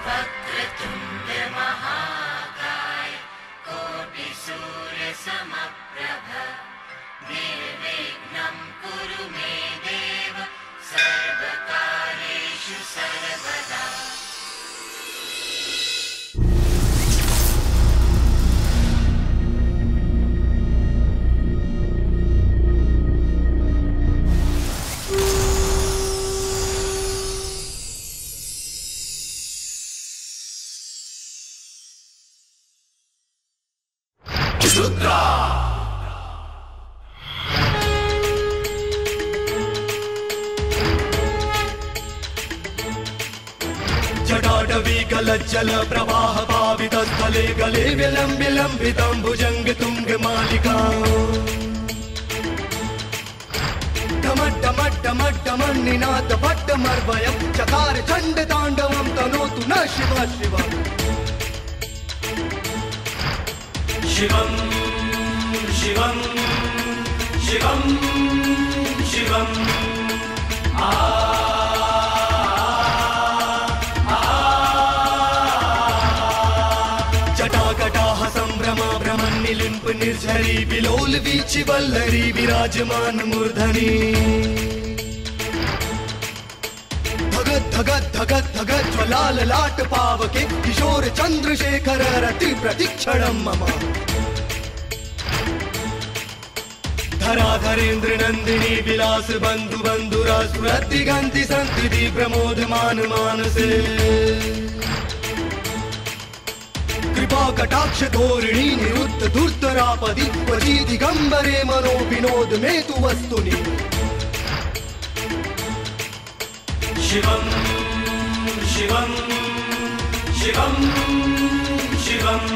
वक्रतुण्ड महाकाय कोटिसूर्यसमप्रभ निर्विघ्नं कुरु मे देव सर्वकार्येषु सर्वदा जटाटवीकलज्जल प्रवाह पावितस्थले गले विलम्बिलम्बितं भुजङ्ग तुङ्गमालिका डमड्डमड्डमड्डमन्निनाथ भट्टमर्वयं चकार चण्डताण्डवं तनोतु न शिव शिव शिवं शिवं शिवं शिवम् जटाकटाः सम्भ्रमा भ्रमन्निलिम्प निर्झरी विलोल वीचि वल्लरी विराजमान मूर्धनि धगत धगत धगत धगत ज्वलाल लाट पावके किशोर चन्द्रशेखर रति प्रतिक्षणं मम धराधरेन्द्र नन्दिनी विलास बन्धु बन्धुरा सुरतिगन्ति सन्ति प्रमोदमान मानसे कृपा कटाक्ष धोरिणी निरुद्ध धूर्तरापदि क्वचि दिगम्बरे मनो विनोद मे तु वस्तुनि शिवं शिवं शिवं शिवम्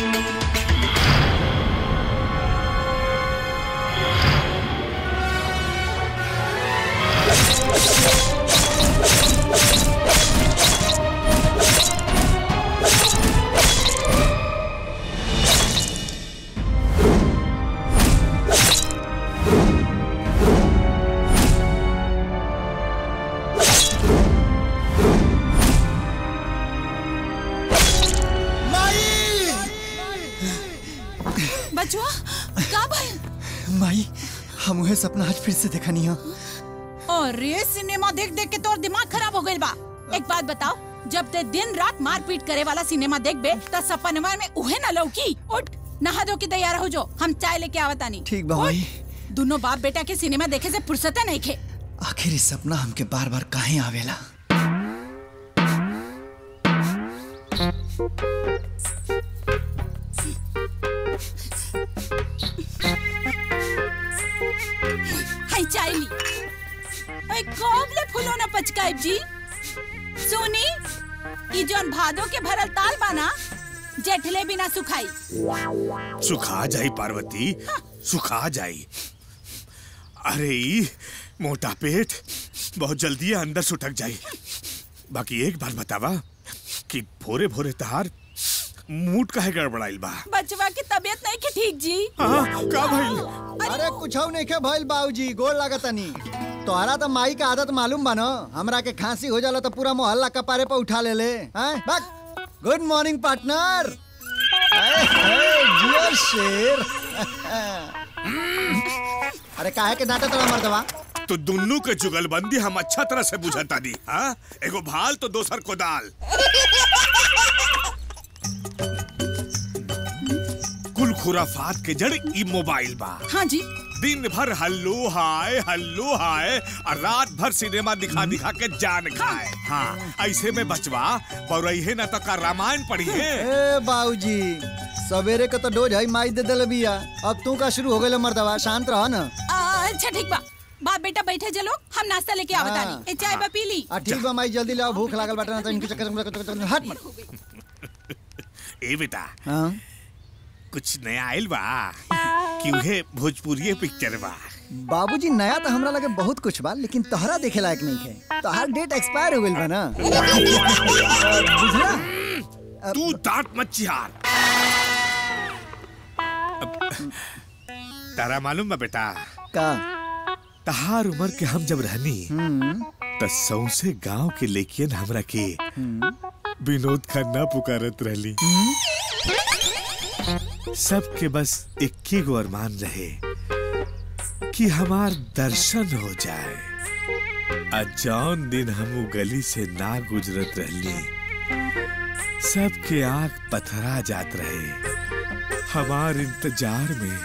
बचवा का भइल माई हम उहे सपना आज फिर से देखनी है अरे सिनेमा देख देख के तोर दिमाग खराब हो गइल बा एक बात बताओ जब ते दिन रात मारपीट करे वाला सिनेमा देखबे त सपनवा में उहे न लौकी उठ नहा धो के तैयार हो जो हम चाय लेके आवतानी ठीक बा माई दोनों बाप बेटा के सिनेमा देखे से फुर्सत नहीं खे आखिर इस सपना हमके बार बार काहे आवेला हाय चाय ली ओए कब ले फूलो न पचकाइब जी सुनी ई जोन भादो के भरल ताल बाना जेठले बिना सुखाई सुखा जाई पार्वती सुखा जाई अरे ई मोटा पेट बहुत जल्दी अंदर सुटक जाई बाकी एक बात बतावा कि भोरे भोरे तहार मूड काहे गड़बड़ाइल बा बचवा की तबीयत नहीं के ठीक जी हाँ, का भइल अरे कुछ नहीं के भइल बाबूजी गोड़ लागतनी तोहरा तो माई का आदत मालूम बा न हमरा के खांसी हो जाला तो पूरा मोहल्ला कपारे पे उठा ले ले हैं बक गुड मॉर्निंग पार्टनर जियो शेर अरे काहे के डांटा तोरा मर्दवा तो दुन्नू के जुगलबंदी हम अच्छा तरह से बुझता दी हाँ एगो भाल तो दोसर कोदाल कुल खुराफात के जड़ ई मोबाइल बा हाँ जी दिन भर हल्लू हाय हल्लू हाय और रात भर सिनेमा दिखा दिखा के जान खाए हाँ ऐसे में बचवा पौरहे न तो का रामायण पढ़ी है ए बाबूजी सवेरे के तो डोज है माई दे देले बिया अब तू का शुरू हो गइल मर्दवा शांत रह न आ, अच्छा ठीक बा बाप बेटा बैठे चलो हम नाश्ता लेके हाँ। आवतानी ए चाय बा पी ली आ ठीक बा माई जल्दी लाओ भूख लागल बाटे ना तो इनके चक्कर में हट मत ए बेटा हाँ कुछ नया आइल बा कि उहे भोजपुरी पिक्चर बा बाबूजी नया तो हमरा लगे बहुत कुछ बा लेकिन तोहरा देखे लायक नहीं है तोहर डेट एक्सपायर हो गइल बा ना अ, बुझला तू दांत मत चिहार तारा मालूम बा बेटा का तहार उम्र के हम जब रहनी हम्म त सौसे गांव के लेकिन हमरा के विनोद खन्ना पुकारत रहली सबके बस इक्की गो अरमान रहे कि हमार दर्शन हो जाए आ जौन दिन हम उ गली से ना गुजरत रहली सबके आंख पथरा जात रहे हमार इंतजार में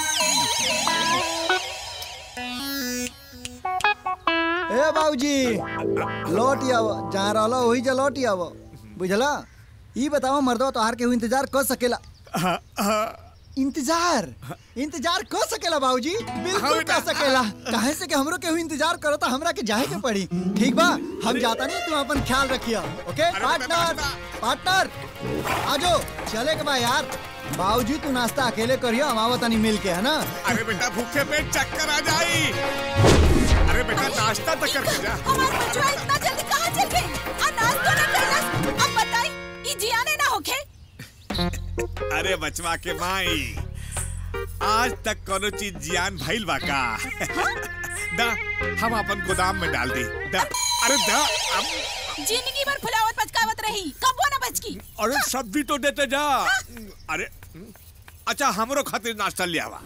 ए बाबूजी लौट आव जहाँ रहलो वही जा लौट आव बुझला ई बताओ मर्दवा तोहार के इंतजार कर सकेला हाँ, हाँ, इंतजार इंतजार कर सकेला बाबूजी हाँ बिल्कुल बेटा। कर सकेला काहे से कि हमरो केहू इंतजार करो तो हमरा के जाए के पड़ी ठीक बा हम जाता नहीं तुम अपन ख्याल रखियो ओके अरे बेटा, पार्टनर नाश्ता। पार्टनर आजो चले के बा यार बाबूजी तू नाश्ता अकेले करियो हम आवत नहीं मिल के है ना अरे बेटा भूखे पेट चक्कर आ जाई अरे बेटा नाश्ता तो करके जा हमार बचवा इतना जल्दी कहाँ चल गई अनाज तो न कैलाश अब बताई ई जियाने ना होखे अरे बचवा के माई आज तक कोनो चीज जियान भइल बा का दा हम अपन गोदाम में डाल दी दा अरे दा हम जिंदगी भर फुलावत पचकावत रही कबो न बचकी अरे सब्जी तो देते जा अरे अच्छा हमरो खातिर नाश्ता ले आवा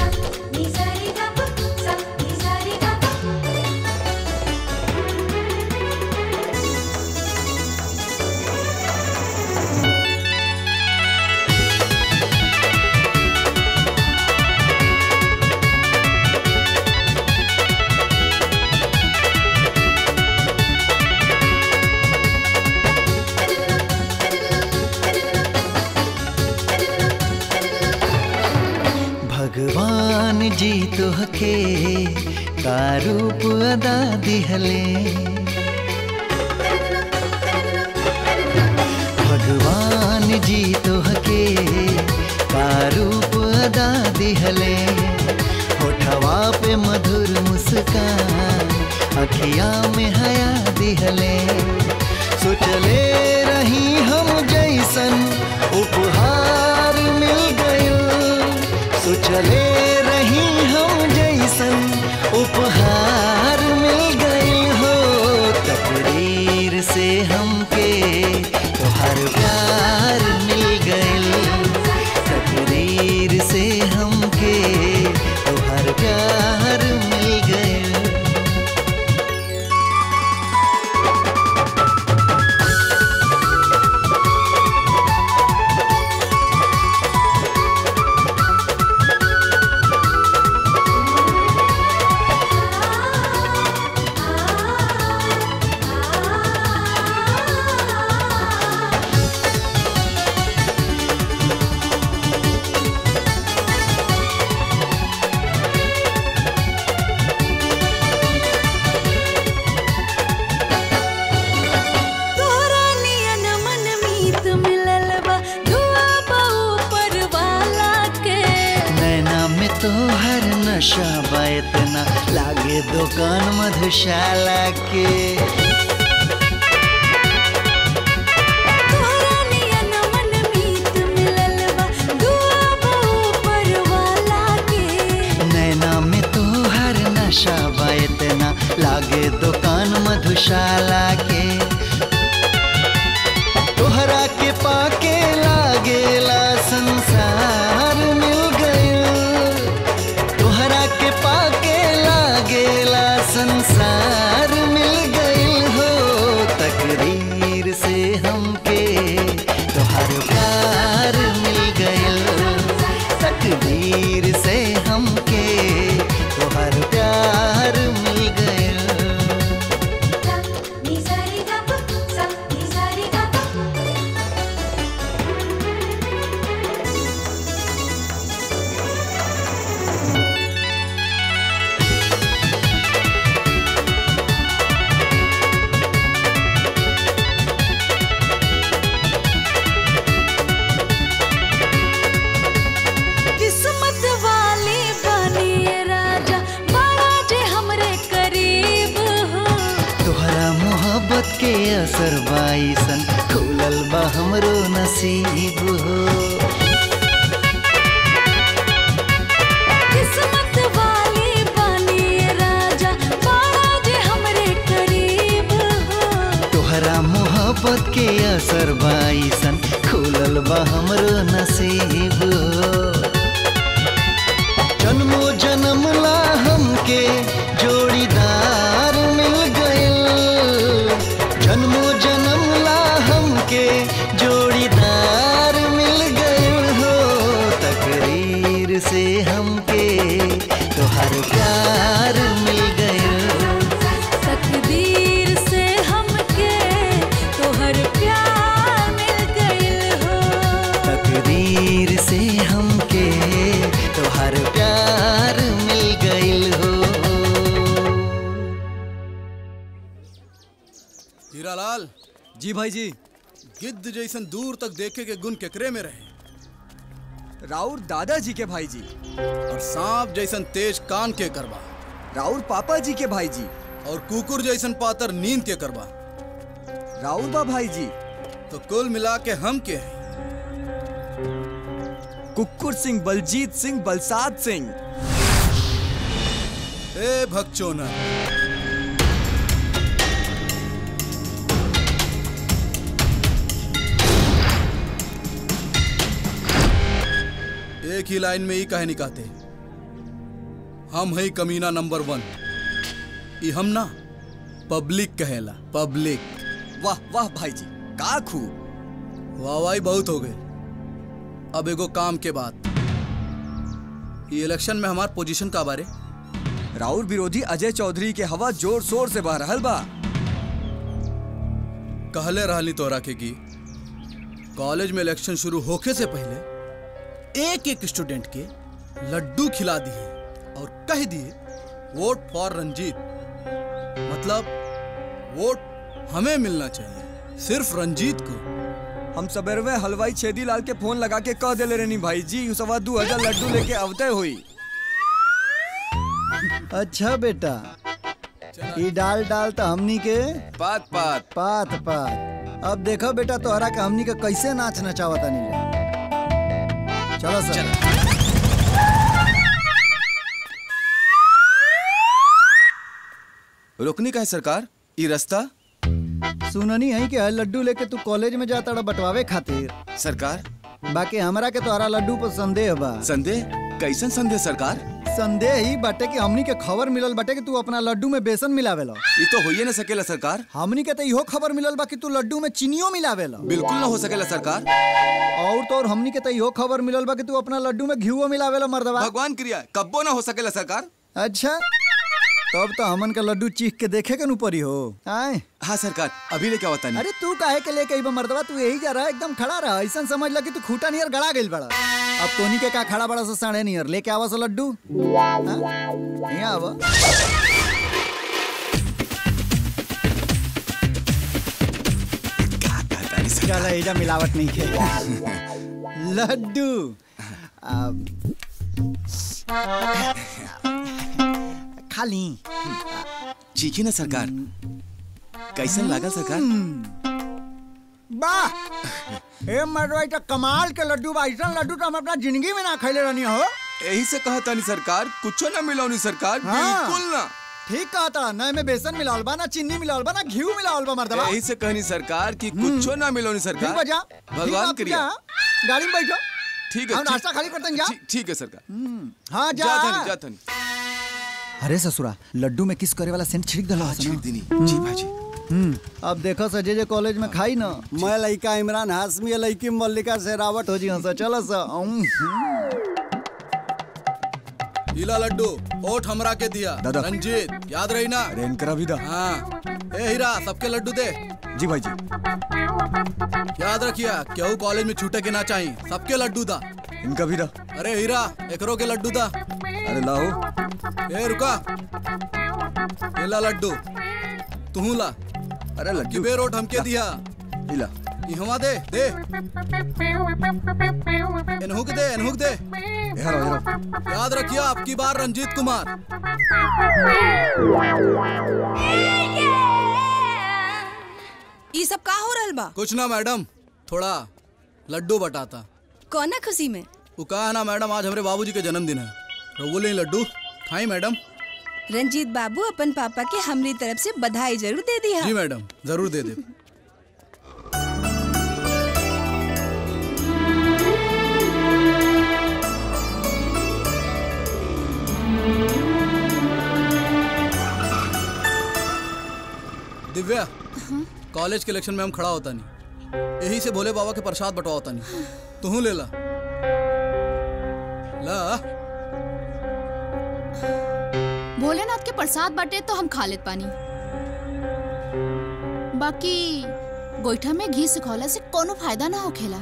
भगवान जी तोहके का रूप अदा दिहले भगवान जी तोहके का रूप अदा दिहले होठवा पे मधुर मुस्कान अखिया में हया दिहले सोचले रही हम जैसन उपहार मिल गयो सोचले रही हम जैसन उपहार मिल गई हो तकदीर से हमके तोहर प्यार मिल गई तकदीर से हमके तोहर प्यार मिल गई तोहरा नियन मन मीत मिलल बा दुआ बा ऊपर वाला के नैना में तो हर नशा बा इतना लागे दुकान मधुशाला के तोहरा नियन मन मीत मिलल बा दुआ बा ऊपर वाला के नैना में तो हर नशा बा इतना लागे दुकान मधुशाला के तोहरा के पाके लागेला संसार मिल गयो तोहरा के पाके लागेला संसार मिल गइल हो तकदीर से हमके तोहर प्यार मिल गइल तकदीर से हमके तोहर प्यार मिल गइल किस्मत वाली बनी राजा बड़ा जे हमरे करीब हो तोहरा मोहब्बत के असर बाईसन खुलल बा हमरो नसीब हो किस्मत वाली बनी राजा बड़ा जे हमरे करीब हो तोहरा मोहब्बत के असर बाईसन खुलल बा हमरो नसीब जन्मो जन्म ला हमके जोड़ीदार मिल गइल जन्मो जन्म ला हमके जोड़ीदार मिल गइल हो तकदीर से हमके तोहर प्यार मिल गइल तकदीर से हमके तोहर प्यार मिल गइल हो तकदीर से हमके तोहर प्यार मिल गइल हो हीरालाल जी भाई जी गिद्ध जैसन दूर तक देखे के गुण केकरे में रहे राउर दादाजी के भाई जी और सांप जैसन तेज कान के करबा राउर पापा जी के भाई जी और कुकुर जैसन पातर नींद के करबा राउर बा भाई जी तो कुल मिला के हम के हैं कुक्कुर सिंह बलजीत सिंह बलसाद सिंह ए भगचोना एक ही लाइन में ही कहे कहते हम है कमीना नंबर वन ई हम ना पब्लिक कहेला पब्लिक वाह वाह भाई जी का खूब वाहवाही बहुत हो गई अब एगो काम के बाद ये इलेक्शन में हमार पोजीशन का बारे राउर विरोधी अजय चौधरी के हवा जोर शोर से बह रहल बा कहले रहली तोरा के की कॉलेज में इलेक्शन शुरू होखे से पहले एक एक स्टूडेंट के लड्डू खिला दिए और कह दिए वोट फॉर रंजीत मतलब वोट हमें मिलना चाहिए सिर्फ रंजीत को हम सबेर में हलवाई छेदी लाल के फोन लगा के कह देले रहनी भाई जी यू सवा दू हजार लड्डू लेके अवते हुई अच्छा बेटा ई डाल डाल तो हमनी के बात बात पात पात अब देखो बेटा तोहरा के हमनी के कैसे नाच नचावता नहीं चलो सर रोकनी का है सरकार ये रास्ता सुननी है कि हर लड्डू लेके तू कॉलेज में जाता रहा बंटवावे खातिर सरकार बाकी हमरा के तोहरा लड्डू पर संदेह बा संदेह कैसन संदेह सरकार संदेह ही बाटे कि हमनी के खबर मिलल बाटे कि तू अपना लड्डू में बेसन मिलावेला ये तो हो ही ना सकेला सरकार हमनी के तो इहो खबर मिलल बा कि तू लड्डू में चीनियो मिलावेला बिल्कुल ना हो सकेला सरकार और तो और हमनी के तो इहो खबर मिलल बा कि तू अपना लड्डू में घीओ मिलावेला मर्दवा भगवान क्रिया कब्बो ना हो सकेला सरकार अच्छा तब तो हमन का लड्डू चीख के देखे के नु परी हो आए हाँ सरकार अभी लेके आवता नहीं अरे तू काहे के लेके अइबा मर्दवा तू यही जा रहा है एकदम खड़ा रहा ऐसा समझ लगी तू खूटा नियर गड़ा गइल बड़ा अब तोनी के का खड़ा बड़ा सा साढ़े नियर लेके आवा सा लड्डू हाँ? यहाँ आवा चल एजा मिलावट नहीं के लड्डू अब खाली चीखी ना सरकार कैसन लागल सरकार वाह ए मरवाई तो कमाल के लड्डू बा ऐसा लड्डू तो हम अपना जिंदगी में ना खैले रहनी हो यही से कहा तानी सरकार कुछो ना मिलौनी सरकार हाँ। बिल्कुल ना ठीक कहा था ना में बेसन मिलावल बा ना चीनी मिलावल बा ना घी मिलावल बा मर्दवा यही से कहनी सरकार कि कुछो ना मिलौनी ठीक सरकार बजा भगवान क्रिया गाड़ी में बैठो ठीक है हम ठीक- नाश्ता खाली करते हैं जा ठीक- ठीक है सरकार हाँ जा जा थनी जा थनी अरे ससुरा लड्डू में किस करे वाला सेंट छिड़क दला छिड़क दीनी जी भाजी अब देखो सजे जे कॉलेज में खाई ना मैं लड़का इमरान हाशमी लड़की मल्लिका शेरावत हो जी हंसा चलो सा हीला लड्डू ओट हमरा के दिया दादा। रंजीत याद रही ना अरे इनकरा भी दा हाँ ए हीरा सबके लड्डू दे जी भाई जी याद रखिया केहू कॉलेज में छूटे के ना चाहिए सबके लड्डू दा इनका भी दा अरे हीरा एकरो के लड्डू दा अरे लाओ ए रुका ये ला लड्डू तू ला अरे कि लड्डू बे रोट हमके दिया इला इहवा दे दे इनहुक दे इनहुक दे यहाँ रहो, यहाँ रहो। याद रखिए आपकी बार रंजीत कुमार ये सब का हो रहल बा कुछ ना मैडम थोड़ा लड्डू बटाता कौना खुशी में वो कहा है ना मैडम आज हमारे बाबूजी के जन्मदिन है रघु ले लड्डू खाई मैडम रंजीत बाबू अपन पापा के हमरी तरफ से बधाई जरूर दे दिया जी मैडम जरूर दे दे दिव्या कॉलेज के इलेक्शन में हम खड़ा होता नहीं यही से भोले बाबा के प्रसाद बंटवा होता नहीं तू ले ला ला भोलेनाथ के प्रसाद बाटे तो हम खा लेत पानी बाकी गोईठा में घी सिखौला से कोनो फायदा ना होखेला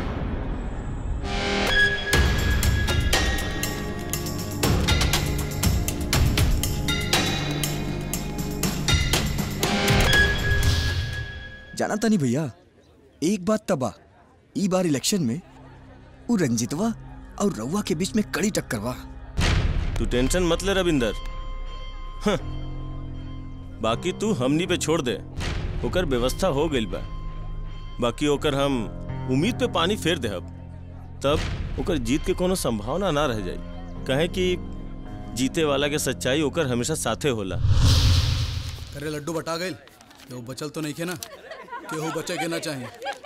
जाना तानी भैया एक बात तबा ई बार इलेक्शन में उ रंजितवा और रउआ के बीच में कड़ी टक्कर बा तू टेंशन मत ले रविंदर हं, बाकी तू हमनी पे छोड़ दे ओकर व्यवस्था हो गइल बा बाकी ओकर हम उम्मीद पे पानी फेर देहब तब ओकर जीत के कोनो संभावना ना रह जाई कहे कि जीते वाला के सच्चाई ओकर हमेशा साथे होला अरे लड्डू बटा गए केहू बचल तो नहीं के ना केहू बचे के ना चाहिए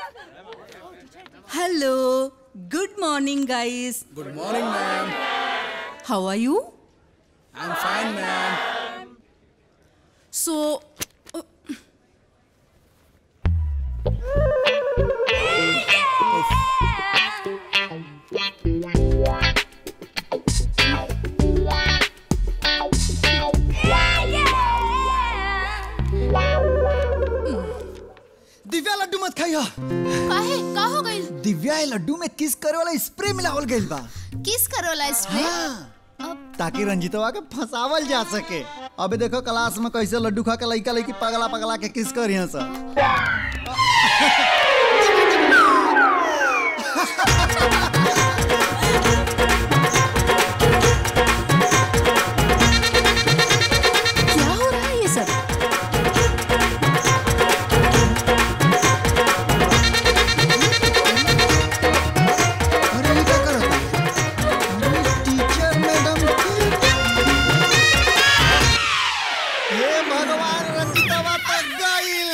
hello good morning guys good morning ma'am how are you I am fine ma'am so Divya लड्डू मत खाइया काहे का हो गइल दिव्या ये लड्डू में किस करे वाला स्प्रे मिलावल गइल बा किस करोला स्प्रे ताकि रंजितवा के फंसावल जा सके अबे देखो क्लास में कैसे लड्डू खा के लइका लइकी पगला पगला के किस कर यहाँ से क्या हो रहा है ये सब अरे ये क्या कर टीचर मैडम हे भगवान रंजितवा तक गइल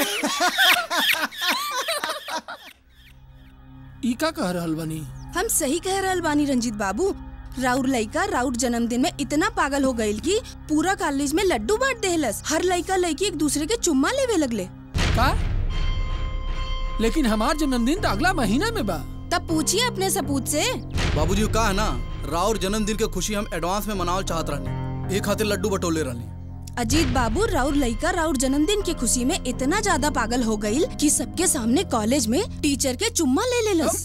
ई का कह रहल बनी हम सही कह रहल बानी रंजीत बाबू राउर लइका राउर जन्मदिन में इतना पागल हो गईल कि पूरा कॉलेज में लड्डू बांट देहलस हर लइका लइकी एक दूसरे के चुम्मा लेवे लगले का लेकिन हमार जन्मदिन तो अगला महीना में बा तब पूछिए अपने सपूत से बाबूजी का है ना राउर जन्मदिन के खुशी हम एडवांस में मनावल चाहत रहनी एक खातिर लड्डू बटोले रहनी अजीत बाबू राउर लइका राउर जन्मदिन के खुशी में इतना ज्यादा पागल हो गईल कि सबके सामने कॉलेज में टीचर के चुम्मा ले लेलस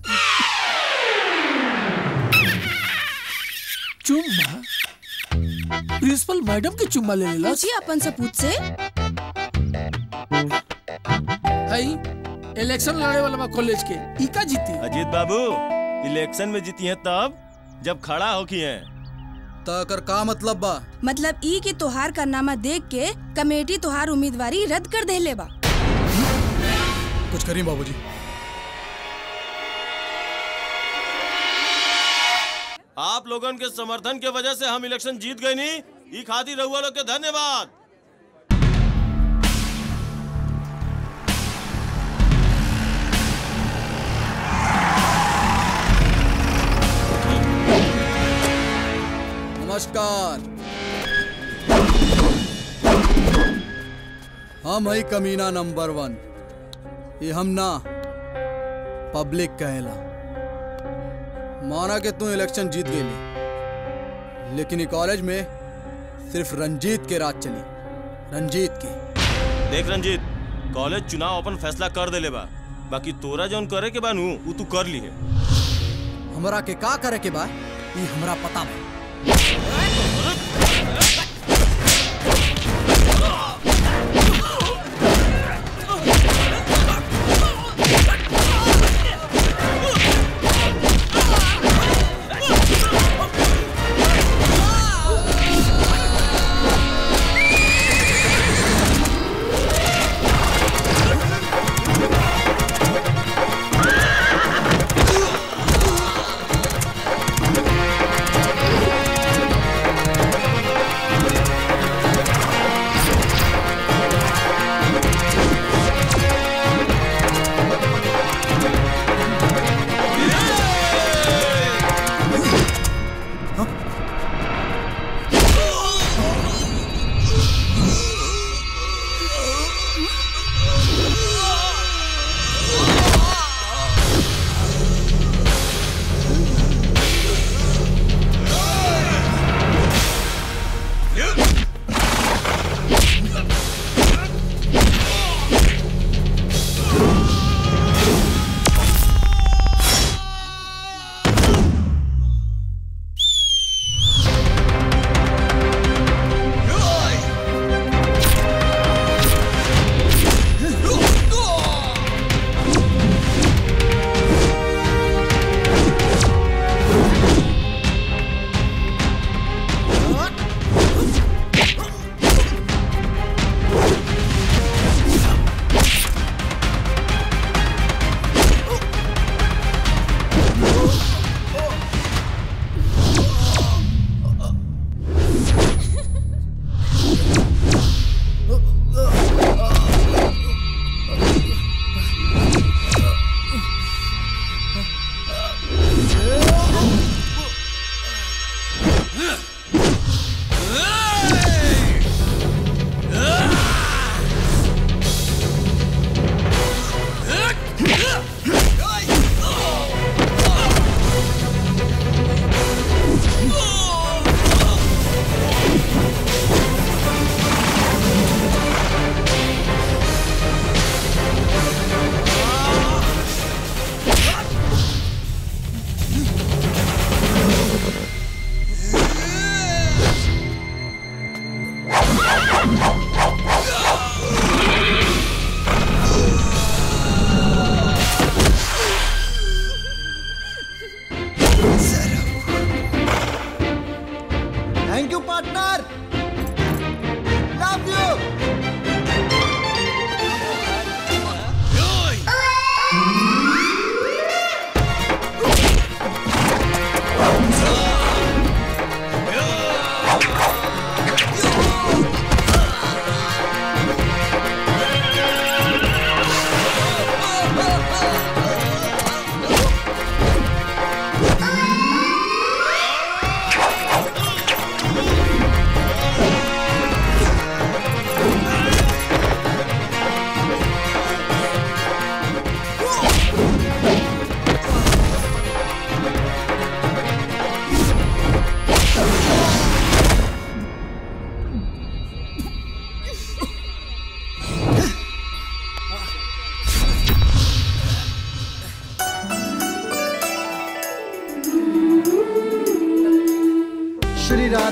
चुम्मा प्रिंसिपल मैडम की चुम्मा ले लेला पूछिए अपन सपूत से हई इलेक्शन लड़े वाला बा कॉलेज के ई का जीती अजीत बाबू इलेक्शन में जीती हैं तब जब खड़ा होकी हैं तकर का मतलब बा मतलब ई कि तोहार कारनामा देख के कमेटी तोहार उम्मीदवारी रद्द कर देले बा कुछ करी बाबूजी आप लोगन के समर्थन के वजह से हम इलेक्शन जीत गए नी ई खातिर रहुआ लोग के धन्यवाद नमस्कार हम है कमीना नंबर वन ये हम ना पब्लिक कहेला माना कि तू इलेक्शन जीत गई लेकिन ये कॉलेज में सिर्फ रंजीत के राज चली रंजीत की देख रंजीत कॉलेज चुनाव अपन फैसला कर देले बा बाकी तोरा जौन करे के बानू उ तू कर ली है हमरा के का करे के बा ये हमरा पता बा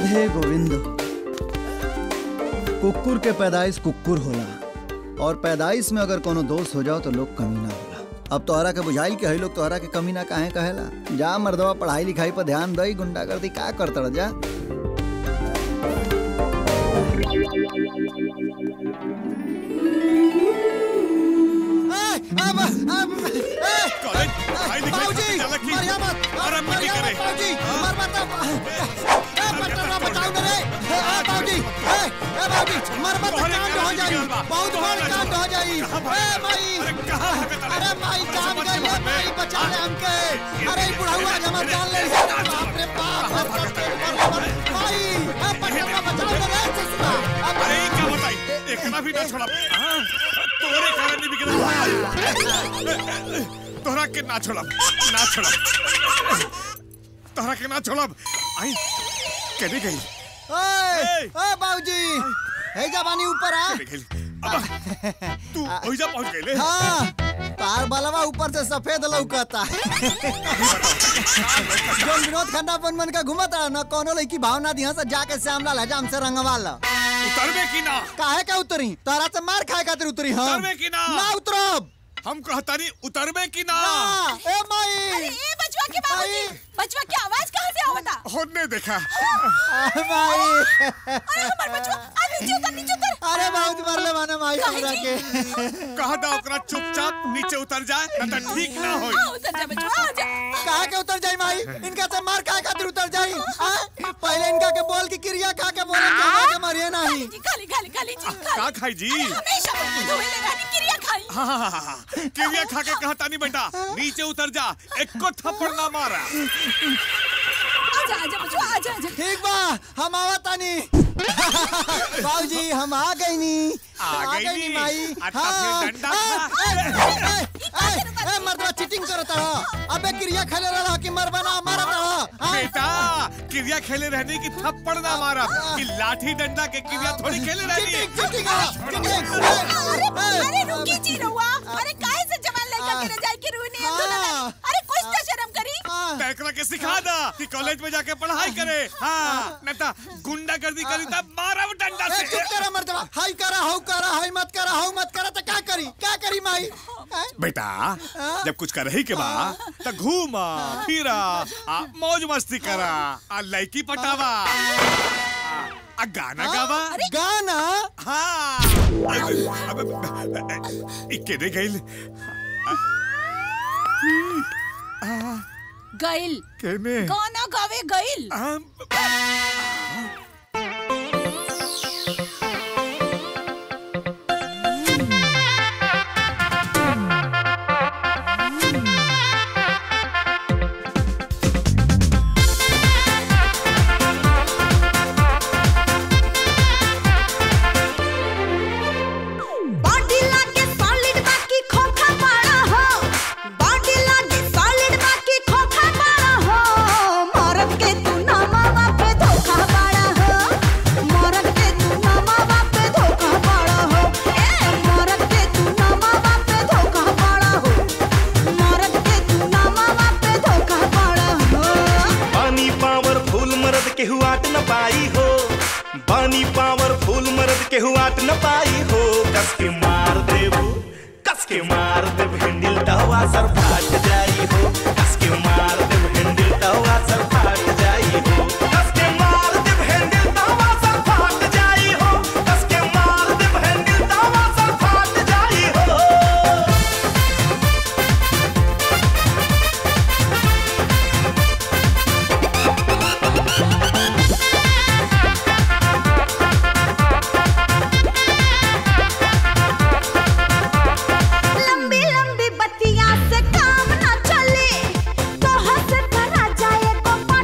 राधे गोविंद कुकुर के पैदाइश कुकुर होला और पैदाइश में अगर कोनो दोष हो जाओ तो लोग कमीना होला अब तोहरा के बुझाई के है लोग तोहरा के कमीना काहे कहेला जा मर्दवा पढ़ाई लिखाई पर ध्यान दई गुंडागर्दी का करतड़ जा बाबूजी मरिया मत अरे मिट्टी करे बाबूजी मर मत ए पटना बचाओ मेरे ए बाबूजी ए ए बाबूजी मर मत कांड हो जाई बहुत बड़ कांड हो जाई ए माई अरे माई जान गई है माई बचा ले हमके अरे ई बुढ़ावा जमा जान ले बाप रे बाप माई ए पटना बचाओ मेरे ससुरा अरे ई क्या बताई एकना भी ना छोड़ा हाँ, तोरे कारण नहीं बिगड़ा तोहरा के ना छोड़ा ना छोड़ा तोहरा के ना छोड़ा आई कभी गई ओए ओ बाबूजी हे जवानी ऊपर आ तू ओइजा पहुंच गइले हाँ तार बलवा ऊपर से सफेद लौकता जो विनोद खन्ना बन बन के घुमता न कोनो लड़की भावना दिया से जाके श्यामलाल हजाम से रंगवा ला उतरबे की ना काहे का उतरी तारा से मार खाए खातिर उतरी हम उतरबे की ना ना उतरब हम कहता नहीं उतरबे की ना ए माई अरे ए बचवा के बाबूजी बचवा की आवाज कहाँ से आवता होने देखा माई अरे हमार बचवा आ नीचे उतर नीचे उतर अरे बहुत मरले माने माई हमरा के कहा था ओकरा चुपचाप नीचे उतर जाए न तो ठीक ना होई आ उतर जा बचवा आ जा कहा के उतर जाई माई इनका से मार खाए खातिर उतर जाई हाँ? पहले इनका के बोल की क्रिया खा के बोल के मरिए नहीं जी खाली खाली खाली जी का खाई जी हमेशा मुंह धोए ले रहनी क्रिया खाई हाँ हाँ हाँ हाँ किरिया खा के कहता नहीं बेटा नीचे उतर जा एक को थप्पड़ ना मारा आजा आजा बचवा आजा आजा ठीक बा हम आवत तानी बाबूजी हम आ गई नी आ गई नी? माई अच्छा, फिर डंडा ए, ए, ए, मर्दवा चीटिंग करत रहा अबे क्रिया खेले रहा कि मरबना मारत रहा बेटा क्रिया खेले रहने की थप्पड़ ना मारा कि लाठी डंडा के क्रिया थोड़ी खेले रहनी है चीटिंग अरे अरे रुकी जी रहुआ अरे काहे से जवान लड़का के रजाई के रूनी है दुल्हन अरे कुछ तो शर्म करी पैकरा के सिखा दा कि कॉलेज में जाके पढ़ाई करे हाँ नता गुंडागर्दी करी तब मारा वो डंडा ए, से चुप करा मर्दवा हाई करा हाउ करा हाई मत करा हाउ मत करा तो क्या करी क्या करी माई बेटा जब कुछ कर ही के बा तो घूमा फिरा आ, मौज मस्ती करा आ लड़की पटावा आ, आ गाना गावा गाना हाँ इक्के दे गइल गइल केने गाना गावे गइल बॉडी लागे सॉलिड बाकी खोखा पड़ा हो बॉडी लागे सॉलिड बाकी खोखा पड़ा हो मरद के तू ना मावा पे धोखा पड़ा हो मरद के तू ना मावा पे धोखा पड़ा हो ए मरद के तू ना मावा पे धोखा पड़ा हो मरद के तू ना मावा पे धोखा पड़ा हो बानी पावरफुल मर्द के हुआट न पाई हो बानी पावरफुल मर्द के हुआट न पाई हो कस के मार देबू कस के मार देब हैंडल तवा सर फाट जाई हो कस के मार देब हैंडल तवा सर फाट जाई हो कस के मार देब हैंडल तवा सर फाट जाई हो कस के मार देब हैंडल तवा सर फाट जाई हो लंबी लंबी बत्तियां से काम ना चले तो हंस भरा जाए को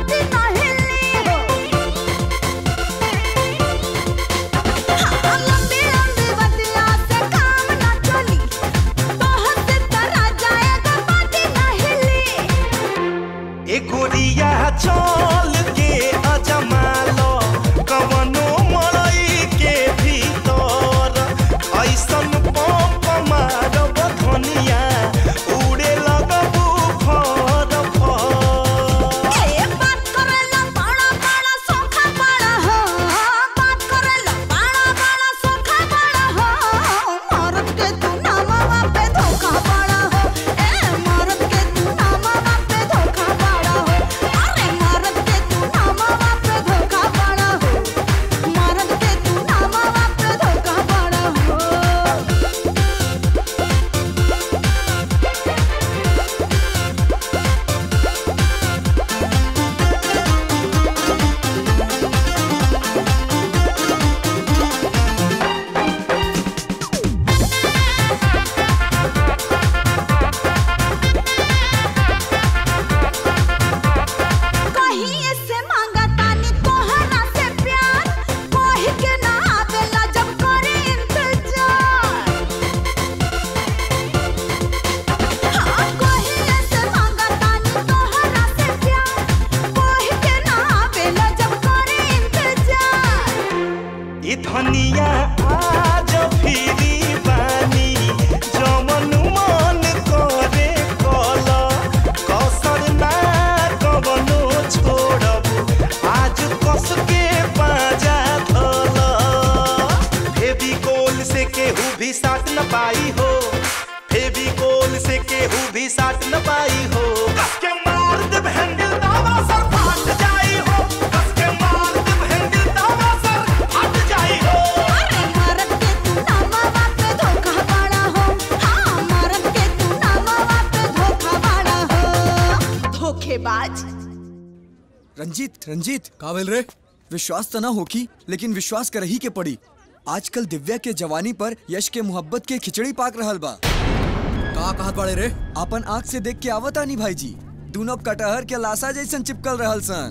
केहू भी साट न पाई हो फेविकोल से केहू भी साट न पाई हो कस के मार दे हैंडल दावा सर फाट जाई हो कस के मार दे हैंडल दावा सर फाट जाई हो मारत के तू नामावा पे धोखा बाड़ा हो हाँ मारत के तू नामावा पे धोखा बाड़ा हो धोखेबाज रंजीत रंजीत काबिल रे विश्वास तो ना होगी लेकिन विश्वास कर ही के पड़ी आजकल दिव्या के जवानी पर यश के मोहब्बत के खिचड़ी पाक रहल बा का कहत बाड़े रे अपन आँख से देख के आवता नहीं भाई जी दोनों कटहर के लाशा जैसन चिपकल रहल सन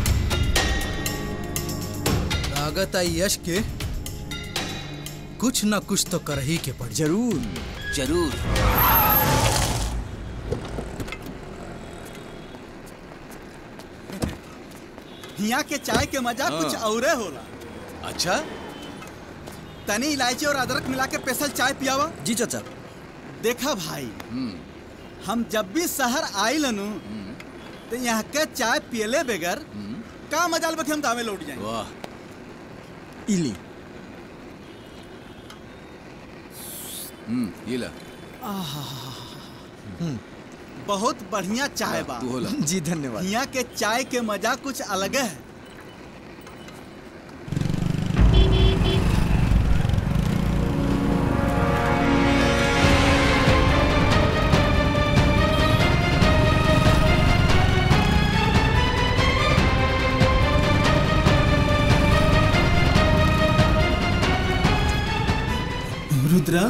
लागत आई यश के कुछ न कुछ तो कर ही के पड़ जरूर जरूर हिया के चाय के मजा हाँ। कुछ औरे होला अच्छा तनी इलायची और अदरक मिला के स्पेशल चाय पियावा जी चाचा देखा भाई हम जब भी शहर आइल नु तो यहाँ के चाय पियले बगैर का मजा बा कि हम दावे लौट जाए वाह इली हम्म ये ला बहुत बढ़िया चाय बा तू होला जी धन्यवाद यहाँ के चाय के मजा कुछ अलग है रुद्रा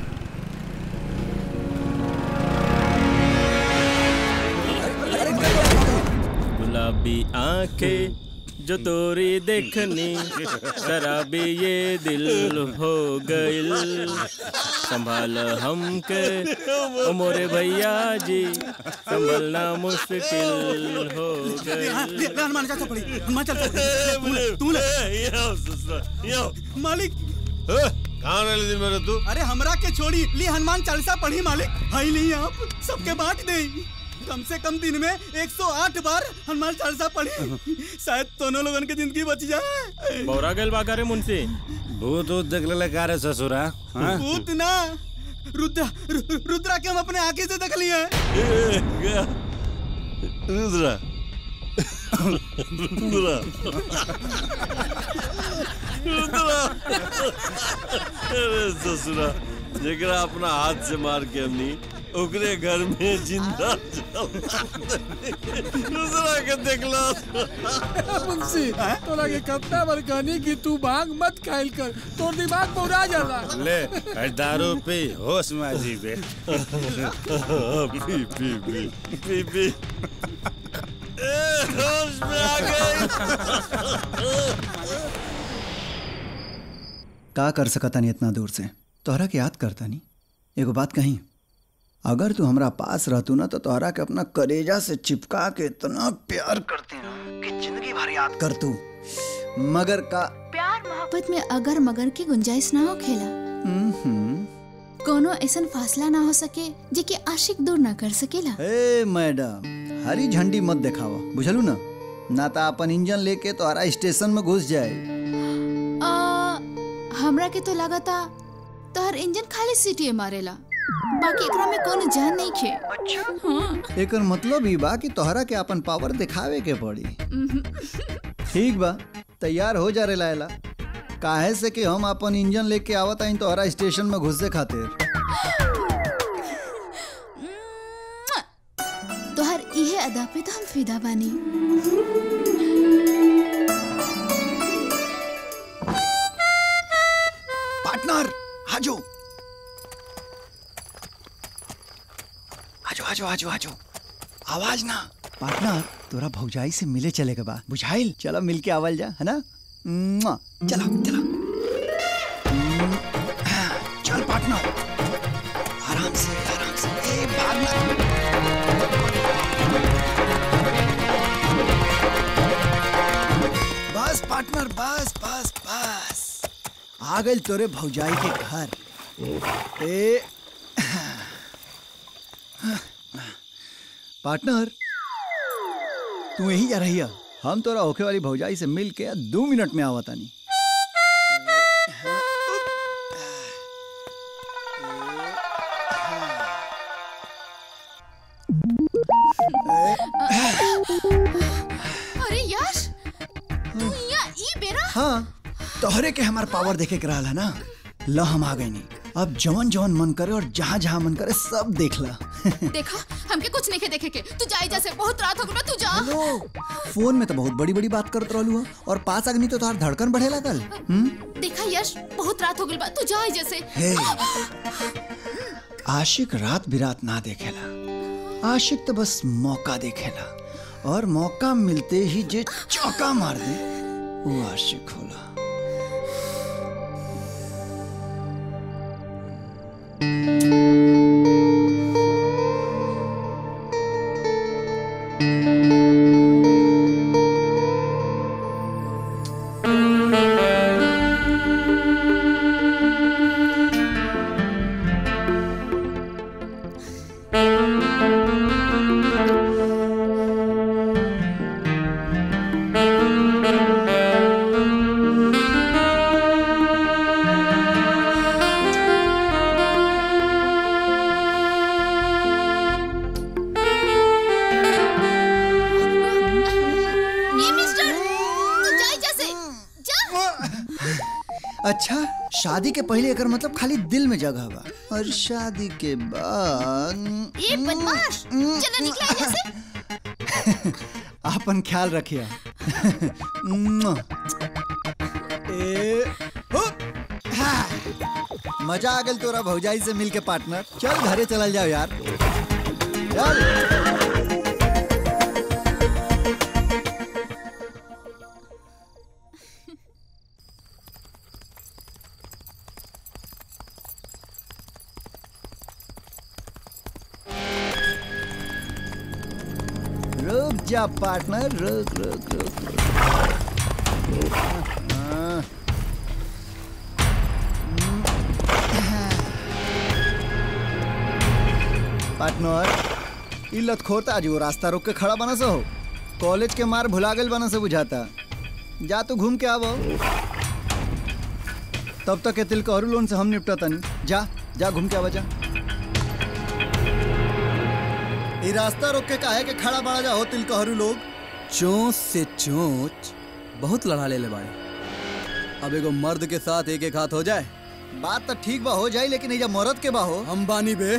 गुलाबी आंखें जो तोरी देखनी शराबी ये दिल हो गइल संभाल हमके ओ मोरे भैया जी संभलना मुश्किल हो गइल हनुमान चाचा पड़ी हनुमान चाचा पड़ी तू ले मालिक कहाँ रहले दिन मेरे तू अरे हमरा के छोड़ी ली हनुमान चालीसा पढ़ी मालिक भाई नहीं आप सबके बांट दे कम से कम दिन में 108 बार हनुमान चालीसा पढ़ी शायद दोनों लोगन के जिंदगी बच जाए बौरा गइल बा करे मुंशी भूत ऊत देख ले का रे ससुरा हाँ? भूत ना रुद्रा रु- रुद्रा के हम अपने आंखें से देख लिए हैं। रुद्रा रुद्रा रुद्रा अरे ससुरा जेकरा अपना हाथ से मार के हमनी ओकरे घर में जिंदा रुद्रा के देखला मुंशी तोरा के कितना बार कहनी कि तू भांग मत खाइल कर तोर दिमाग पौरा जाला ले अरे दारू पी होश में जी पे पी पी पी पी पी ए, होश में आ गई का कर सकता नहीं इतना दूर से तोहरा के याद करता नहीं एगो बात कही अगर तू हमरा पास रहतू ना तो तोहरा के अपना कलेजा से चिपका के इतना प्यार करती ना कि जिंदगी भर याद कर तू मगर का प्यार मोहब्बत में अगर मगर की गुंजाइश ना हो खेला हम्म, कोनो ऐसा फासला ना हो सके जे कि आशिक दूर ना कर सकेला ए मैडम हरी झंडी मत दिखावा बुझलू ना ना तो अपन इंजन लेके तोहरा स्टेशन में घुस जाए आ, हमरा के तो लागता तोहर इंजन खाली सीटी मारेला बाकी एकरा में कोनो जान नहीं खे हाँ। एकर मतलब ही बा कि तोहरा के अपन पावर दिखावे के पड़ी ठीक बा तैयार हो जा रे लायला काहे से कि हम अपन इंजन लेके आवत आइन तोहरा स्टेशन में घुसे खातिर तोहर इहे अदा पे तो हम फिदा बानी पार्टनर आजो आजो आजो आजो आजो आवाज ना पार्टनर तोरा भौजाई से मिले चले के बा बुझाइल चलो मिल के आवल जा है ना मुआ, चलो चलो हम्म, हाँ, चल पार्टनर आराम से आराम से ए भागना बस पार्टनर बस बस बस आ गए तोरे भौजाई के घर ए पार्टनर तू यही जा रही है हम तोरा होखे वाली भौजाई से मिल के दो मिनट में आवतानी अरे यश तू यहाँ ई बेरा हाँ तोहरे के हमार पावर देखे के रहला ना ल हम आ गए नहीं अब जवन जवन मन करे और जहाँ जहाँ मन करे सब देख ला देखा हमके कुछ नहीं के देखे के तू जाई जैसे बहुत रात हो गई तू जा फोन में तो बहुत बड़ी बड़ी बात करत रहलू हो और पास अग्नि तो तार धड़कन बढ़े लागल हम्म देखा यश बहुत रात हो गई बा तू जा जैसे हे। आशिक रात बिरात ना देखेला आशिक तो बस मौका देखेला और मौका मिलते ही जे चौका मार दे वो आशिक होला ये मिस्टर तू जाई जैसे जा अच्छा शादी के पहले एकर मतलब खाली दिल में जगह बा और शादी के बाद ये बदमाश चला निकला जैसे आपन ख्याल रखिए मुआ। ए, हो। हाँ। मजा आ गल तोरा भौजाई से मिल के पार्टनर चल घरे चलल जाओ यार चल रुक जा पार्टनर रुक रुक रुक रुक हाँ। पार्टनर ई लतखोर आज वो रास्ता रोक के खड़ा बना से हो कॉलेज के मार भुला गल बना से बुझाता जा तू घूम के आवो तब तक के तिल कहरू लोन से हम निपटा तनी जा जा घूम के आवा जा ई रास्ता रोक के काहे के खड़ा बना जा हो तिल कहरू लोग चोंच से चोंच बहुत लड़ा ले ले बाड़े अब एगो मर्द के साथ एक एक हाथ हो जाए बात तो ठीक बा हो जाई लेकिन एजा मरद के बा हो हम बानी बे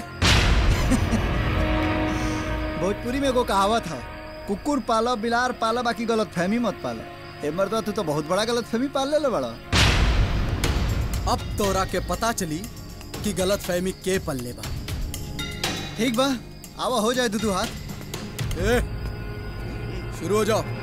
भोजपुरी में एगो कहावत है कुकुर पाला बिलार पाला बाकी गलत फहमी मत पाला ए मर्दवा तू तो बहुत बड़ा गलत फहमी पाल ले बड़ा अब तोरा के पता चली कि गलत फहमी के पल्ले बा ठीक बा आवा हो जाए दुदू हाथ ए, शुरू हो जाओ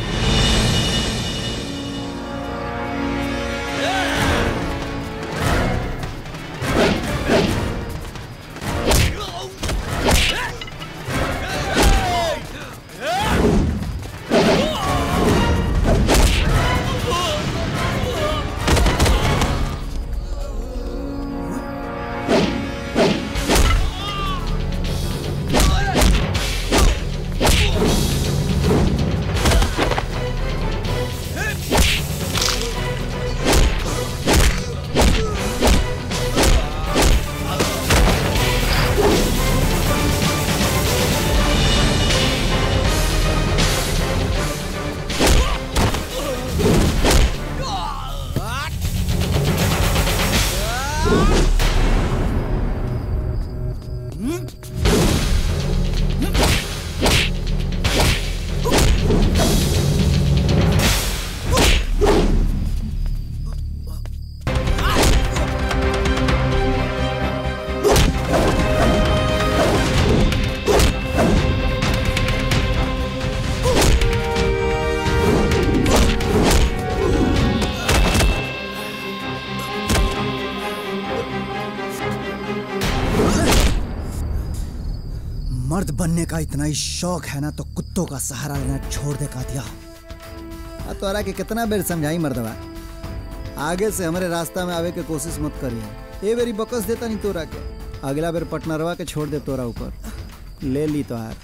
मर्द बनने का इतना ही शौक है ना तो कुत्तों का सहारा लेना छोड़ दे का दिया आ तोरा के कितना बेर समझाई मर्दवा आगे से हमारे रास्ता में आवे के कोशिश मत करिए ए बेरी बकस देता नहीं तोरा के अगला बेर पटनरवा के छोड़ दे तोरा ऊपर ले ली तो हार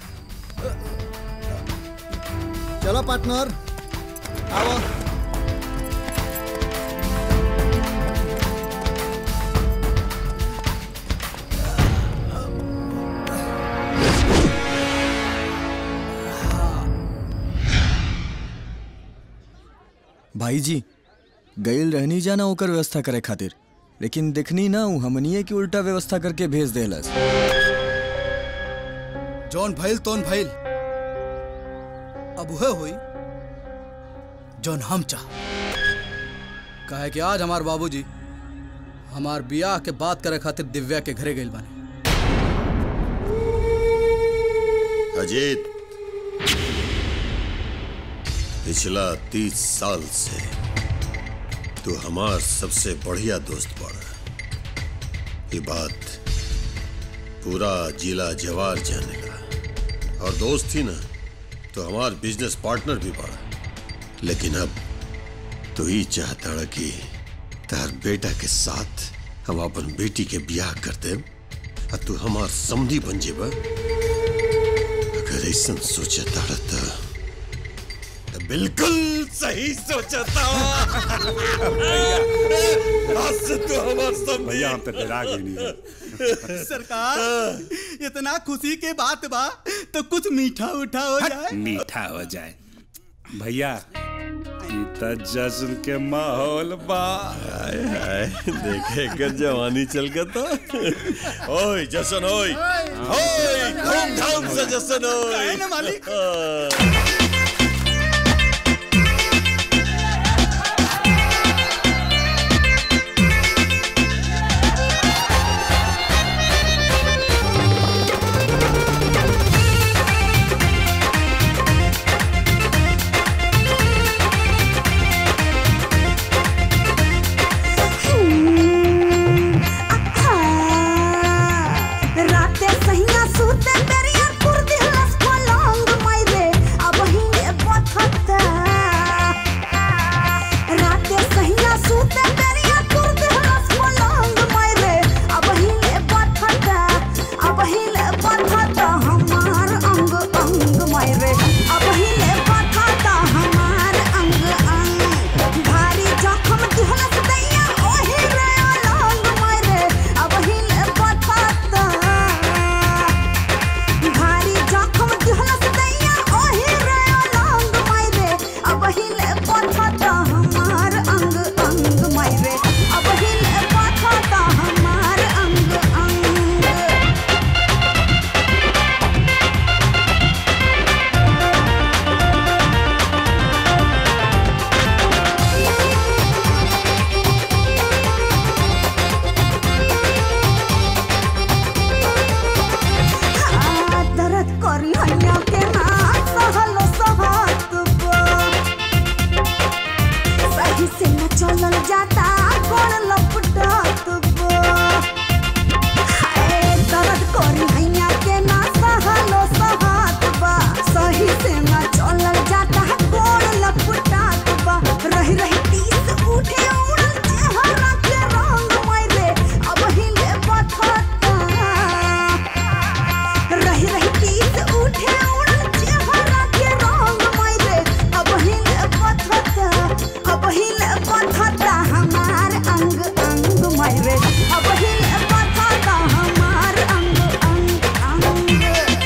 चलो पार्टनर आओ भाई जी गईल रहनी जाना ओकर व्यवस्था करे खातिर लेकिन देखनी ना उ हमनिए की उल्टा व्यवस्था करके भेज देलस जौन भइल तौन भइल अब वह हुई जौन हम चाह कहे कि आज हमार बाबूजी हमार बियाह के बात करे खातिर दिव्या के घरे गइल बाने अजीत पिछला तीस साल से तू हमार सबसे बढ़िया दोस्त पड़ा ये बात पूरा जिला जवार जानेगा और दोस्त ही ना तो हमार बिजनेस पार्टनर भी पड़ा लेकिन अब तू ही चाहता है कि तार बेटा के साथ हम अपन बेटी के ब्याह कर दे और तू हमार समधी बन जेबा अगर ऐसा सोचा ताड़ा तो तो बिल्कुल सही सोचा था आज से तू हमार समधी भैया हम तो डरा गए नहीं सरकार इतना खुशी के बात बा तो कुछ मीठा उठा हो जाए मीठा हो जाए भैया ई त जश्न के माहौल बा हाय हाय देखे कर जवानी चल गया तो ओए जशन ओए ओए धूमधाम से जशन ओए ना मालिक राते सहिया सूते बेरिया कुर्दी हलस पलंग माइरे अब ही बथता राते सहिया सूते बेरिया कुर्दी हलस पलंग माइरे अब ही बथता अब ही बथता हमार अंग अंग माइरे अब ही बथता हमार अंग अंग भारी जखम दिहलस दैया ओही रे अलंग माइरे अब ही बथता भारी जखम दिहलस दैया ओही रे अलंग माइरे अब हिले पथता हमार अंग अंग माइरे अब हिले पथता हमार अंग अंग आ, दर्द करी हैया के ना सहलो सहत बा। सही से न चलल जाता गोड़ लपटत बा। हाय, दर्द करी हैया के ना सहलो सहत बा। सही से न चलल जाता गोड़ लपटत बा। रही रही तीस उठे उड़ल चेहरा के रंग माइरे अब हिले बथता रही रही तीस उठे उड़ल चेहरा के रंग माइरे अब हिले पथता अब हिले पथता हमार अंग अंग माइरे अब हिले पथता हमार अंग अंग अंग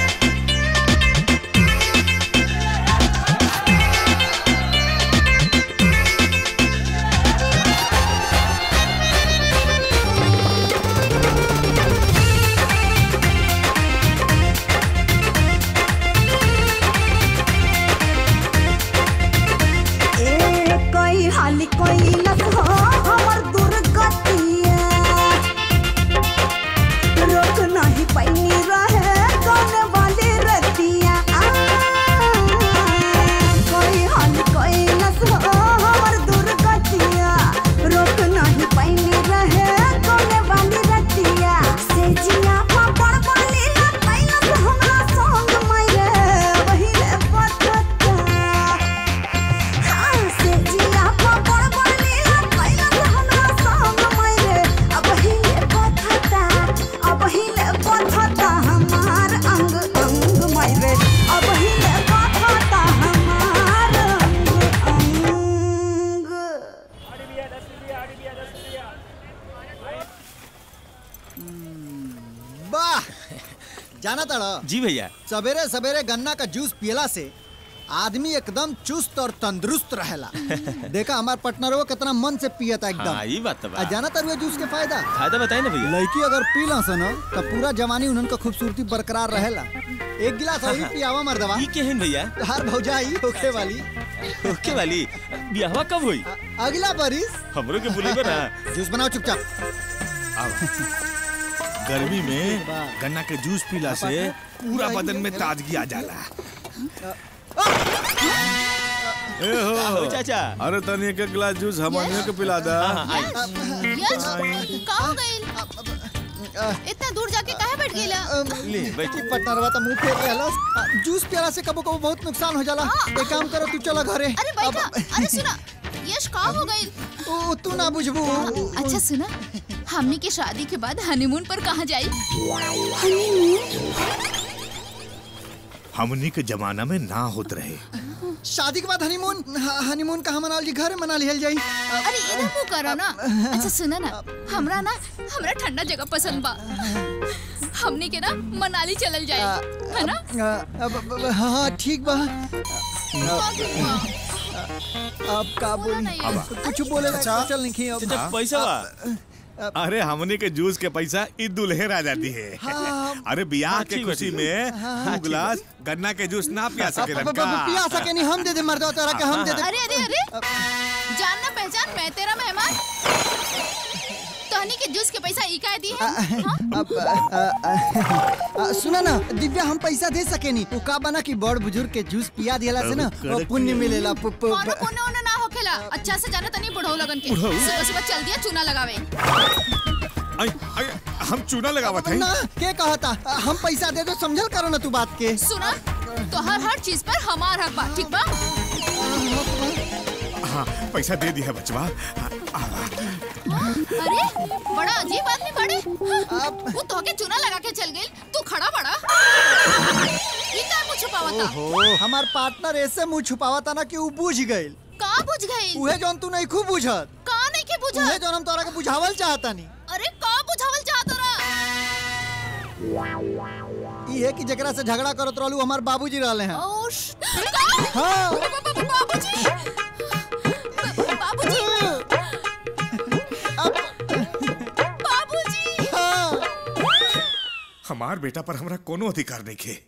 ए कोई हाली कोई लस हो हमर दुर्गतिया रोक नहीं पैनी रहे कौन वाली रतिया आ, कोई हाली कोई लस हो हमर दुर्गतिया रोक नहीं पैनी रहे कौन वाली रतिया से जिया पापड़ वाली पैलस हमरा संग माइरे वही रे पथता से जिया पापड़ वाली पैलस हमरा संग माइरे अब हिले पथता अब हिले पथता हमार अंग अंग माइरे अब हिले पथता हमार अंग अंग वाह जाना तड़ा जी भैया सवेरे सवेरे गन्ना का जूस पियला से आदमी एकदम चुस्त और तंदुरुस्त रहेला देखा हमार पटनरवा कितना मन से पियता एकदम हाँ ये बात तो बा। आ जाना तरुआ जूस के फायदा फायदा बताए ना भैया लड़की अगर पी ला सन तो पूरा जवानी उनन का खूबसूरती बरकरार रहेला एक गिलास और पियावा मर्दवा ई केहन भैया हार भौजाई होखे वाली ओके वाली बियाहवा कब हुई अगला बरिस हमरो के बुलेबे ना जूस बनाओ चुपचाप गर्मी में गन्ना के जूस पीला से पूरा बदन में ताजगी आ जाला ए हो आओ चाचा। अरे तनी एक एक गिलास जूस हमनियों के पिला दा यश का हो गइल इतना दूर जाके काहे बैठ गेला ले बैठी पटनरवा तो मुंह फेर रहलस जूस पियला से कबो कबो बहुत नुकसान हो जाला एक काम करो तू चला घरे अरे बैठा अरे सुना यश का हो गइल ओ तू ना बुझबू अच्छा सुना हमनी के शादी के बाद हनीमून पर कहाँ जाई हमनी के जमाना में ना होत रहे शादी के बाद हनीमून ह- हनीमून कहाँ मनाल जी घरे मना लिहल जाई अरे इधर मुंह करो ना अच्छा सुना ना हमरा ना हमरा ठंडा जगह पसंद बा हमनी के ना मनाली चलल जाए है ना अ, अब- अब- हाँ हाँ, ठीक बा अब का बोली कुछ बोले अच्छा। चल नहीं अब चाचा, पैसा बा? अरे हमने के जूस के पैसा ई दुल्हे आ जाती है हाँ। अरे बियाह हाँ, के ठीक खुशी बा, में हाँ, दू ठीक गिलास गन्ना के जूस ना पिया सके अब- अब- अब पिया सके नहीं हम दे दे मर्दवा तोरा के हम दे दे अरे अरे अरे जानना पहचान मैं तेरा मेहमान तोहनी के जूस के पैसा ई का दी है अब अ, अ, अ, सुना ना दिव्या हम पैसा दे सके नहीं वो का बना कि बड़ बुजुर्ग के जूस पिया दिला से ना अब वो पुण्य मिलेला पु- पु- कौनो पुण्य उन्य ना होखेला अच्छा से जाना तनी बुढ़ऊ लगन के बुढ़ऊ? सुबह सुबह चल दिया चूना लगावे आई, आई, हम चूना लगावत है ना के कहता हम पैसा दे दो समझल करो ना तू बात के सुना तो हर हर चीज पर हमार हक बा ठीक बा हाँ पैसा दे दिया बचवा अरे बड़ा अजीब आदमी बड़े हाँ, वो तोहके चूना लगा के चल गई तू खड़ा बड़ा ये का मुझ छुपावता ओहो हमार पार्टनर ऐसे मुंह छुपावा था ना कि वो बुझ गइल का बुझ गई उहे जौन तू नहीं खूब बुझत का नहीं के बुझा उहे जौन हम तोरा के बुझावल चाहता नहीं अरे का बुझावल चाहत रहा ई है कि जकरा से झगड़ा करत रहलू हमार बाबूजी रहले हैं ओ श- का? हाँ। बाबूजी बाबूजी बाबूजी हमार बेटा पर हमरा कोनो अधिकार नहीं खे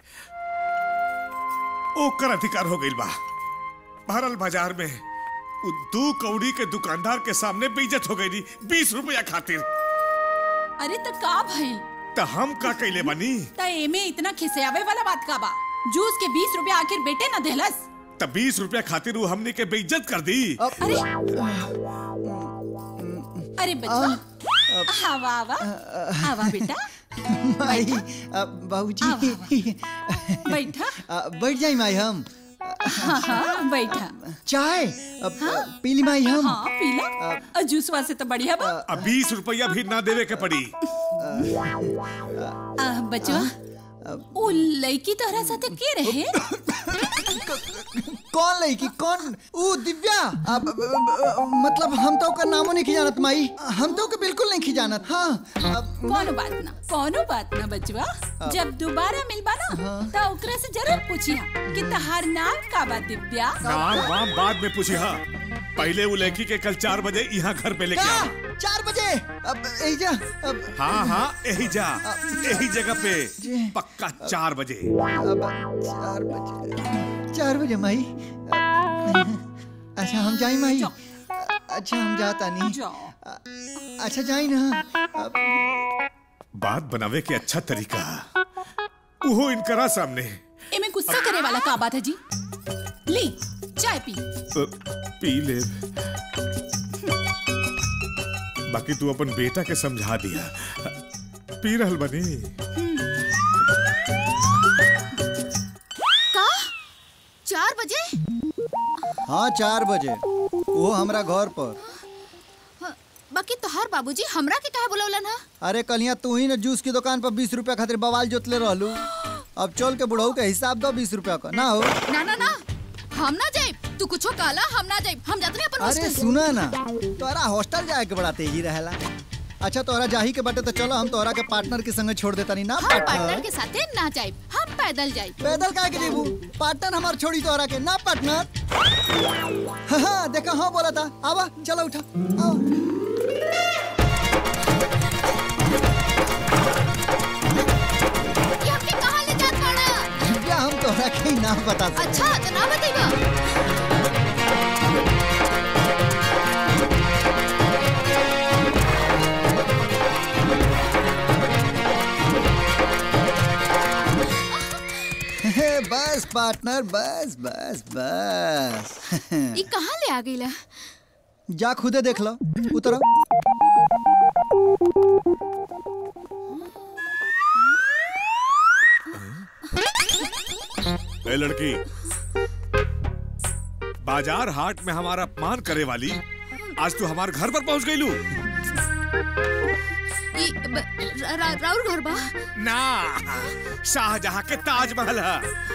ओकर अधिकार हो गइल बा भरल बाजार में उ दू कौड़ी के दुकानदार के सामने बेइज्जत हो गई बीस रुपया खातिर अरे तो का भइल त हम का कैले बनी त एमे इतना खिसियावे वाला बात का बा जूस के बीस रुपया आखिर बेटे न देहलस त बीस रुपया खातिर वो हमने के बेइज्जत कर दी अरे अरे बच्चा आवा आवा आवा बेटा माई अ, बाबूजी बैठा अ, बैठ जाई माई हम हाँ हाँ बैठा चाय अ, पीली माई हम हाँ पीला और जूसवा से तो बढ़िया बा अब बीस रुपया भी ना देवे के पड़ी आ, बचवा ओ लड़की तोहरा साथे के रहे कौन लड़की कौन ऊ दिव्या अब, अब, अब, मतलब हम तो ओकर नामो नहीं जानत माई हम तो ओके बिल्कुल नहीं जानत हाँ अब, कोनो बात ना कोनो बात ना बचवा जब दोबारा मिलबा ना तो ओकरा से जरूर पूछिया कि तहार नाम का बा दिव्या नाम वाम बाद में पूछी हाँ पहले वो लड़की के कल चार बजे यहाँ घर पे लेके आओ का? चार बजे अब एजा अब हाँ हाँ यही जा यही जगह पे पक्का चार बजे अब चार बजे चार बजे माई अच्छा हम जाई माई अच्छा हम जाता नहीं अच्छा जाई ना अब बात बनावे के अच्छा तरीका वो इनकरा सामने एमे गुस्सा करे वाला का बात है जी ली चाय पी अ, पी ले बाकी तू अपन बेटा के समझा दिया पी रहल बनी का चार बजे हाँ चार बजे वो हमरा घर पर हाँ, बाकी तोहार बाबूजी हमरा के काहे बुलौलन हा अरे कलिया तू ही ना जूस की दुकान पर बीस रुपया खातिर बवाल जोतले रहलू अब चल के बुढ़ऊ के हिसाब दो बीस रुपया का ना हो ना ना ना हम ना जाइब तू कुछो काला हम ना जाइब हम जाते नहीं अपन अरे हॉस्टल सुना ना तोरा हॉस्टल जाए के बड़ा तेजी रहेला अच्छा तोहरा जाही के बाटे तो चलो हम तोहरा के पार्टनर के संगे छोड़ देता नहीं ना हम पार्टनर के साथे ना जाए हम पैदल जाए पैदल काहे के जेबू पार्टनर हमार छोड़ी तोहरा के ना पार्टनर हाँ हाँ देखा हाँ बोला था आवा चलो उठा आओ ये हमके कहाँ ले जात बाड़ा या हम तोहरा के ही ना बता सकते अच्छा तो ना बताइबा बस पार्टनर बस बस बस ये कहाँ ले आ गईला जा खुदे देख लो उतरो ए लड़की बाजार हाट में हमारा अपमान करे वाली आज तू हमारे घर पर पहुंच गई लू ई ब- रा- रा- राउर घर बा ना शाहजहां के ताजमहल है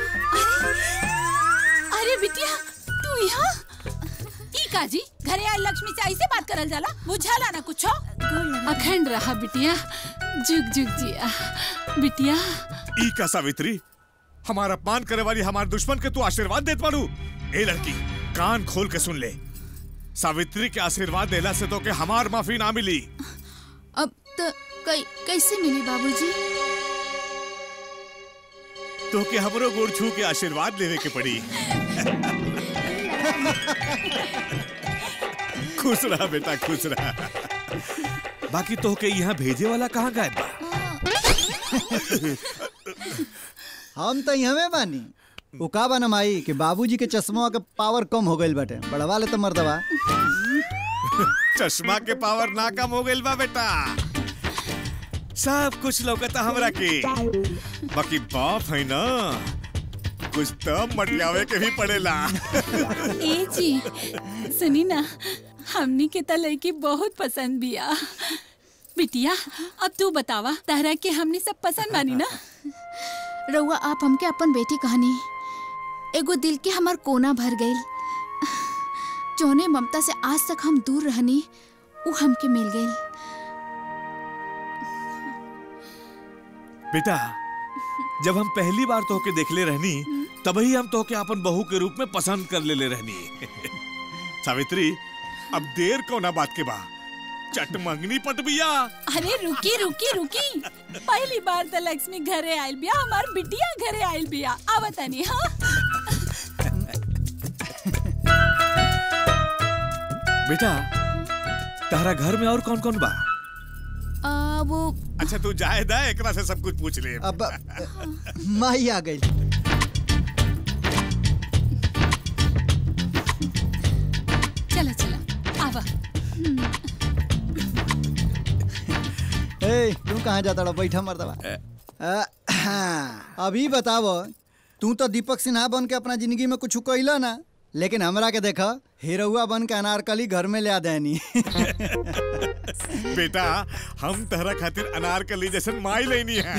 अरे बिटिया तू यहाँ ई काजी घरे आई लक्ष्मी से ऐसे बात करल जाला बुझाला ना कुछो अखंड रहा बिटिया जुग जुग जिया बिटिया ई का सावित्री हमारा अपमान करे वाली हमारे दुश्मन के तू आशीर्वाद देत बाड़ू ए लड़की कान खोल के सुन ले सावित्री के आशीर्वाद देला से तो के हमार माफी ना मिली अब तो कै, कैसे मिली बाबूजी तो के हमरो गोड़ छू के आशीर्वाद लेवे के पड़ी खुश रहा बेटा खुश रहा बाकी तो के यहाँ भेजे वाला कहाँ गायब बा हम तो यहाँ बानी वो का बा ना माई कि बाबूजी के चश्मा के पावर कम हो गईल बाटे बढ़वा ले तो मर्दवा चश्मा के पावर ना कम हो गइल बा बेटा सब कुछ लौकता हमरा के बाकी बाप है ना कुछ तो मटियावे के भी पड़ेला ए जी सुनी ना हमनी के त लड़की बहुत पसंद बिया बिटिया अब तू बतावा तारा के हमनी सब पसंद बानी ना रउआ आप हमके अपन बेटी कहानी एगो दिल के हमार कोना भर गईल जोने ममता से आज तक हम दूर रहनी वो हमके मिल गईल बेटा जब हम पहली बार तोहके देखले रहनी तभी हम तोहके अपन बहू के रूप में पसंद कर लेले रहनी सावित्री अब देर कौना बात के बा चट मंगनी पट बिया अरे रुकी रुकी रुकी पहली बार तो लक्ष्मी घरे आयल बिया हमार बिटिया घरे आयल बिया आवतनी हाँ बेटा तारा घर में और कौन कौन बा आ, वो अच्छा तू जाए दा एकरा से सब कुछ पूछ ले अब माई आ गई चला चला आवा ए तू कहाँ जाता रहा बैठा मर्दवा अ, हाँ, अभी बताव तू तो दीपक सिन्हा बन के अपना जिंदगी में कुछ कैला ना लेकिन हमरा के देखा हीरोआ बन के अनारकली घर में ले आ देनी बेटा हम तहरा खातिर अनारकली जैसन माई लेनी है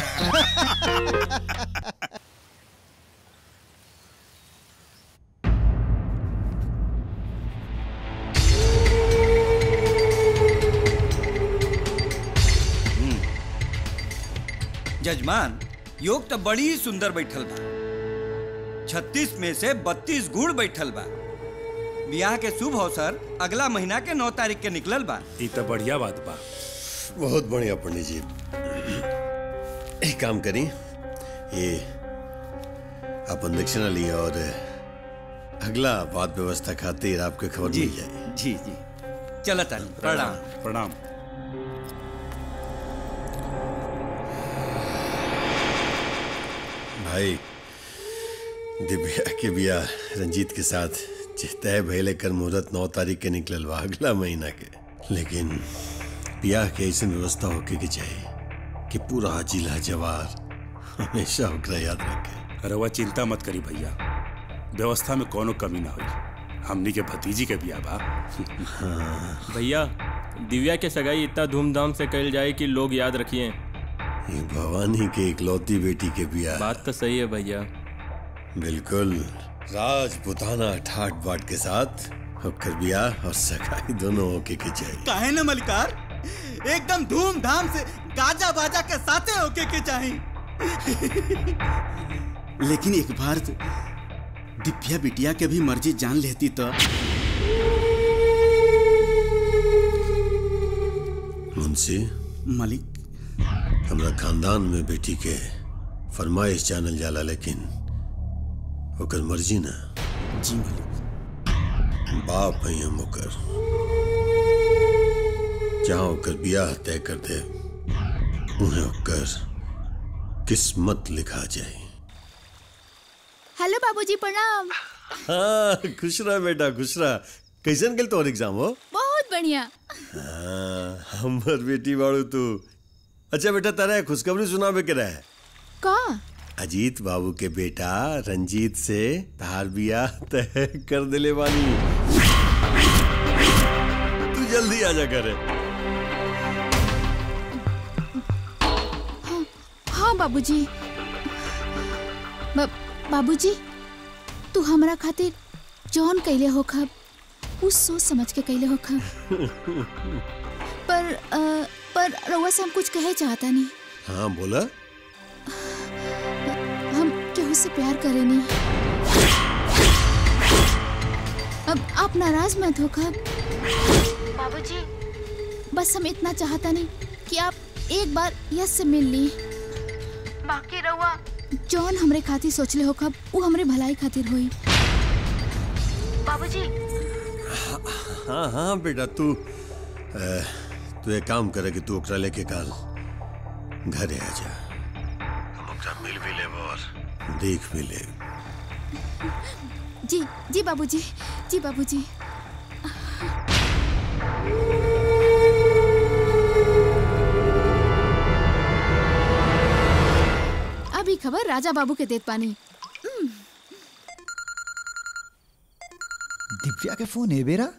जजमान योग तो बड़ी सुंदर बैठल बा छत्तीस में से बत्तीस गुड़ बैठल बा ब्याह के शुभ अवसर अगला महीना के नौ तारीख के निकलल बा ई तो बढ़िया बात बा बहुत बढ़िया पंडित जी एक काम करी ये अपन दक्षिणा लिया और अगला बात व्यवस्था खातिर आपके खबर मिल जाए जी जी चला तानी प्रणाम प्रणाम भाई दिव्या के बिया रंजीत के साथ जे तय भइले कर मुहूर्त नौ तारीख के निकलल बा अगला महीना के लेकिन ब्याह के ऐसी व्यवस्था होके के चाहिए कि पूरा जिला जवार हमेशा ओकरा याद रखे अरे वह चिंता मत करी भैया व्यवस्था में कोनो कमी ना हुई हमनी के भतीजी के बिया बा भैया दिव्या के सगाई इतना धूमधाम से कल जाए कि लोग याद रखिए ये भवानी के इकलौती बेटी के बिया बात तो सही है भैया बिल्कुल राजपुताना ठाट बाट के साथ होकर बिया और सगाई दोनों होके के चाहिए काहे न मलिकार एकदम धूमधाम से गाजा बाजा के साथे होके के चाही लेकिन एक बार दिव्या बिटिया के भी मर्जी जान लेती तो मुंशी मालिक हमरा खानदान में बेटी के फरमाइश जानल जाला लेकिन ओकर मर्जी ना जी मालिक बाप है हम ओकर जहाँ ओकर बियाह तय कर दे उन्हें ओकर किस्मत लिखा जाए हेलो बाबूजी प्रणाम हाँ खुश रह बेटा खुश रह कैसन गेल तोहर एग्जाम हो बहुत बढ़िया हाँ, हमर बेटी बाड़ू तू अच्छा बेटा तारा खुशखबरी सुनाबे के रहे का अजीत बाबू के बेटा रंजीत से तार बियाह तय कर दिले बानी तू जल्दी आजा करे हाँ बाबूजी बा, बाबूजी तू हमरा खातिर जौन कैले हो खब उ सोच समझ के कैले हो खब पर अ, पर रउआ से हम कुछ कहे चाहता नहीं हाँ बोला हम केहू से प्यार करे नहीं अब आप नाराज मत हो कब बाबूजी बस हम इतना चाहता नहीं कि आप एक बार यस से मिल ली बाकी रहुआ जौन हमरे खातिर सोचले हो कब वो हमरे भलाई खातिर हुई बाबूजी हाँ हाँ बेटा तू अ, तू एक काम करे कि तू ओकरा लेके काल घरे आ जा हम ओकरा मिल भी लेब और देख भी लेब जी जी बाबूजी जी बाबूजी अभी खबर राजा बाबू के देत पानी दिव्या के फोन है बेरा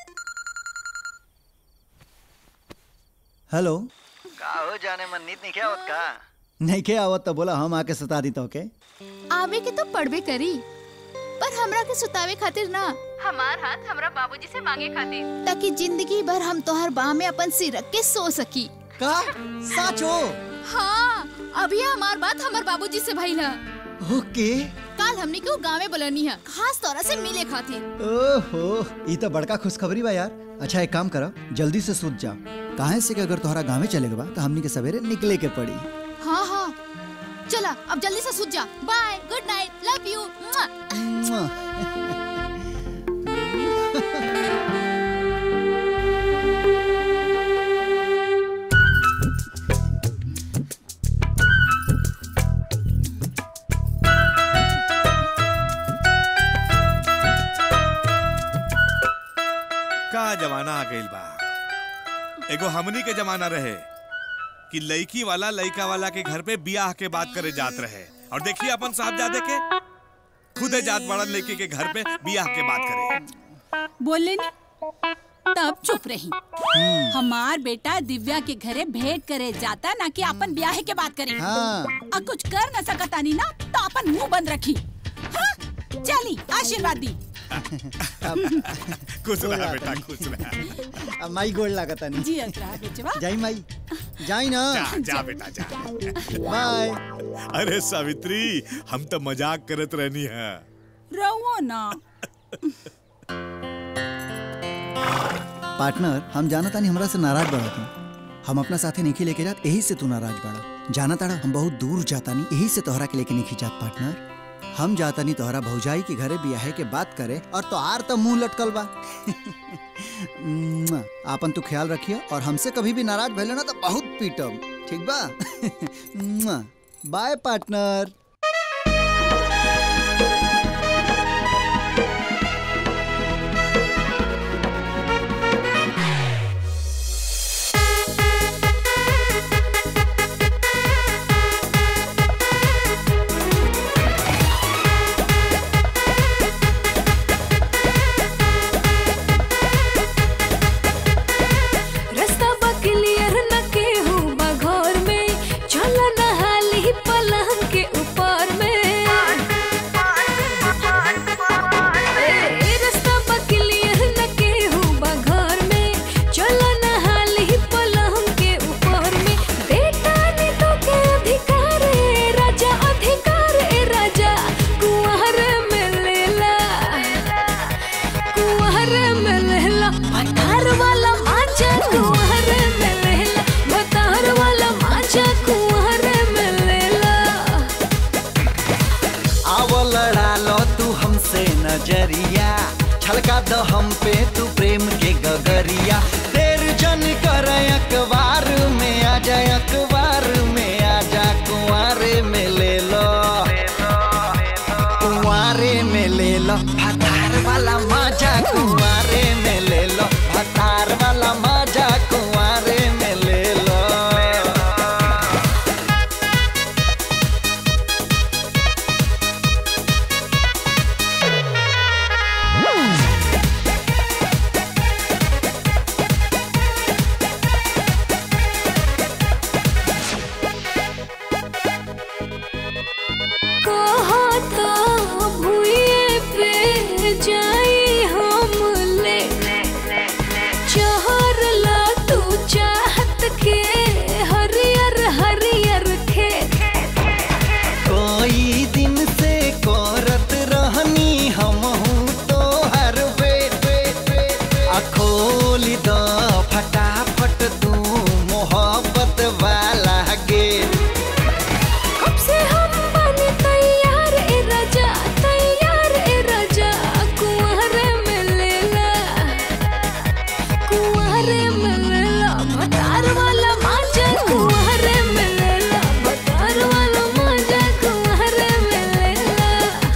हेलो का हो जाने मन नीत नहीं क्या होत का नहीं के आवत तो बोला हम आके सता दी तो के आवे के तो पड़बे करी पर हमरा के सुतावे खातिर ना हमार हाथ हमरा बाबूजी से मांगे खातिर ताकि जिंदगी भर हम तोहर बाह में अपन सिर रख के सो सकी का सच हो हाँ अभी हमार बात हमार बाबूजी से भइल है ओके काल हमनी के गाँव में बुलनी है खास तौर से मिले खातिर ओहो ये तो बड़का खुशखबरी बा यार अच्छा एक काम करो जल्दी से सूत जाओ काहे से कि अगर तोहरा गाँव चले बा तो हमनी के सवेरे निकले के पड़ी हाँ हाँ चला अब जल्दी से सूत जा bye good night love you मुआ। का जमाना आ गइल बा एगो हमनी के जमाना रहे कि लड़की वाला लड़का वाला के घर पे बियाह के बात करे जात रहे और देखिए अपन साहबजादे के खुदे जात बड़ा लड़की के घर पे बियाह के बात करे बोले नहीं तब चुप रही हमार बेटा दिव्या के घरे भेंट करे जाता ना कि अपन ब्याह के बात करे हाँ। और कुछ कर न सकता नहीं ना तो अपन मुंह बंद रखी हाँ? चली आशीर्वाद दी खुश रहा बेटा खुश रहा अब माई गोड़ लागता नहीं जी अकरा बेचवा जाई माई जाई ना जा जा बेटा जा बाय अरे सावित्री हम तो मजाक करत रहनी है रहो ना पार्टनर हम जाना तानी हमरा से नाराज बड़ा तू हम अपना साथे नहीं लेके जात यही से तू नाराज बड़ा जाना ताड़ा हम बहुत दूर जाता नहीं यही से तोहरा के लेके नहीं जात पार्टनर हम जाता नहीं तोहरा भौजाई के घरे बियाहे के बात करे और तो आर तो मुंह लटकल बा मुआ। आपन तू ख्याल रखिए और हमसे कभी भी नाराज भइले ना तो बहुत पीटम ठीक बा मुआ। बाय पार्टनर रास्ता बा क्लियर न के हो बा घर में चल नहाली पलंग के ऊपर छलका द हम पे तू प्रेम के गगरिया देर जन कर अखबार में आ जा अखबार में आ जा कुंवारे में ले लो कुंवारे में ले लो भतार वाला मजा कुंवारे में ले लो भतार वाला मजा कुंवारे में ले लो कहता भुइये पे जाई हम ले चहर ला तू चाहत के हरियर हरियर खेत कोई दिन से करत रहनी हम तो हर बेट आ खोली द फटाफट तू मोहब्बत वाला गेट कब से हम बने तैयार ए राजा तैयार ए राजा कुंवरे में लेला कुंवरे में लेला भतार वाला माजा कुंवरे में लेला भतार वाला माजा कुंवरे में लेला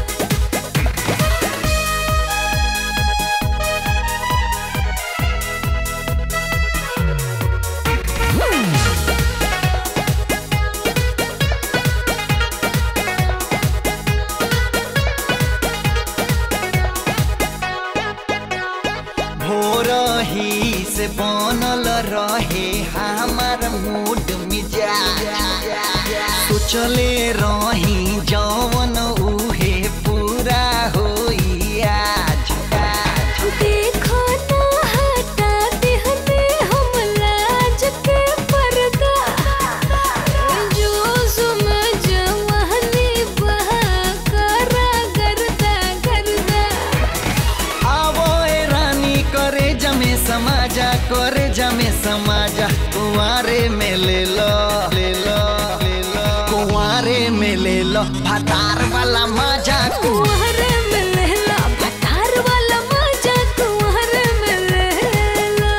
भोर ही से बनल रहे हमार मूड मिजाज सोचले रही जवन उहे पूरा होई आज देखो ना हटा देहने हम लाज के पर्दा जो समझ वहनी बहा करा गर्दा गर्दा आवो ए रानी करे जमे समाजा करे जमे समाजा कुंवारे में ले लो ले लो ले लो कुंवारे में ले लो भतार वाला मजा कुंवरे में लेला भतार वाला मजा कुंवरे में लेला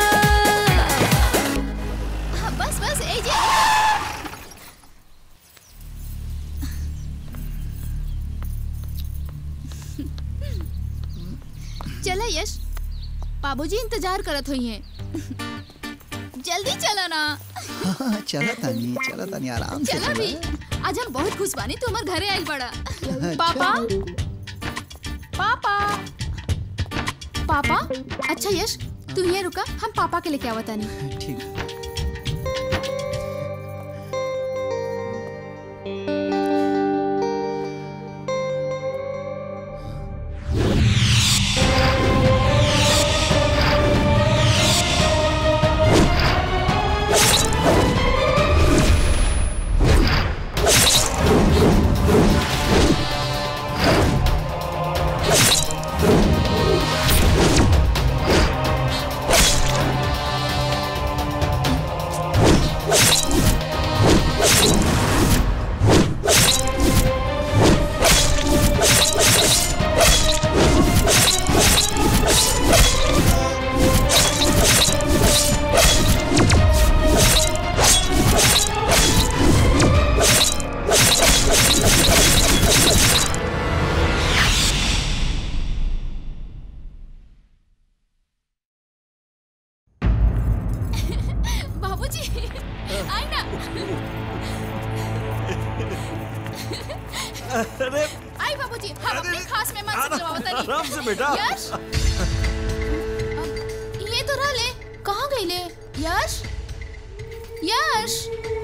बस बस ए जे चला यश बाबूजी इंतजार करत हुई हैं जल्दी चलो ना हाँ, चला तानी चला तानी आराम से चलो भी चला आज हम बहुत खुश बानी तू हमारे घरे आई बड़ा अच्छा। पापा पापा पापा अच्छा यश तू ये रुका हम पापा के लेके आवता नहीं ठीक बाबूजी आई ना अरे आई बाबूजी हम अपने खास मेहमान से मिलवावता नहीं आराम से बेटा। यश अब ये तो रह ले कहाँ गई ले यश यश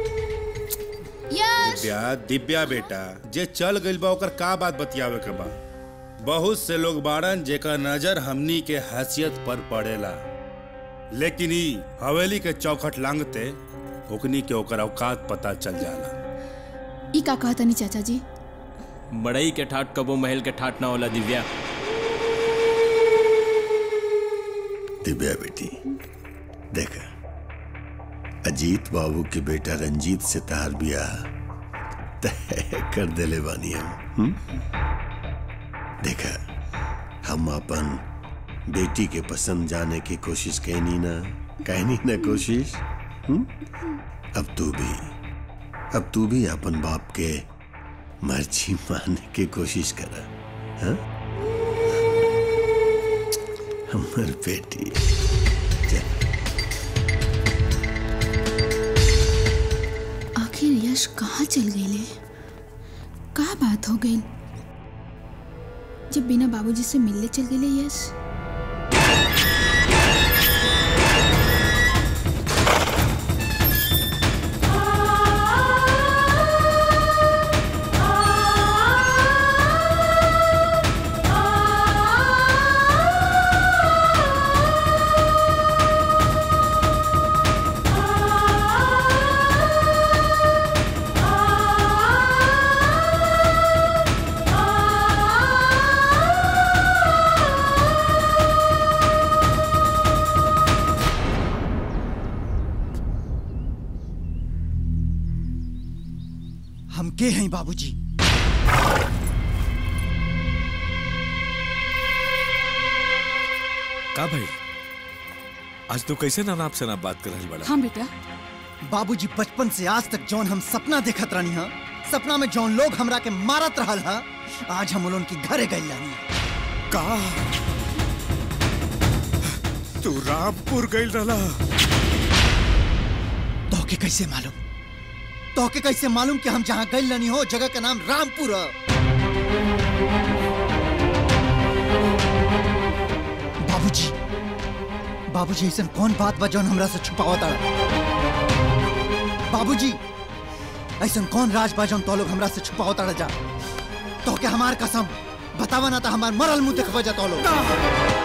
यश दिव्या दिव्या बेटा जे चल गइल बा ओकर का बात बतियावे के बा बहुत से लोग बाड़न जेकर नजर हमनी के हैसियत पर पड़ेला लेकिन ई हवेली के चौखट लांगते ओकनी के ओकर औकात पता चल जाला ई का कहता नहीं चाचा जी मड़ई के ठाट कबो महल के ठाट ना होला दिव्या दिव्या बेटी देख अजीत बाबू के बेटा रंजीत से तार बियाह तय कर देले बानी हम हम्म? देखा हम अपन बेटी के पसंद जाने की कोशिश कहनी ना कहनी ना कोशिश हुँ? अब तू भी अब तू भी अपन बाप के मर्जी मानने की कोशिश कर हाँ? हमर बेटी आखिर यश कहाँ चल गए का बात हो गई जब बिना बाबूजी से मिलने चल गए यश हम के हैं बाबूजी का भाई आज तू कैसे ना आपसे ना बात कर रही बड़ा हाँ बेटा बाबूजी बचपन से आज तक जौन हम सपना देखत रहनी हा सपना में जौन लोग हमरा के मारत रहल हा आज हम लोगन के घरे गई रहनी का तू रामपुर गई रला तो के कैसे मालूम तो के कैसे मालूम कि हम जहाँ गई रहनी हो जगह का नाम रामपुर है बाबूजी बाबूजी ऐसा कौन बात बा जौन हमरा से छुपावत बाबूजी ऐसा कौन राज बा जौन तो लोग हमरा से छुपावत जा तो के हमार कसम बतावा ना तो हमार मरल मुंह देखबा जा तो लोग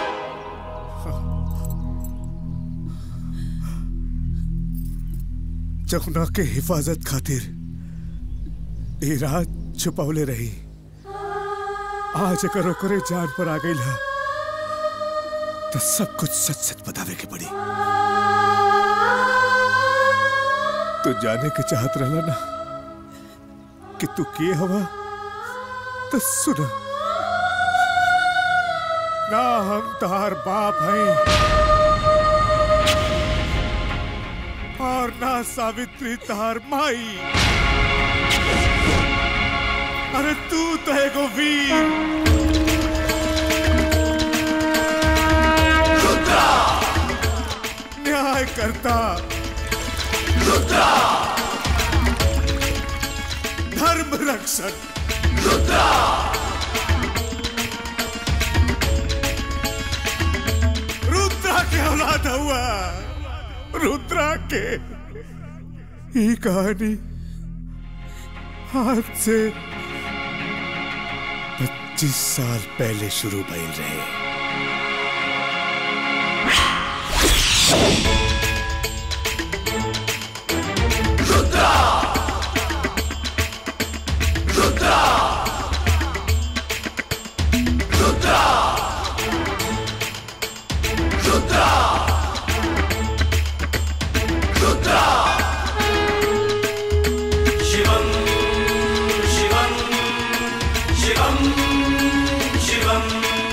जमुना के हिफाजत खातिर ए रात छुपौले रही आज अगर ओकरे जान पर आ गई है तो सब कुछ सच सच बतावे के पड़ी तू जाने के चाहत रहला ना कि तू के हवा तो सुना ना हम तार बाप हैं और ना सावित्री तार माई अरे तू तो है गो वीर न्याय करता धर्म रक्षक रुद्रा के औलाद हुआ रुद्रा के ये कहानी आज से पच्चीस साल पहले शुरू भइल रहे रुद्रा रुद्रा रुद्रा रुद्रा रुद्रा शिवं शिवं शिवं शिवं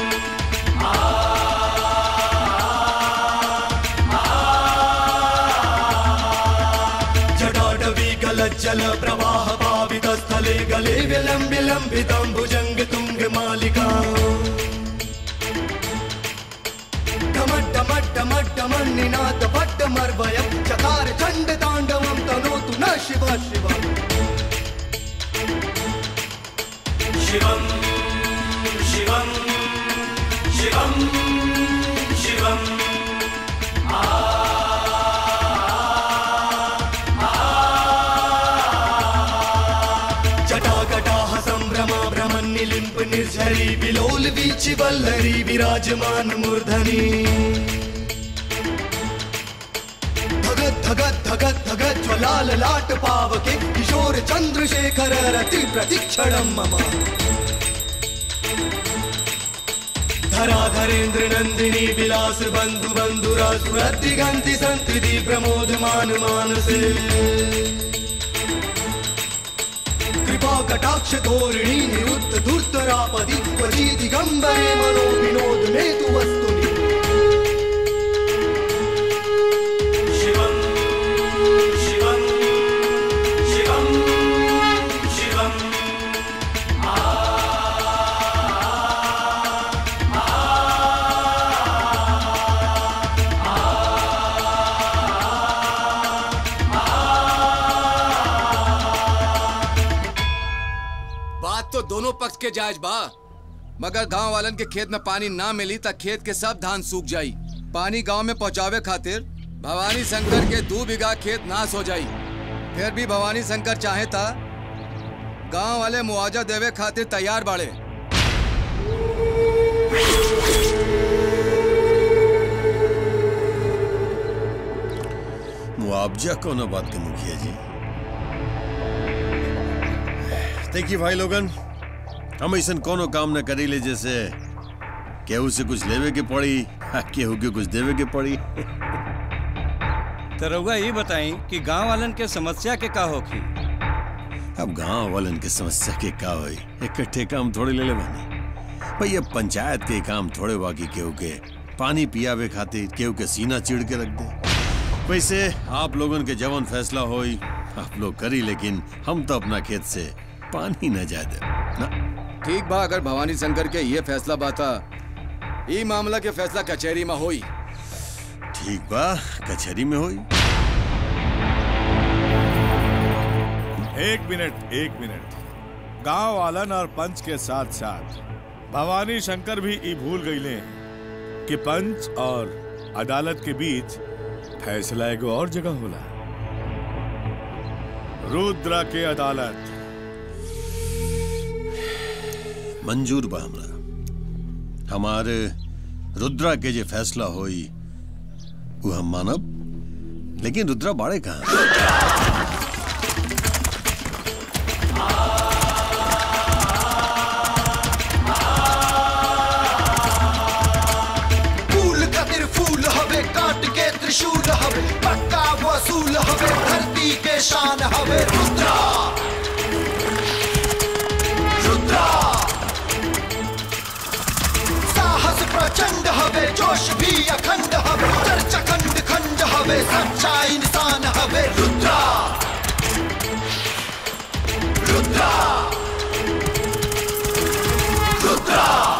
जटाटवी गलज्जल प्रवाह पावित स्थले गले विलम्ब विलम्बितं भुजङ्ग तुङ्ग मालिका डमड्डमड्डमड्डमन्निनाथ पट्टमर्वय चकार चण्ड ताण्डवं तनोतु न शिव शिव शिवं शिवं शिवं शिवं जटाकटाः सम्भ्रमा भ्रमन्निलिम्प निर्झरी विलोल वीचि वल्लरी विराजमान मूर्धनि धगत धगत धगत धगत ज्वलाल लाट पावके किशोर चंद्रशेखर रति प्रतिक्षणं मम धराधरेन्द्र नंदिनी विलास बंधु बंधुरा सुरदिगंति संति प्रमोदमान मानसे कृपा कटाक्ष धोरिणी निरुद्ध धूर्तरापदि क्वची दिगंबरे मनो विनोद में तु वस्तुनि तो दोनों पक्ष के जायज बा मगर गांव वालन के खेत में पानी ना मिली त खेत के सब धान सूख जाई पानी गांव में पहुंचावे खातिर भवानी शंकर के दो बीघा खेत नाश हो जाई फिर भी भवानी शंकर चाहे था गांव वाले मुआवजा देवे खातिर तैयार बाड़े मुआवजा कोनो बात के मुखिया जी देखिए भाई लोगन हम ऐसा कोनो काम न करी ले जैसे केहू से कुछ लेवे के पड़ी आ केहू के कुछ देवे के पड़ी तो रउआ ये बताई कि गांव वालन के समस्या के का होखी अब गांव वालन के समस्या के का होई इकट्ठे काम थोड़े ले ले बानी भाई अब पंचायत के काम थोड़े बाकी केहू के पानी पियावे खातिर केहू के सीना चिड़ के रख दे वैसे आप लोगन के जवन फैसला होई आप लोग करी लेकिन हम तो अपना खेत से पानी न जाए दे ना ठीक बा अगर भवानी शंकर के ये फैसला बाता ई मामला के फैसला कचहरी में होई ठीक बा कचहरी में होई एक मिनट एक मिनट गांव वालन और पंच के साथ साथ भवानी शंकर भी ई भूल गईले कि पंच और अदालत के बीच फैसला एगो और जगह होला रुद्रा के अदालत मंजूर बा हमरा हमारे रुद्रा के जे फैसला होई वो हम मानब लेकिन रुद्रा बाड़े कहाँ फूल कतिर फूल हवे काट के त्रिशूल हवे पक्का वसूल हवे धरती के शान हवे रुद्रा रुद्रा साहस प्रचंड हवे जोश भी अखंड हवे चर्चा खंड खंड हवे सच्चा इंसान हवे रुद्रा रुद्रा रुद्रा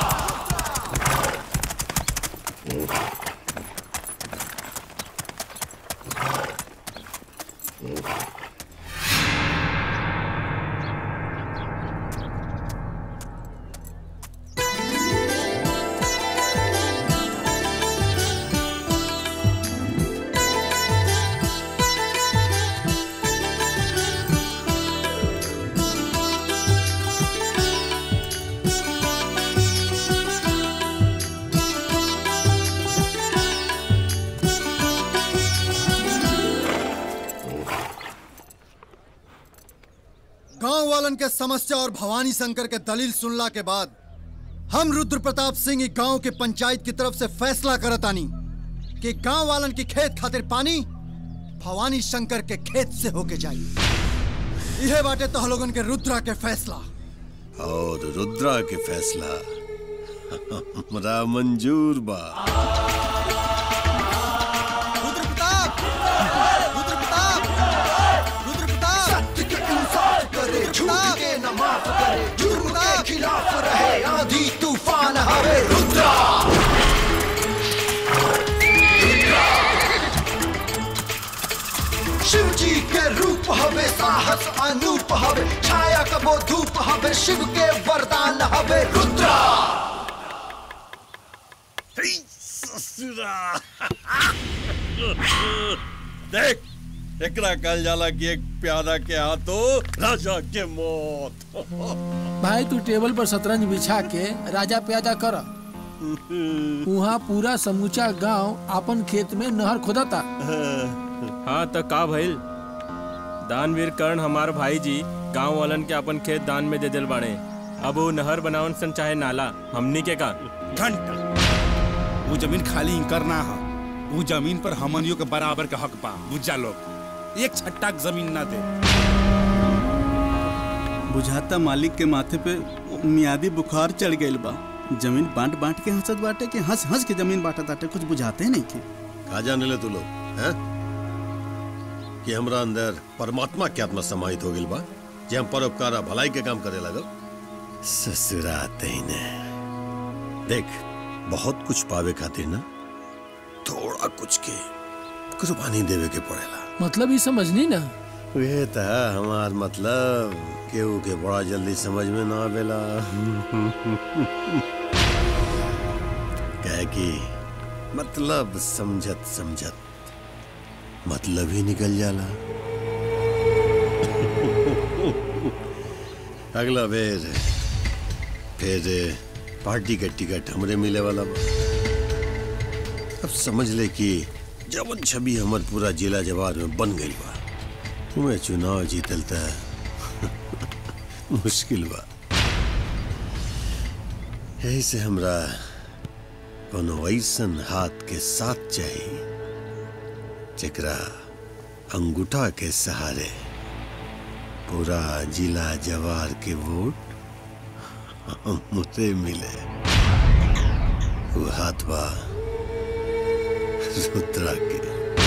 गांव वालन के समस्या और भवानी शंकर के दलील सुनला के बाद हम रुद्र प्रताप सिंह ई गांव के पंचायत की तरफ से फैसला करतानी कि गांव वालन की खेत खातिर पानी भवानी शंकर के खेत से होके जाई इहे बाटे तो लोगन के रुद्रा के फैसला और रुद्रा के फैसला हमरा मंजूर बा रुद्र प्रताप रुद्र प्रताप रुद्र प्रताप सत्य के इंसाफ करे झूठ के न माफ करे जुर्म के खिलाफ रहे आंधी तूफान हवे रुद्रा शिव जी के रूप हवे साहस अनूप हवे छाया कबो धूप हवे शिव के वरदान हवे रुद्रा देख एकरा कल जाला कि एक प्यादा के हाथों राजा के मौत भाई तू टेबल पर शतरंज बिछा के राजा प्यादा कर वहाँ पूरा समूचा गांव अपन खेत में नहर खोदता हाँ तो का भइल दानवीर कर्ण हमार भाई जी गांव वालन के अपन खेत दान में दे दिल बाड़े अब वो नहर बनावन सन चाहे नाला हमनी के का घंटा वो जमीन खाली करना है वो जमीन पर हमनियों के बराबर का हक बा बुझा लोग एक छट्टा जमीन ना दे बुझाता मालिक के माथे पे मियादी बुखार चढ़ गइल बा जमीन बांट बांट के हंसत बाटे कि हंस हंस के जमीन बांटत बाटे कुछ बुझाते नहीं के का जाने ले तू लोग हैं कि हमरा अंदर परमात्मा के आत्मा समाहित हो गइल बा जे हम परोपकार आ भलाई के काम करे लगल ससुरा तईने देख बहुत कुछ पावे खातिर ना थोड़ा कुछ के कुर्बानी देवे के पड़ेला मतलब ये समझनी ना वे था हमार मतलब केहू के बड़ा जल्दी समझ में ना आवेला कहे कि मतलब समझत समझत मतलब ही निकल जाला अगला बेर फिर पार्टी के टिकट हमरे मिले वाला बा अब समझ ले कि जवन छवि हमर पूरा जिला जवार में बन गई बा तुम्हें चुनाव जीतल त मुश्किल बा यही से हमरा कोनो ऐसन हाथ के साथ चाहिए जेकरा अंगूठा के सहारे पूरा जिला जवार के वोट मुझे मिले वो हाथ बा रुद्रा के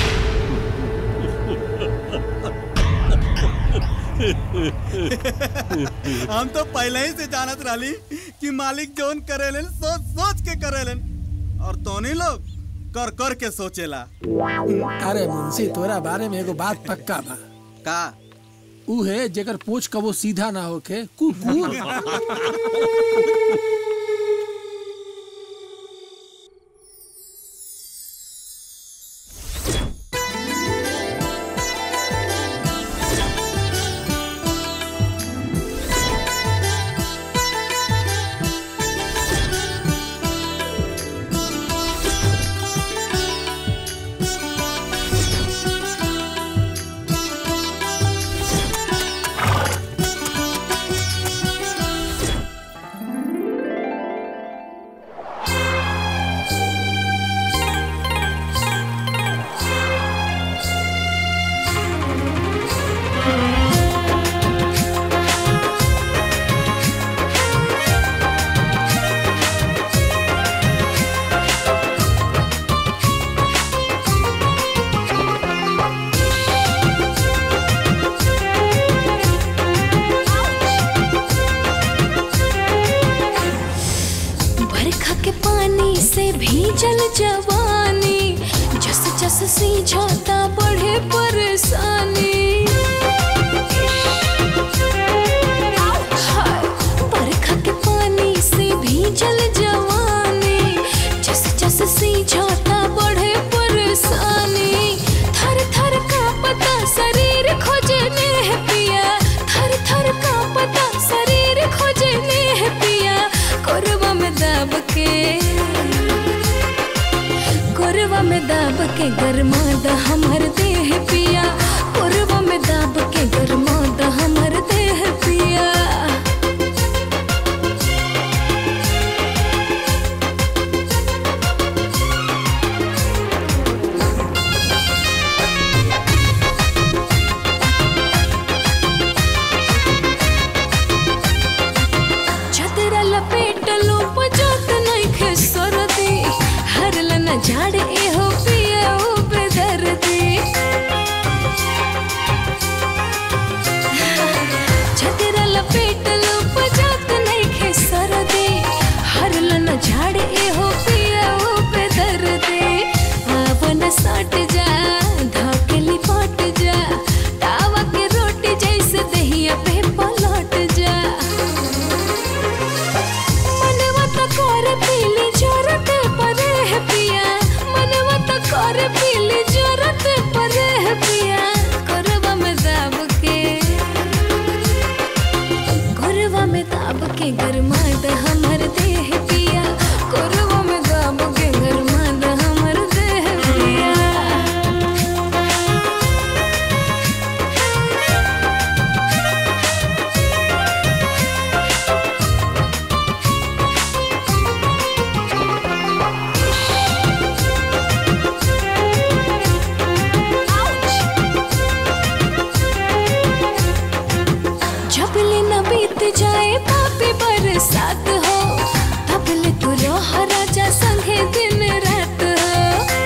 हम तो पहले ही से जानत रहली कि मालिक जोन करेलन सोच सोच के करेलन और तोनी लोग कर कर के सोचेला अरे मुंशी तोरा बारे में एगो बात पक्का बा का ऊ है जेकर पूछ कबो सीधा ना होके कुकुर बरखा के पानी से भीजल जवानी जस जस सीझाता बढ़े परेशानी हाय, बरखा के पानी से भीजल जवानी जस जस सीझाता बढ़े परेशानी थर थर का पता शरीर खोजे में पिया थर थर का पता शरीर खोजे में पिया कोरवा में दाब के कोरवा में दाब के गरमा द हमर देह पिया कोरवा में दाब के गरमा द हमर देह पिया छतरा लपेट लो पजोत नइखे सरदी हरल न झाड़ एहो पिया ओ बेदर्दी छतरा लपेट लो पजोत नइखे सरदी हरल न झाड़ एहो पिया ओ बेदर्दी आवन साट जा धकेली पट जा तावा के रोटी जैसे दहिया पे पलट जा मनवा त कर पीली जरत परे है पिया मनवा त कर पीली जरत परे है पिया करवा में दाब के करवा में दाब के गरमा द हमर देह पिया करवा में दाब के गरमा द हमर देह पिया जब ले न बीत जाए पापी बरसात हो तब ले तू रह राजा संगे दिन रात हो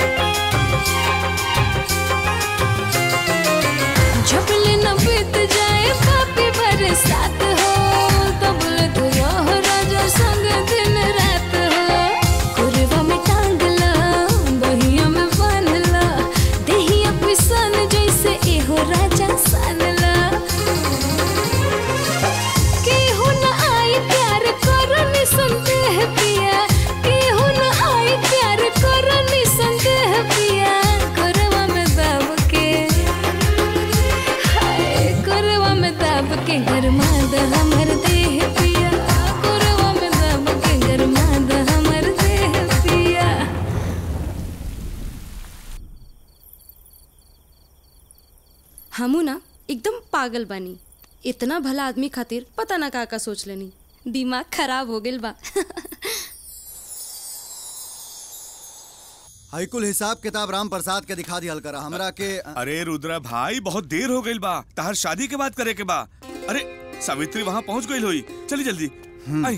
जब ले न बीत जाए पापी बरसात हो तब ले तू रह राजा संगे दिन रात हो कुरवा में टांग ला बहिया में बांध ला देहिया पिसन जैसे एहो राजा सान पागल बनी इतना भला आदमी खातिर पता ना का का सोच लेनी दिमाग खराब हो गेल बा हाई कुल हिसाब किताब राम प्रसाद के दिखा दिया करा हमरा के अरे रुद्रा भाई बहुत देर हो गई बा तहर शादी के बात करे के बा अरे सावित्री वहाँ पहुँच गई होई चली जल्दी आई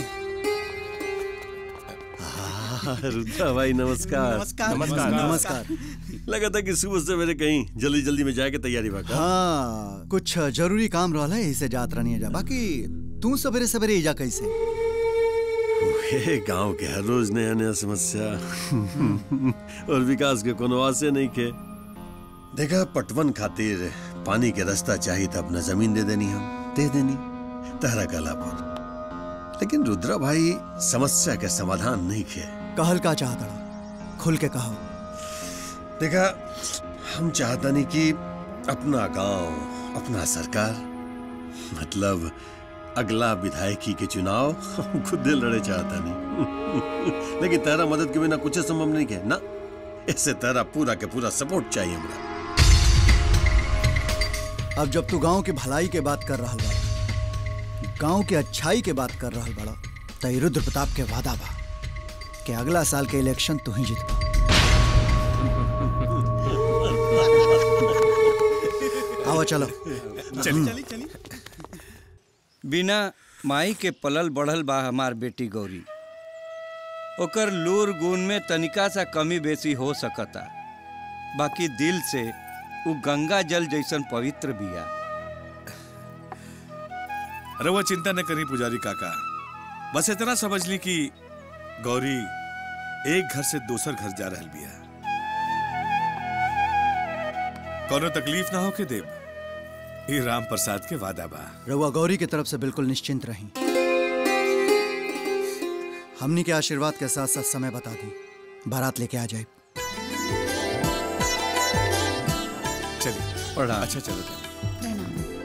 रुद्रा भाई नमस्कार नमस्कार। नमस्कार। नमस्कार। लगा था कि सुबह से मेरे कहीं जल्दी जल्दी में जाए के तैयारी बा का? हाँ कुछ जरूरी काम रहला है इसे जात रहनी जा बाकी तू सवेरे सवेरे जा कैसे हे गांव के हर रोज नया नया समस्या और विकास के कोनो आसे नहीं के देखा पटवन खातिर पानी के रास्ता चाहिए था अपना जमीन दे देनी हम दे देनी तहरा कला पर लेकिन रुद्रा भाई समस्या के समाधान नहीं खे कहल का चाहता खुल के कहो देखा हम चाहता नहीं कि अपना गांव अपना सरकार मतलब अगला विधायकी के चुनाव हम खुद लड़े चाहता नहीं लेकिन तेरा मदद के बिना कुछ संभव नहीं है ना ऐसे तेरा पूरा के पूरा सपोर्ट चाहिए हमरा अब जब तू गांव की भलाई के बात कर रहा बा गांव के अच्छाई के बात कर रहा बड़ा तो ई रुद्र प्रताप के वादा बा कि अगला साल के इलेक्शन तू ही जीतबा आओ चलो चली चली चली बिना माई के पलल बढ़ल बा हमार बेटी गौरी ओकर लूर गुण में तनिका सा कमी बेसी हो सकता बाकी दिल से उ गंगा जल जैसन पवित्र बिया रवा चिंता न करी पुजारी काका बस इतना समझ ली कि गौरी एक घर से दूसर घर जा रहल बिया कोनो तकलीफ ना हो के देव ये राम प्रसाद के वादा बा रउआ गौरी की तरफ से बिल्कुल निश्चिंत रही हमनी के आशीर्वाद के साथ साथ समय बता दी बारात लेके आ जाए चलिए पढ़ा अच्छा चलो चलो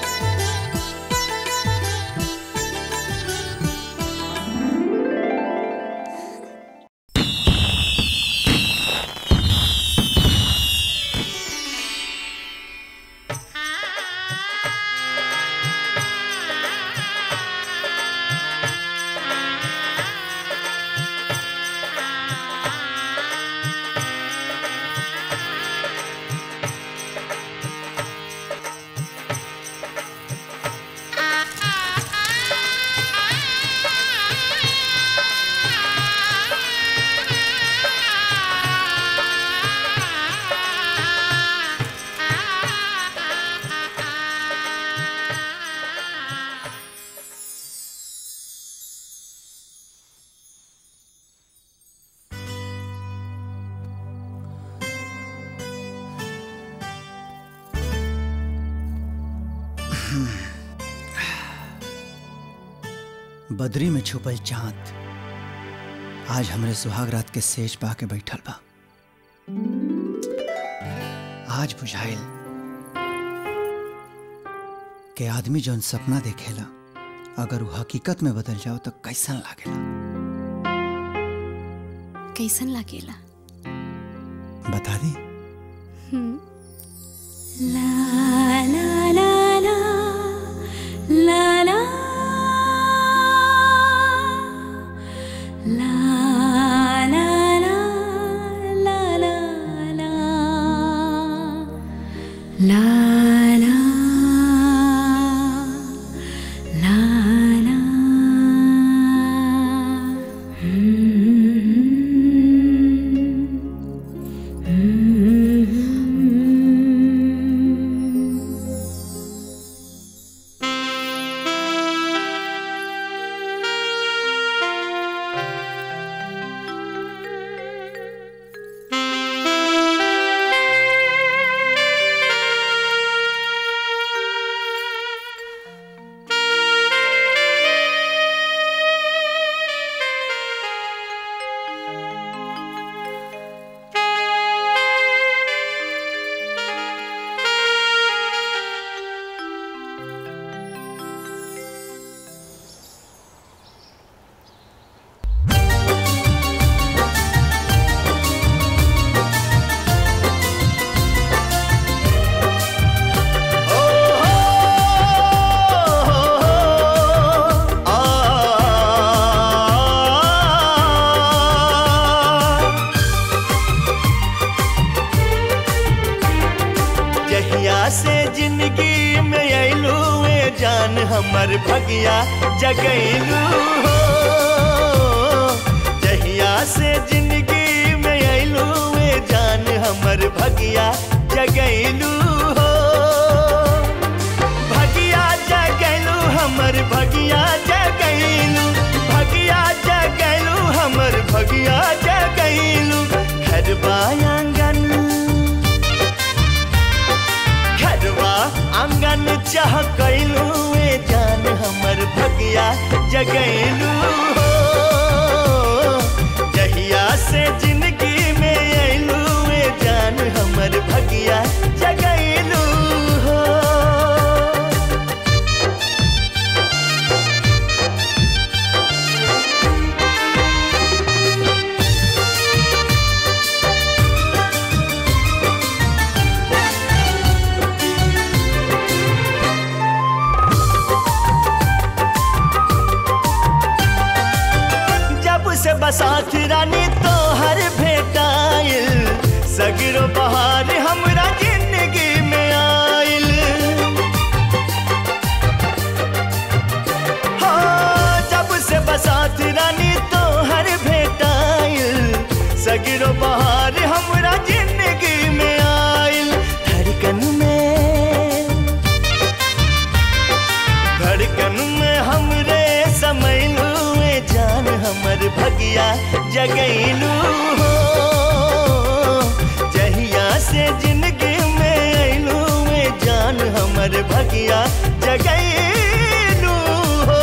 बदरी में छुपल चांद आज हमरे सुहाग रात के सेज पा के बैठल बा आज बुझाइल के आदमी जौन सपना देखेला अगर वो हकीकत में बदल जाओ तो कैसन लागेला कैसन लागेला बता दी ला ला ला ला ला ला ला ला ला ला ला ला ला ला ला ला हम्म हमर भगिया जगैलू हो जहिया से जिंदगी में अइलू वे जान हमर भगिया जगैलू हो भगिया जगैलू हमर भगिया जगैलू भगिया जगैलू हमर भगिया जगैलू घरबा आंगन घरवा आंगन चाह कैलू ए जान हमर भगिया जगैलू हो जहिया से जिंदगी में अइलू ए जान हमर भगिया जगैलू हो जब से बसात रानी तो हर भेटाइल सगरो बहार हमरा जिंदगी में आइल हाँ जब से बसात रानी तो हर भेटाइल सगरो बहार हमरा जिंदगी में आइल धड़कन में धड़कन में हमरे समैलू ए जान हमर भगिया जगैलू हो जहिया से जिंदगी में अइलू ए जान हमर भगिया जगैलू हो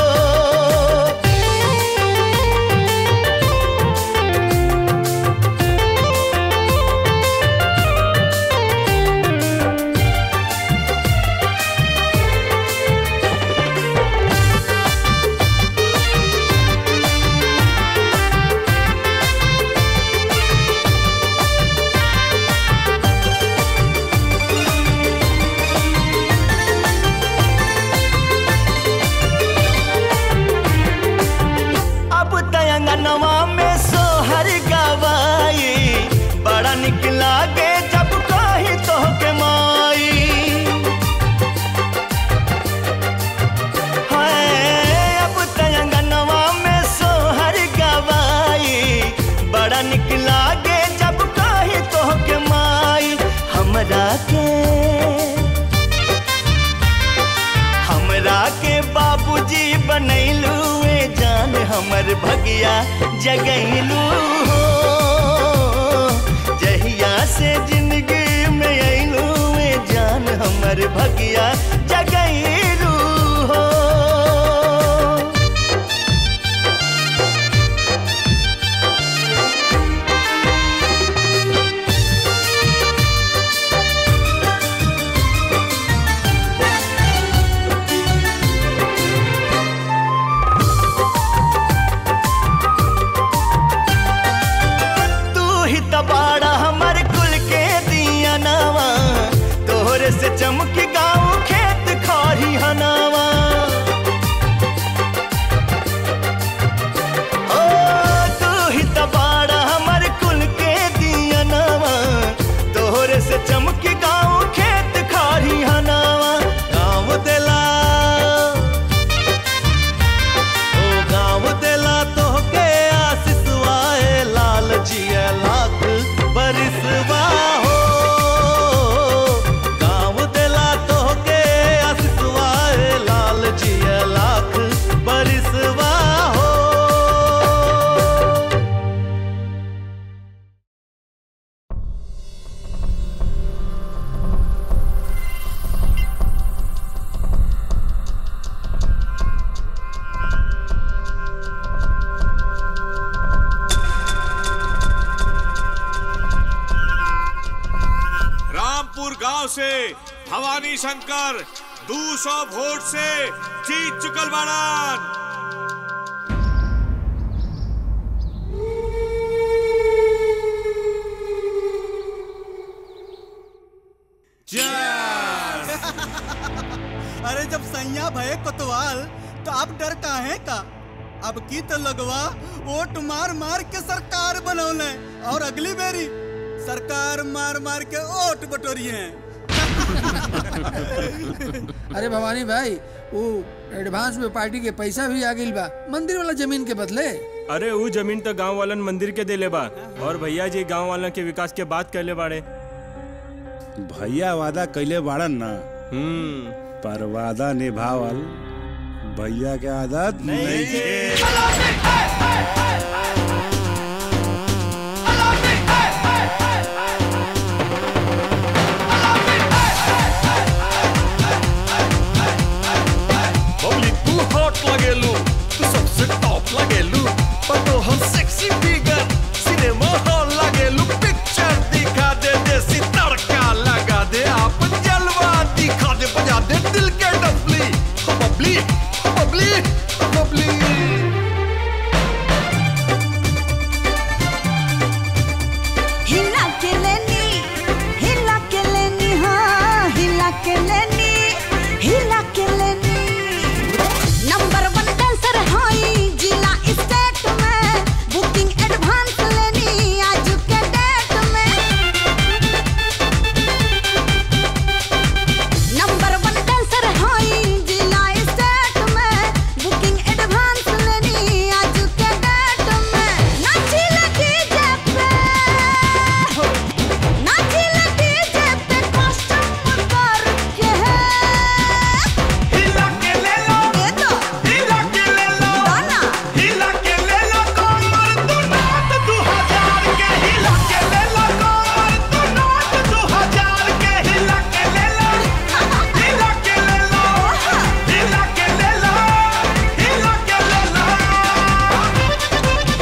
अब तयंगनवा में सोहर गवाई बड़ा निक लागे जब कही तो के माई हाय अब तयंगनवा में सोहर गवाई बड़ा निक लागे जब कही तो के माई हमरा के हमरा के बाबूजी बनैलू ए जान हमर भगिया जगैलू हो जहिया से जिंदगी में अइलू ए जान हमर भगिया जगैलू हो तू ही तबाड़ा हमर कुल के दिया नवा तोहरे से चमक गाँव खेत खारी हनावा ओ तू ही तबाड़ा हमर कुल के दिया नवा तोहरे से चमक गाँव खेत खारी हनावा गाँव देला ओ गाँव देला तोहके आशीषवाए लाल जिया लाख बरिसवा हो गाँव देला तोहके आशीषवाए लाल जिया लाख बरिसवा हो रामपुर गांव से भवानी शंकर 200 वोट से जीत चुकल बाड़न अरे जब सैया भये कोतवाल तो आप डर काहे का अब की तो लगवा वोट मार मार के सरकार बनौले और अगली बेरी सरकार मार मार के वोट बटोरी है अरे भवानी भाई वो एडवांस में पार्टी के पैसा भी आ गइल बा मंदिर वाला जमीन के बदले अरे ऊ जमीन तो गांव वालन मंदिर के देले बा और भैया जी गांव वालन के विकास के बात कहले बाड़े भैया वादा कैले बाड़न ना पर वादा निभावल भैया के आदत नहीं, बबली तू हॉट लगेलू तू सबसे टॉप लगेलू पर तो हम सेक्सी फिगर सिनेमा हॉल लगेलू पिक्चर दिखा दे देसी तड़का लगा दे आप जलवा दिखा दे बजा दे दिल के डबली हो बबली हो बबली हो बबली हिला के लेनी हिला के लेनी हाँ हिला के लेनी हिला के लेनी नंबर वन डांसर हाई जिला स्टेट में बुकिंग एडवांस लेनी आज के डेट में नंबर वन डांसर हाई जिला स्टेट में बुकिंग एडवांस लेनी आज के डेट में नाची लगी जब नाची लगी जब कॉस्ट्यूम करके हिला के ले लो ये तो हिला के ले लो गाना हिला के ले लो कमर तू नाच दू हजार के हिला के ले लो कमर तू नाच दू हजार के हिला के ले लो हिला के ले लो हिला के ले लो हिला के ले लो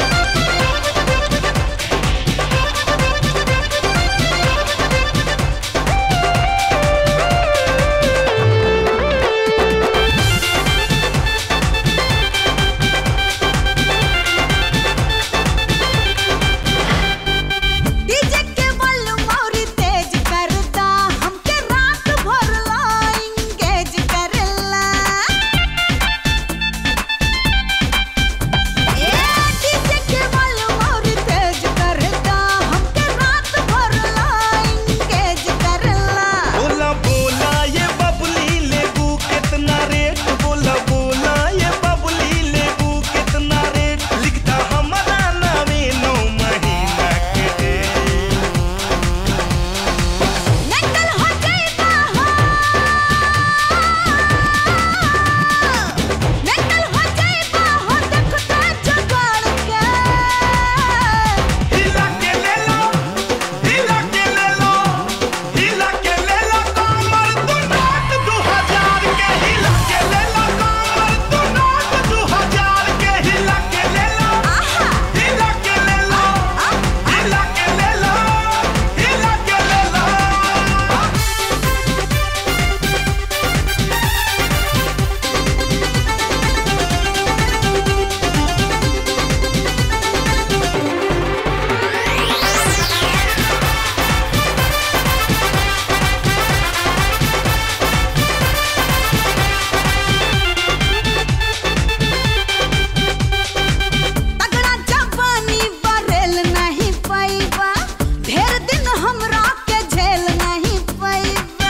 डीजे के वॉल्यूम और तेज करता हमके रात भर ला इंगेज करला ए डीजे के वॉल्यूम और तेज करता हमके रात भर ला इंगेज करला बोला बोला ये बबली लेबू कितना रेट बोला बोला ये बबली लेबू कितना रेट लिखता हमारा नामे नौ महीना के डेट नकल हो जाएगा नकल हो जाएगा हो देखता जुगाड़ के हिला के ले लो हिला के ले लो हिला के ले लो कमर तू नाच दू हजार के हिला के ले लो कमर तू नाच दू हजार के हिला के ले लो हिला के ले लो हिला के ले लो हिला के ले लो तगड़ा जवानी बरेल नहीं पैबा ढेर दिन हमरा के झेल नहीं पैबा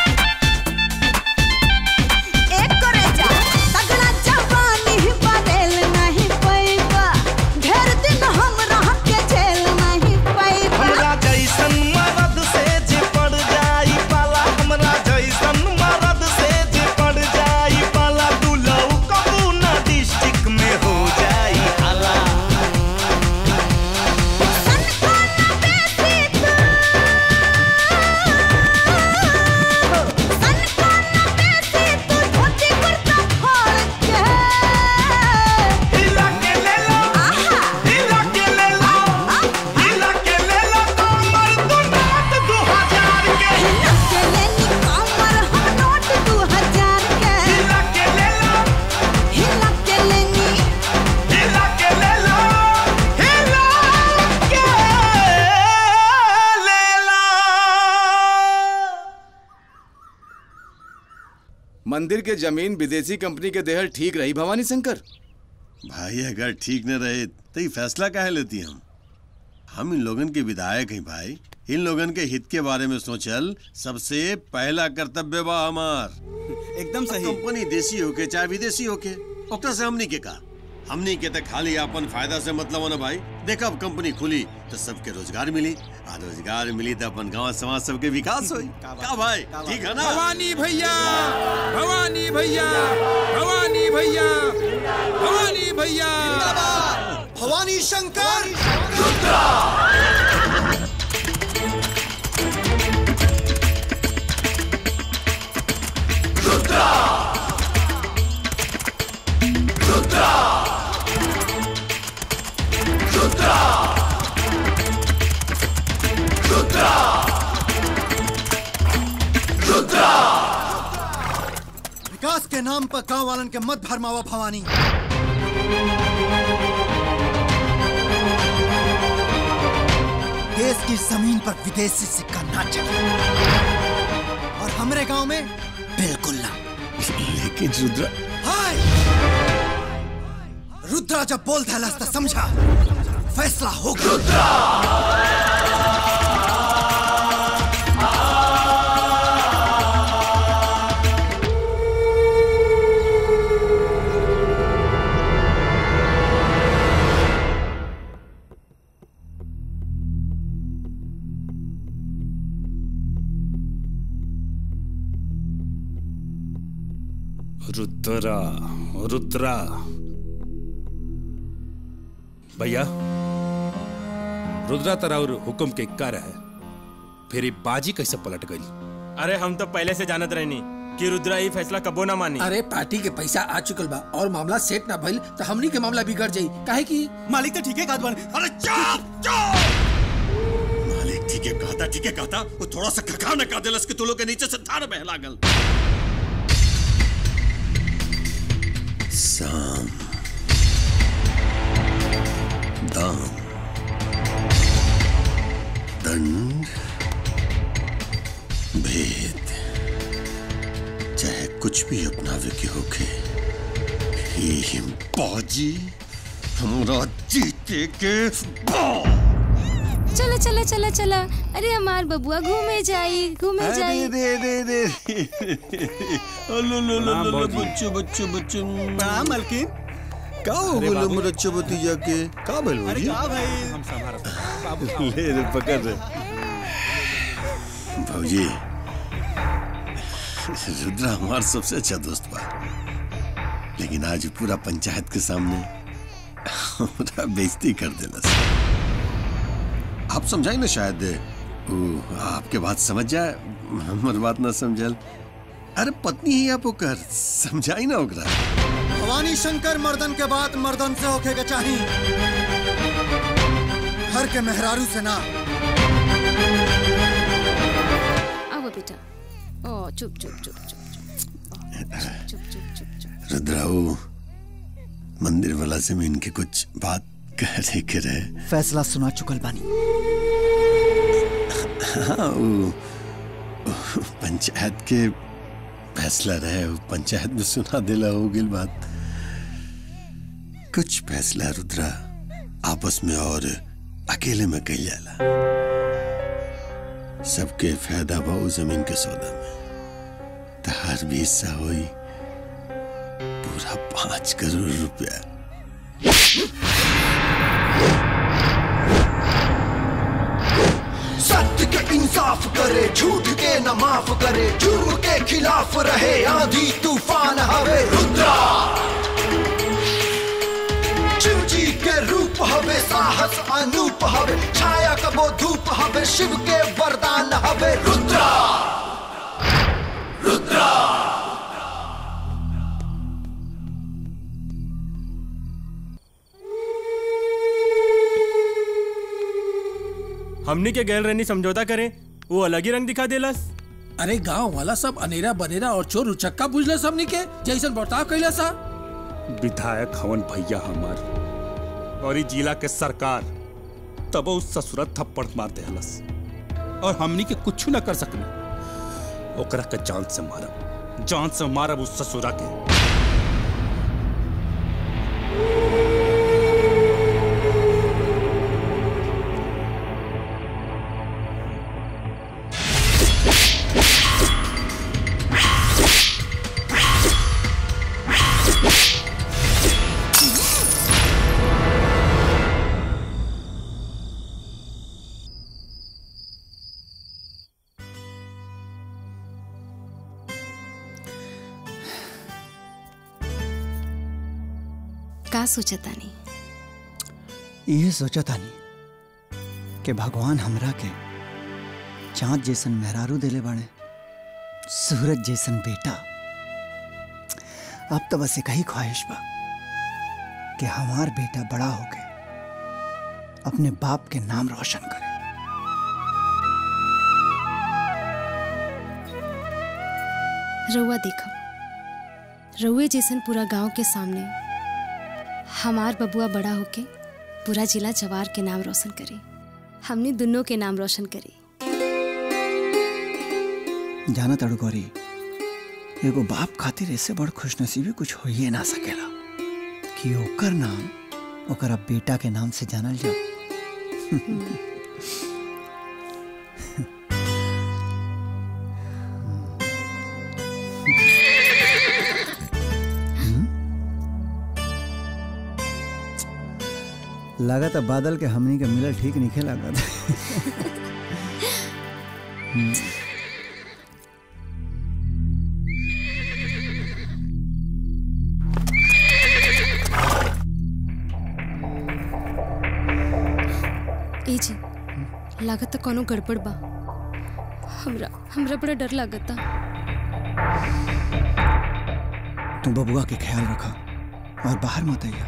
एक करे जा तगड़ा जवानी बरेल नहीं पैबा ढेर दिन हमरा के झेल नहीं पैबा हमरा जैसन मरद से जे पड़ जाई पाला हमरा जैसन मरद से जे पड़ जाई पाला तू लव कबू ना डिस्ट्रिक्ट में हो जाई हाला हिला के ले लो हिला के ले लो हिला के ले लो कमर तू नाच दू हजार के हिला के लेनी कमर हम नोट दू हजार के हिला के ले लो हिला के लेनी हिला के ले लो हिला के ले लो मंदिर के जमीन विदेशी कंपनी के देहल ठीक रही भवानी शंकर भाई अगर ठीक न रहे तो ये फैसला काहे लेती हम हम इन लोगन के विधायक हैं भाई इन लोगन के हित के बारे में सोचल सबसे पहला कर्तव्य बा हमार एकदम सही कंपनी देसी होके चाहे विदेशी होके ओकरा से हमनी के का हमनी के तो खाली अपन फायदा से मतलब हो ना भाई देखा अब कंपनी खुली तो सबके रोजगार मिली आ रोजगार मिली तो अपन गांव समाज सबके विकास होई का भाई ठीक है ना भवानी भैया भवानी भैया भवानी भैया भवानी भैया भवानी शंकर रुद्रा रुद्रा रुद्रा रुद्रा रुद्रा विकास के नाम पर गांव वालन के मत भरमावा भवानी देश की जमीन पर विदेशी सिक्का ना चले और हमरे गांव में बिल्कुल ना लेकिन रुद्रा हाय रुद्रा जब बोल था तो समझा फैसला हो गया रुद्रा रुद्रा भैया रुद्रा तराउर हुक्म के कर है फिर ये बाजी कैसे पलट गई अरे हम तो पहले से जानत रहनी कि रुद्रा ये फैसला कबो ना मानी अरे पार्टी के पैसा आ चुकल बा और मामला सेट ना भइल तो हमनी के मामला बिगड़ जाई काहे कि मालिक तो ठीक है कादवान अरे चुप चुप मालिक ठीक है कहता ठीक है कहता वो थोड़ा सा खखा न कर देलस कि तू लोग के नीचे से धार बह लागल साम दाम दंड भेद चाहे कुछ भी अपनावे के होके ही बाजी हमरा जीते के बा चला चला चला चला अरे हमार बबुआ घूमे जाई घूमे अरे जाई दे दे दे लो लो लो लो लो बच्चो बच्चो बच्चो प्रणाम मलकिन का हो अरे गलो बाबू। मेरा बच्चो भतीजा के का भइल अरे जी का भाई हम संभाल ले रे पकड़ रे भौजी रुद्रा हमार सबसे अच्छा दोस्त बा लेकिन आज पूरा पंचायत के सामने हमरा बेइज्जती कर देलस आप समझाई ना शायद वो आपके बात समझ जाए हमर बात ना समझल अरे पत्नी ही आप ओकर समझाई ना ओकरा भवानी शंकर मर्दन के बाद मर्दन से होके के चाही घर के मेहरारू से ना आओ बेटा ओ चुप चुप चुप चुप चुप चुप चुप चुप चुप रुद्राऊ मंदिर वाला जमीन के कुछ बात कहने के रहे फैसला सुना चुकल बानी हाँ वो वो पंचायत के फैसला रहे वो पंचायत में सुना दिला हो गिल बात कुछ फैसला रुद्रा आपस में और अकेले में कही जाला सबके फायदा बा उ जमीन के सौदा में तहार भी हिस्सा होई पूरा पांच करोड़ रुपया सत्य के इंसाफ करे झूठ के न माफ करे जुर्म के खिलाफ रहे आंधी तूफान हवे रुद्रा शिव जी के रूप हवे साहस अनूप हवे छाया कबो धूप हवे शिव के वरदान हवे रुद्रा रुद्रा हमनी के गैर रहनी समझौता करें वो अलग ही रंग दिखा देलस अरे गांव वाला सब अनेरा बनेरा और चोर उचक्का बुझले सबनी के जैसन बर्ताव कैला सा विधायक हवन भैया हमार और ई जिला के सरकार तब उस ससुरत थप्पड़ मार देहलस और हमनी के कुछ न कर सकनी ओकरा के जान से मारब जान से मारब उस ससुरा के का सोचतानी ये सोचा तानी कि भगवान हमरा के चांद जैसन मेहरारू देले बाड़े सूरज जैसन बेटा अब तो बस एक ही ख्वाहिश बा कि हमार बेटा बड़ा होके अपने बाप के नाम रोशन करे रउआ देखो रउए जैसन पूरा गांव के सामने हमार बबुआ बड़ा होके पूरा जिला जवार के नाम रोशन करे हमने दोनों के नाम रोशन करे जाना तड़ू गौरी एगो बाप खातिर ऐसे बड़ खुशनसीबी कुछ हो ही ना सकेला कि ओकर नाम ओकर अब बेटा के नाम से जानल जाओ लागत अब बादल के हमनी के मिलल ठीक नहीं लागत हम्म। ए जी लागत तो कोनो गड़बड़ बा हमरा हमरा बड़ा डर लागता तू बबुआ के ख्याल रखा और बाहर मत आइया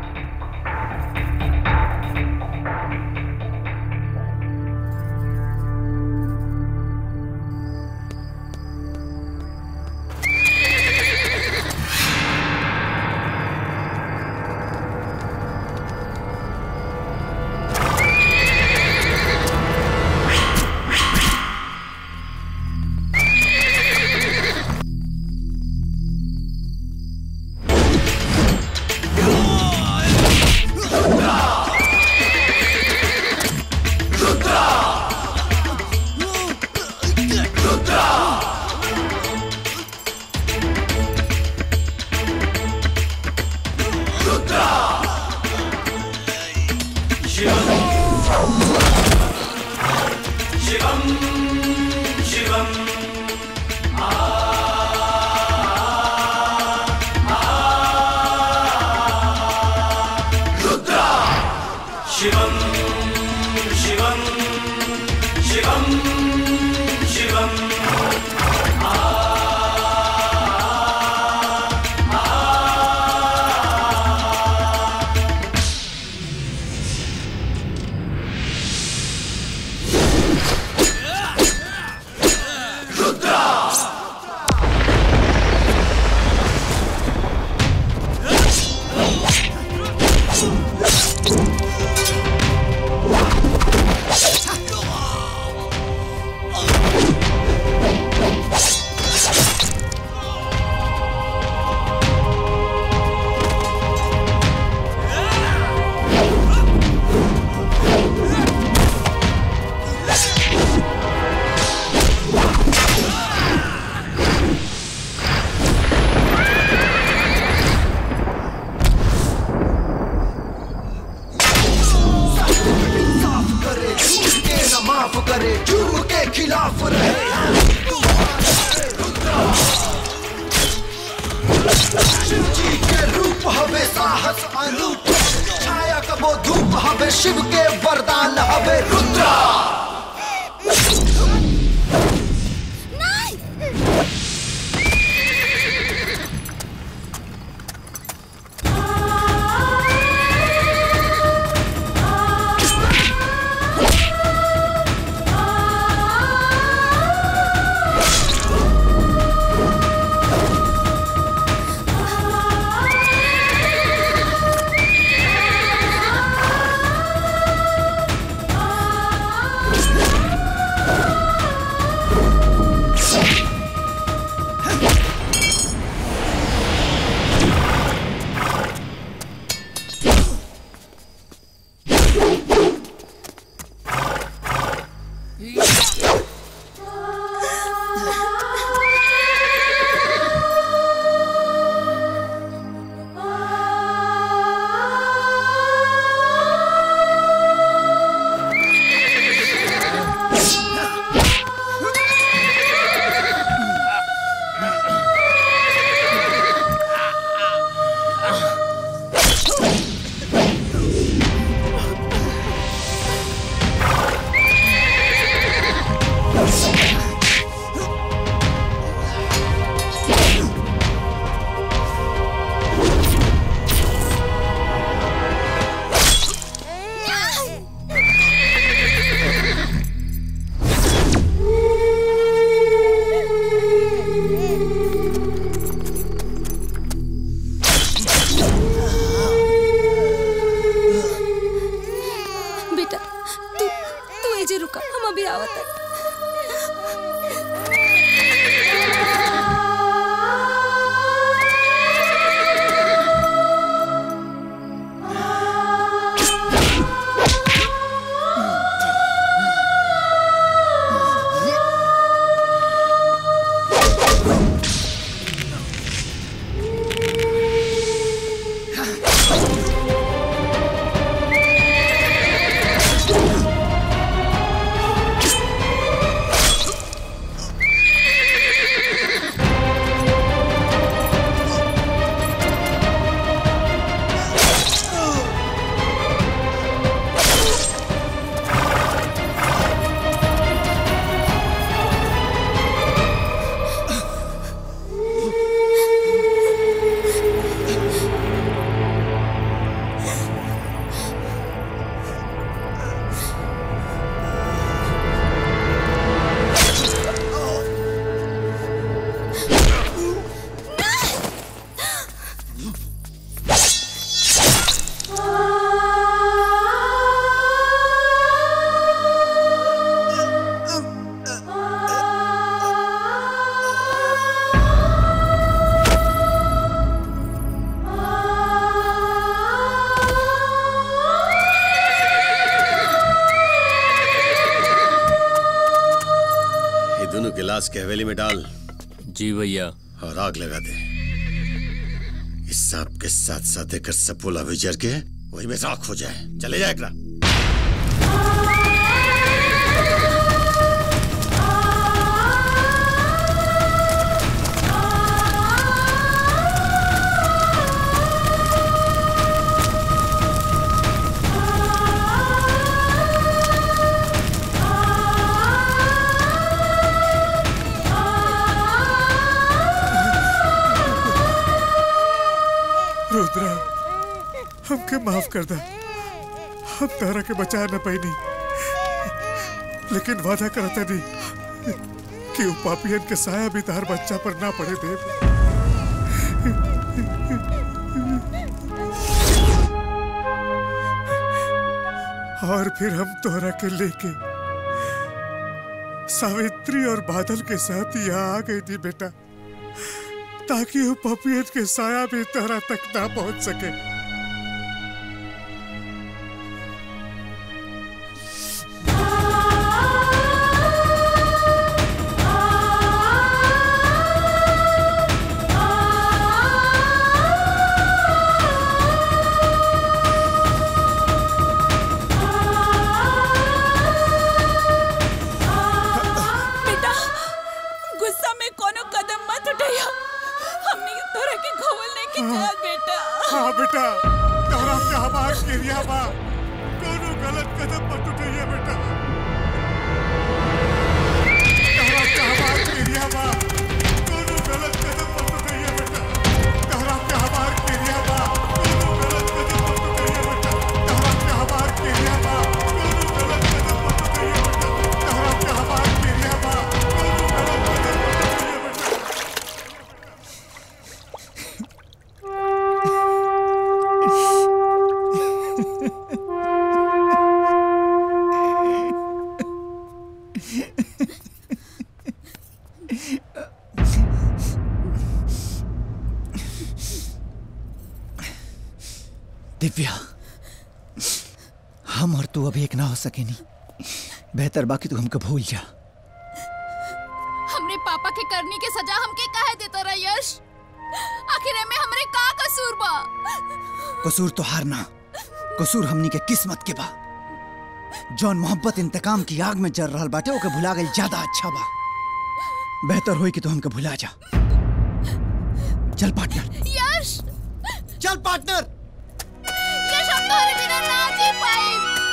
शिवम शिवम रुद्रा शिवम शिवम शिवम शिवम रुद्रा साफ करे झूठ के न माफ करे जुर्म के खिलाफ रहे शिव जी के रूप हवे साहस अनूप छाया कबो धूप हवे शिव के वरदान हवे रुद्रा हवेली में डाल जी भैया और आग लगा दे इस सांप के साथ साथ एक सपोला भी जर के वही में राख हो जाए चले जाए एकरा रुद्रा हमके माफ कर दे हम तारा के बचा न पैनी लेकिन वादा करता नहीं कि वो पापियन के साया भी तार बच्चा पर ना पड़े दे और फिर हम तोहरा के लेके सावित्री और बादल के साथ यहाँ आ गई थी बेटा ताकि वो पपियत के साया भी तोहरा तक ना पहुंच सके बेटा गुस्सा में कोनो कदम मत उठाइया हमने तोरा के खोलने की चाहत बेटा हाँ बेटा तोहरा के हमार एरिया बा कोनो गलत कदम मत उठाइए बेटा तोहरा के हमार एरिया बा कोनो गलत कदम मत उठाइए बेटा तोहरा के हमार एरिया बा कोनो गलत कदम मत उठाइए बेटा तोहरा के हमार एरिया बा कोनो गलत कदम मत उठाइए बेटा तोहरा के हमार एरिया बा कोनो गलत कदम मत उठाइए बेटा दिव्या हम और तू अभी एक ना हो सके नहीं बेहतर बाकी तू हमको भूल जा हमरे पापा के करनी के सजा हमके काहे देता रहा यश आखिर में हमरे का कसूर बा कसूर तो हारना कसूर हमनी के किस्मत के बा जौन मोहब्बत इंतकाम की आग में जल रहल बाटे ओके भुला गई ज्यादा अच्छा बा बेहतर होई कि तू हमके भुला जा चल पार्टनर यश चल पार्टनर यश हम तोहरे बिना ना जी पाए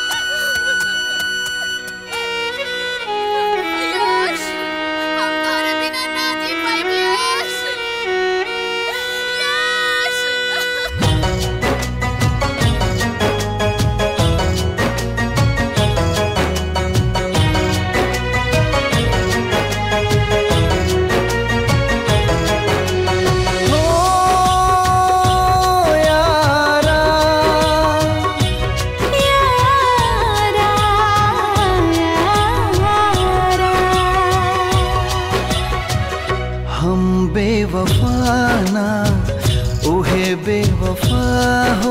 यश हम तोहरे बिना ना जी पाए यश हम बेवफाना उहे बेवफा हो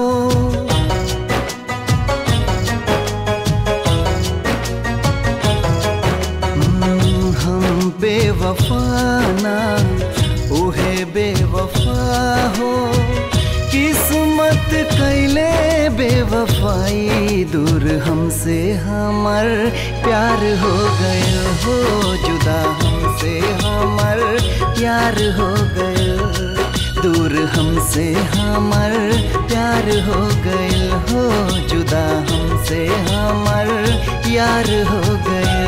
हम्म, हम बेवफाना उहे बेवफा हो किस्मत कैले बेवफाई दूर हमसे हमर प्यार हो गए हो जुदा हमसे हमर प्यार हो गए दूर हमसे हमर प्यार हो गए हो जुदा हमसे हमर प्यार हो गए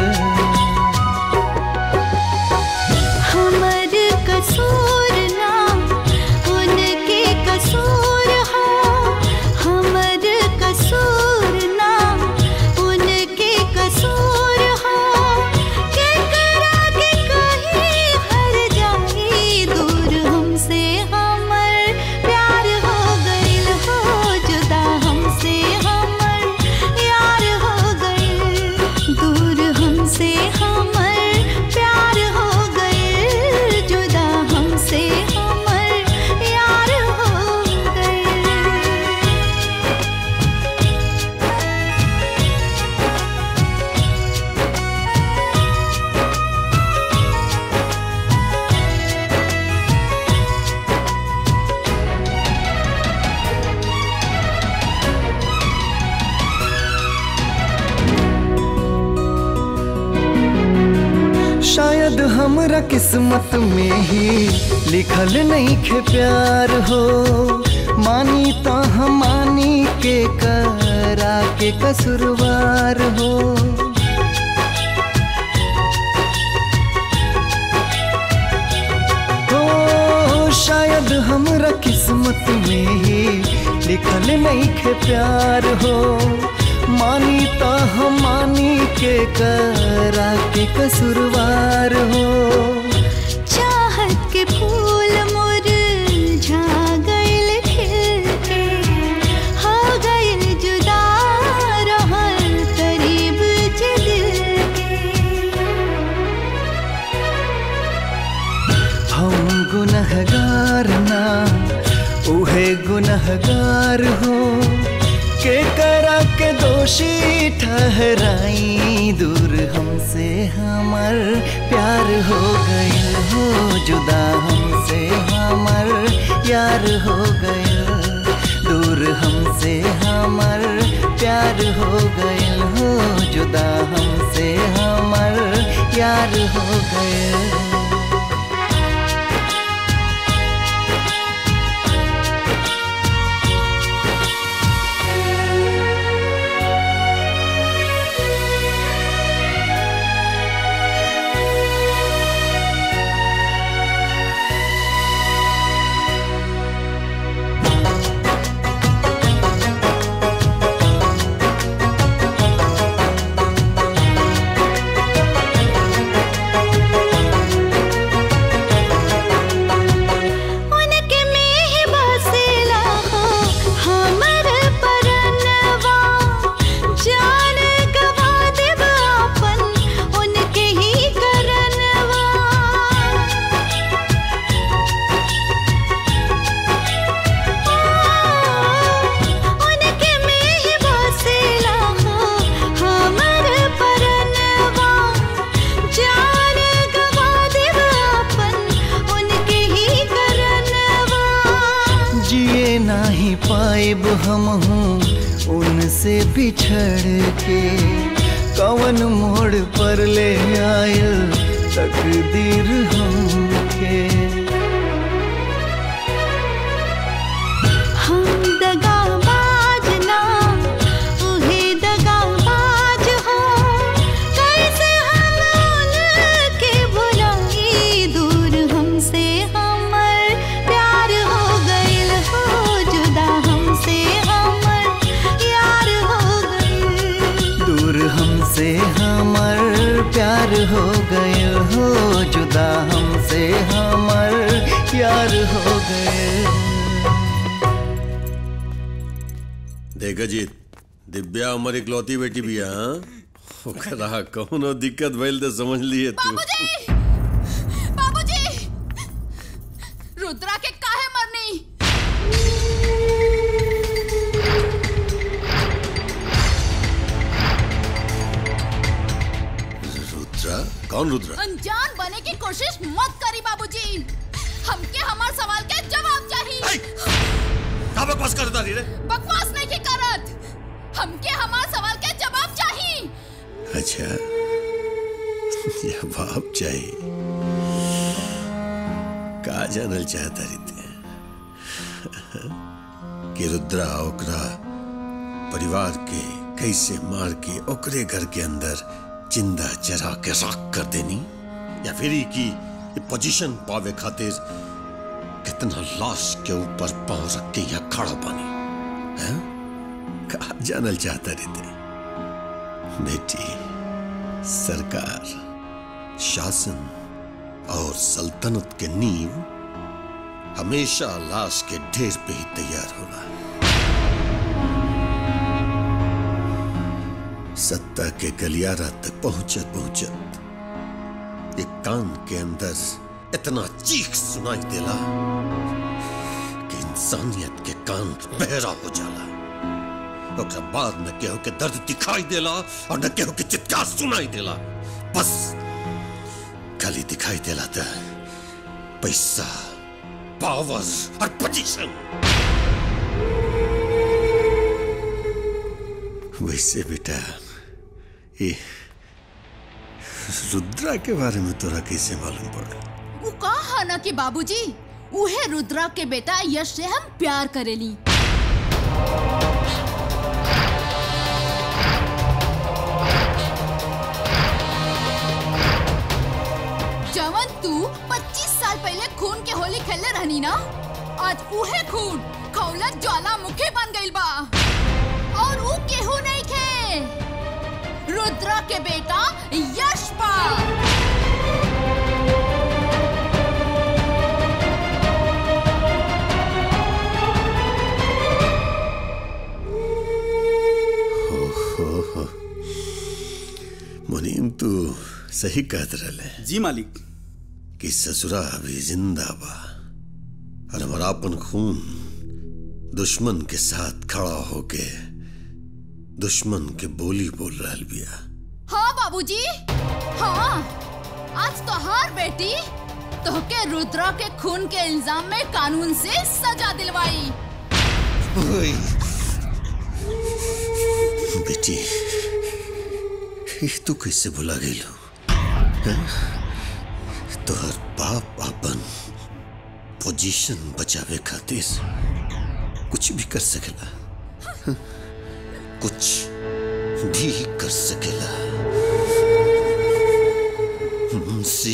हमर कसूर ना उनके कसूर हा हमर कसूर ना उनके कसूर हा के करा के कहीं हर जाई दूर हमसे हमर प्यार हो गइल हो जुदा हमसे हमर यार हो गइल दूर शायद हमरा किस्मत में ही लिखल नहीं खे प्यार हो मानी तो हम मानी के करा के कसूरवार हो हो शायद हमरा किस्मत में ही लिखल नहीं खे प्यार हो मानी तो हम मानी के करा के कसूरवार हो चाहत के फूल मुरझा गइल खिल के हो गइल जुदा रहल करीब जे दिल के हम गुनहगार ना उहे गुनहगार हो के करा के दोषी ठहराई दूर हमसे हमर प्यार हो गइल हो जुदा हमसे हमर यार हो गइल दूर हमसे हमर प्यार हो गइल हो जुदा हमसे हमर यार हो गइल उनके में ही बसेला हो हमर परनवा जान गवा देब अपन उनके ही करनवा उनके में ही बसेला हो हमर परनवा जान गवा देब अपन उनके ही करनवा जिए नाही पाइब हम हूँ उनसे बिछड़ के कवन मोड़ पर ले आयल तकदीर हमके हम दगाबाज ना उहे दगाबाज हो कैसे हम उनके भुलाई दूर हमसे हमर प्यार हो गइल हो जुदा हमसे हमर यार हो गइल दूर हमसे हमर प्यार हो गए हो जुदा हमसे हमर यार हो गए देख अजीत दिव्या हमारी इकलौती बेटी भी है हाँ? ओकरा कौनो दिक्कत भइल तो समझ लिए तू बाबूजी रुद्रा के काहे मरनी रुद्रा कौन रुद्रा अनजान बने की कोशिश मत करी बाबूजी हमके हमार सवाल के जवाब चाहिए का बकवास करता रही रे बकवास नहीं की करत हमके हमार सवाल के जवाब चाहिए अच्छा जवाब चाहिए का जानल चाहता रही कि रुद्रा ओकरा परिवार के कैसे मार के ओकरे घर के अंदर जिंदा जरा के राख कर देनी या फिर ई की ये पोजीशन पावे खातिर कितना लाश के ऊपर पांव रख के यहाँ खड़ा पानी हैं? का जानल चाहता रहते बेटी सरकार शासन और सल्तनत के नींव हमेशा लाश के ढेर पे ही तैयार होला सत्ता के गलियारा तक पहुंचत पहुंचत एक कान के अंदर इतना चीख सुनाई देला कि इंसानियत के कान बहरा हो जाला ओकरा बाद न केहू के दर्द दिखाई देला और न केहू के चित्कार सुनाई देला बस खाली दिखाई देला था पैसा पावर और पोजीशन वैसे बेटा ये रुद्रा के बारे में तोरा कैसे मालूम पड़ा वो कहा ना कि बाबूजी उहे रुद्रा के बेटा यश से हम प्यार करेली जवन तू 25 साल पहले खून के होली खेलने रहनी ना आज उहे खून खौलत ज्वालामुखी बन गइल बा और ऊ केहू नहीं खे रुद्रा के बेटा यश पा हो हो मुनीम तू सही कहत रहे जी मालिक कि ससुरा अभी जिंदा बा और हमारा अपन खून दुश्मन के साथ खड़ा होके दुश्मन के बोली बोल रहल बिया हाँ बाबूजी हाँ आज तो हर बेटी तोहके रुद्रा के खून के इल्जाम में कानून से सजा दिलवाई ओए, बेटी ये तू कैसे भुला गई तोहर बाप अपन पोजीशन बचावे खातिर कुछ भी कर सकेला हाँ? कुछ भी कर सकेला मुंशी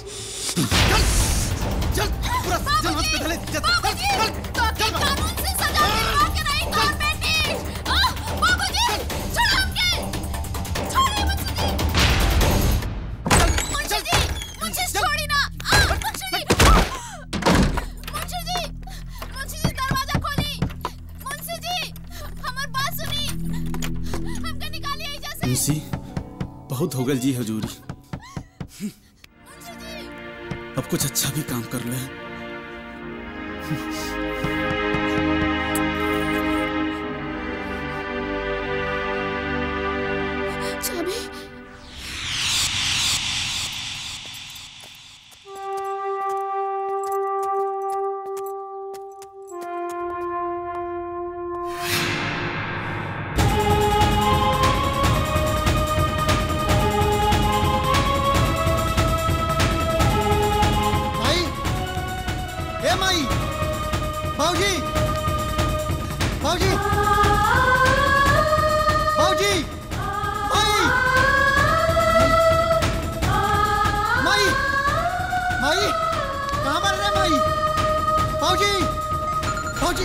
चल पूरा चल हॉस्पिटल चल बाबूजी तोहके कानून से सजा दिलवा के नहीं तोहर बेटी हाँ, बाबूजी छोड़ हमके छोड़िए मुंशी जी मुंशी जी मुंशी छोड़ी ना आ, मुंशी जी मुंशी जी मुंशी जी दरवाजा खोली मुंशी जी हमार बात सुनी हमके निकालिए एजा से मुंशी बहुत हो गल जी हजूरी अब कुछ अच्छा भी काम कर ले चाबी माई ए माई बाबूजी बाबूजी बाबूजी माई माई माई कहाँ मर रहे माई बाबूजी बाबूजी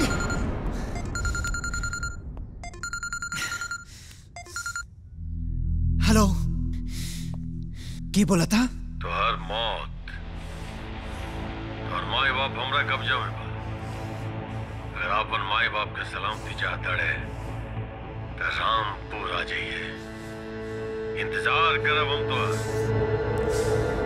हेलो की बोला था तोहर मौत तोहर माई बाप हमरा कब्जा में बा अगर आपन माई बाप के सलामती चाहता है तो रामपुर आ जाइए इंतजार करब हम तो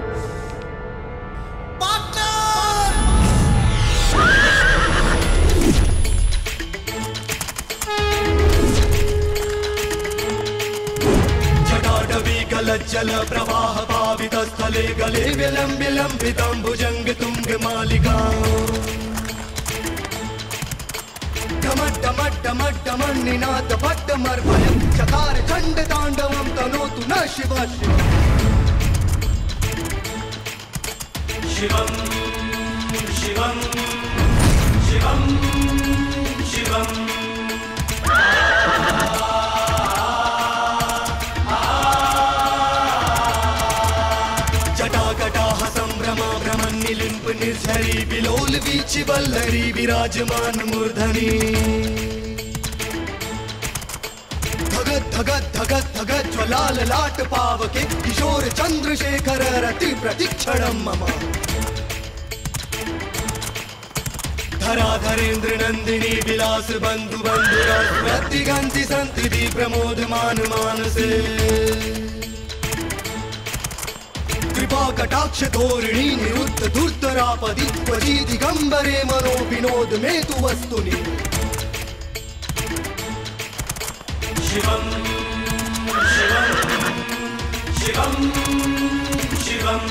जटाटवी गलज्जल प्रवाह पावितस्थले गले विलम् विलम्बितं भुजङ्ग तुङ्ग मालिका डमड्डमड्डमड्डमन्निनाद भट्टमर्भयं चकार चण्ड ताण्डवं तनोतु न शिव शिवम् शिवम् शिवम् शिवम् जटाकटाः सम्भ्रमा भ्रमन्निलिम्प निर्झरी विलोल वीचि वल्लरी विराजमान मूर्धनि धगत धगत धगत धगत ज्वलाल लाट पावके किशोर चंद्रशेखर रति प्रतिक्षणं मम धराधरेन्द्र नंदिनी विलास बंधु बंधु गंति संति प्रमोद मान मानसे कृपा कटाक्ष धोरिणी निरुद्ध धूर्तरापदि त्वजी दिगंबरे मनो विनोद में तु वस्तुनि शिवम शिवम शिवम शिवम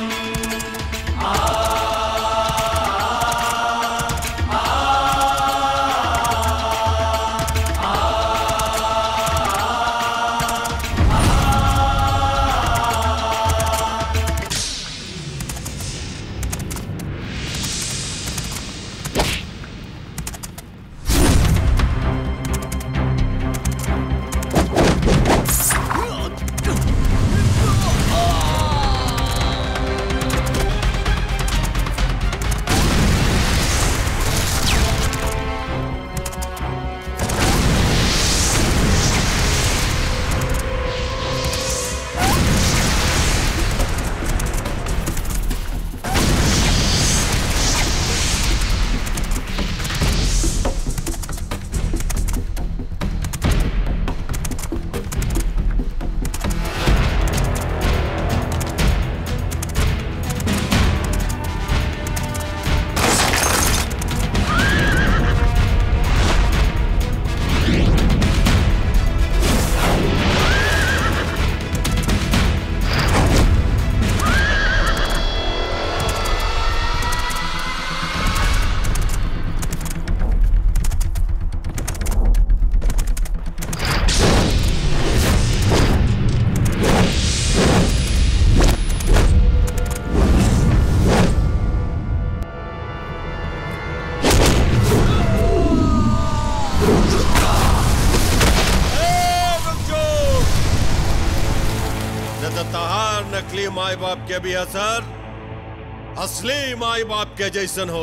नकली माई बाप के भी असर असली माई बाप के जैसन हो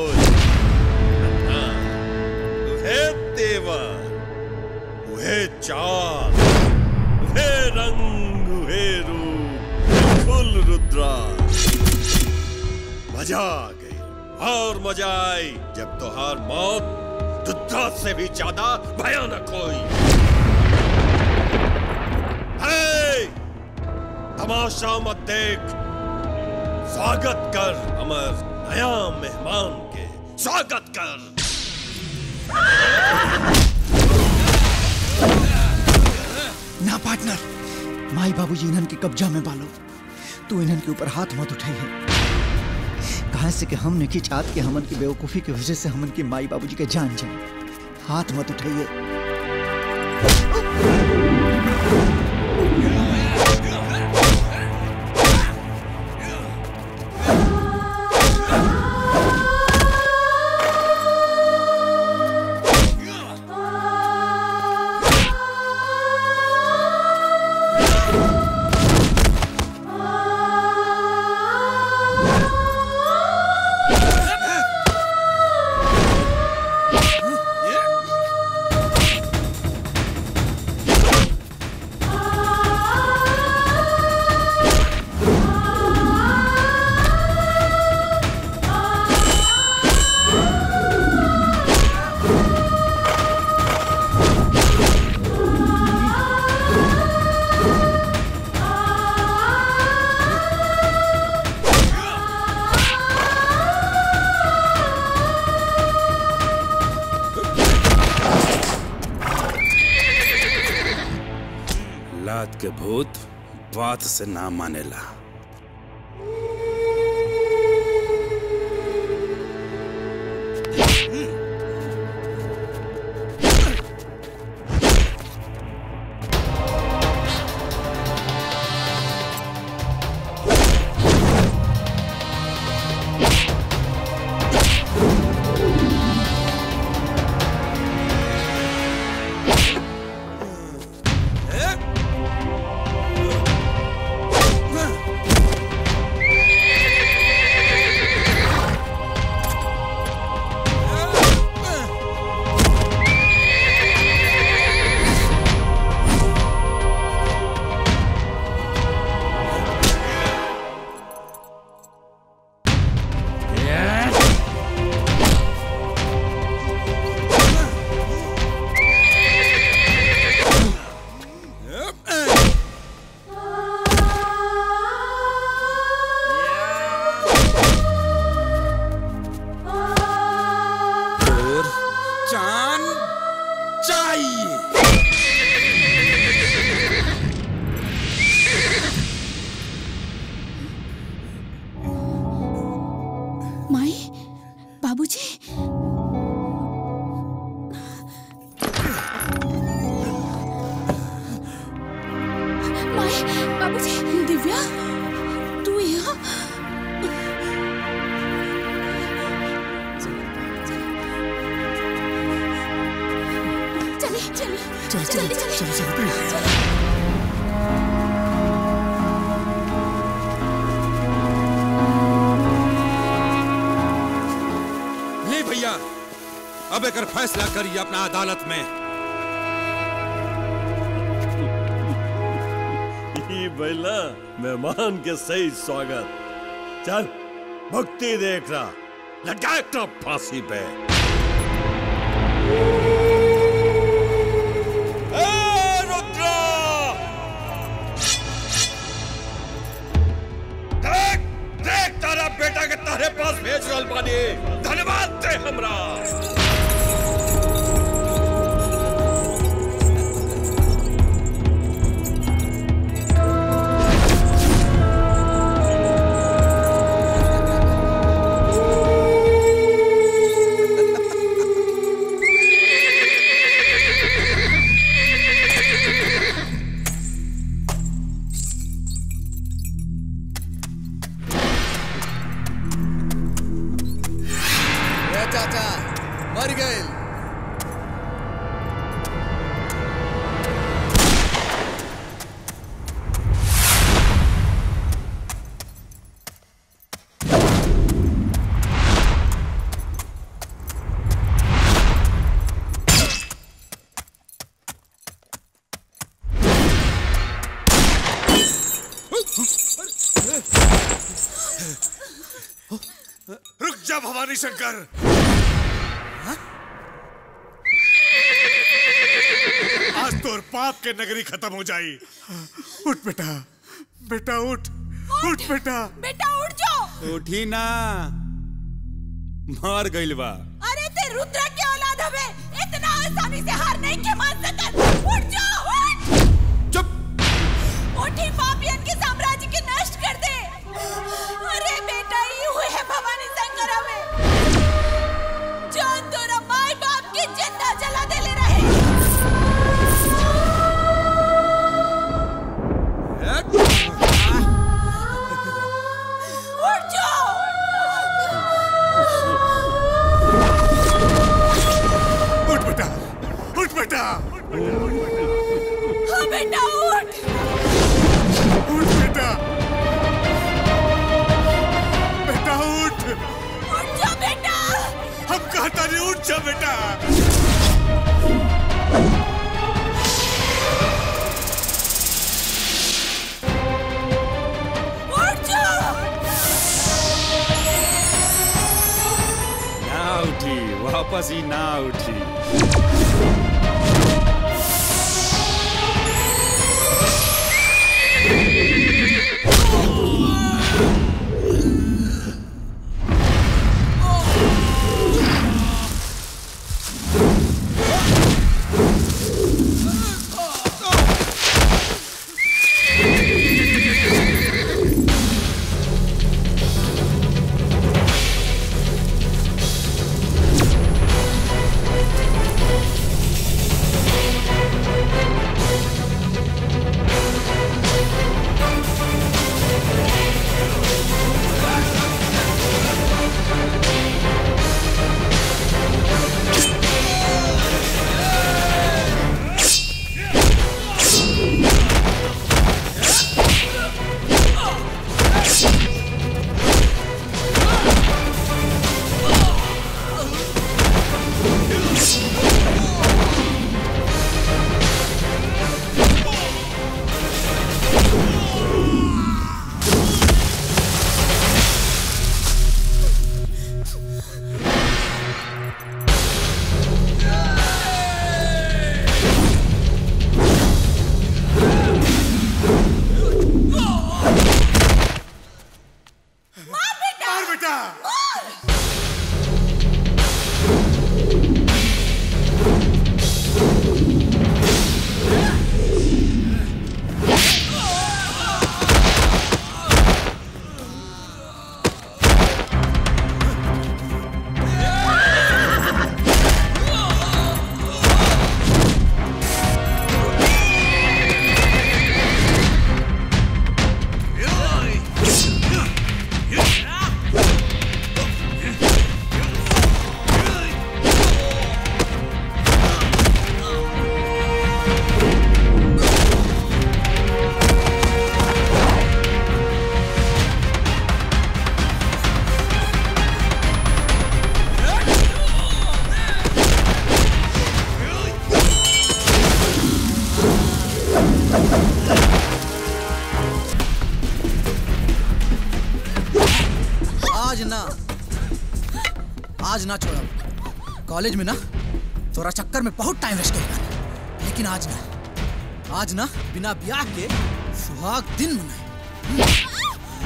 उहे तेवर उहे चाल उहे रंग उहे रूप फुल रुद्रा मजा आ गई और मजा आई जब तोहार मौत रुद्रा से भी ज्यादा भयानक हुई हे! तमाशा मत देख स्वागत कर अमर नया मेहमान के स्वागत कर ना पार्टनर माई बाबूजी इन्हन के कब्जा में बालो तू इन्हन के ऊपर हाथ मत उठाई है कहा से कि हम नहीं चाहत कि हमन की बेवकूफी की वजह से हमन की माई बाबूजी के जान जाए हाथ मत उठाइए लात के भूत बात से ना मानेला और चांद चाहिए माई बाबूजी माई बाबूजी दिव्या तू यहाँ चली चली चल चल चल चल ले भैया अब एक फैसला करिए अपना अदालत में ई बैला मेहमान के सही स्वागत चल भक्ति देख रहा लगा एकटा फांसी पे ए, रुद्रा! देख देख तारा बेटा के तारे पास भेज रहल बानी धन्यवाद दे हमरा जा भवानी शंकर आज तोर पाप के नगरी खत्म हो जाई उठ बेटा बेटा उठ उठ बेटा बेटा उठ जाओ उठी ना मर गइल बा अरे ते रुद्र के औलाद हवे इतना आसानी से हार नहीं के मान सकत उठ जाओ उठ चुप उठी पापियन के साम्राज्य के नष्ट कर दे अरे बेटा ये हुए है भवानी शंकर हवे जो तोरा माई बाप के जिंदा जला देले रहे उठ जाओ उठ बेटा उठ बेटा हाँ बेटा उठ उठ बेटा बेटा उठ उठ जा बेटा हम कहता नहीं उठ जा बेटा उठ जाओ ना उठी वापस ही ना उठी मार बेटा आज ना आज ना छोड़ा कॉलेज में ना तोरा चक्कर में बहुत टाइम वेस्ट करेगा लेकिन आज ना आज ना बिना ब्याह के सुहाग दिन मनाए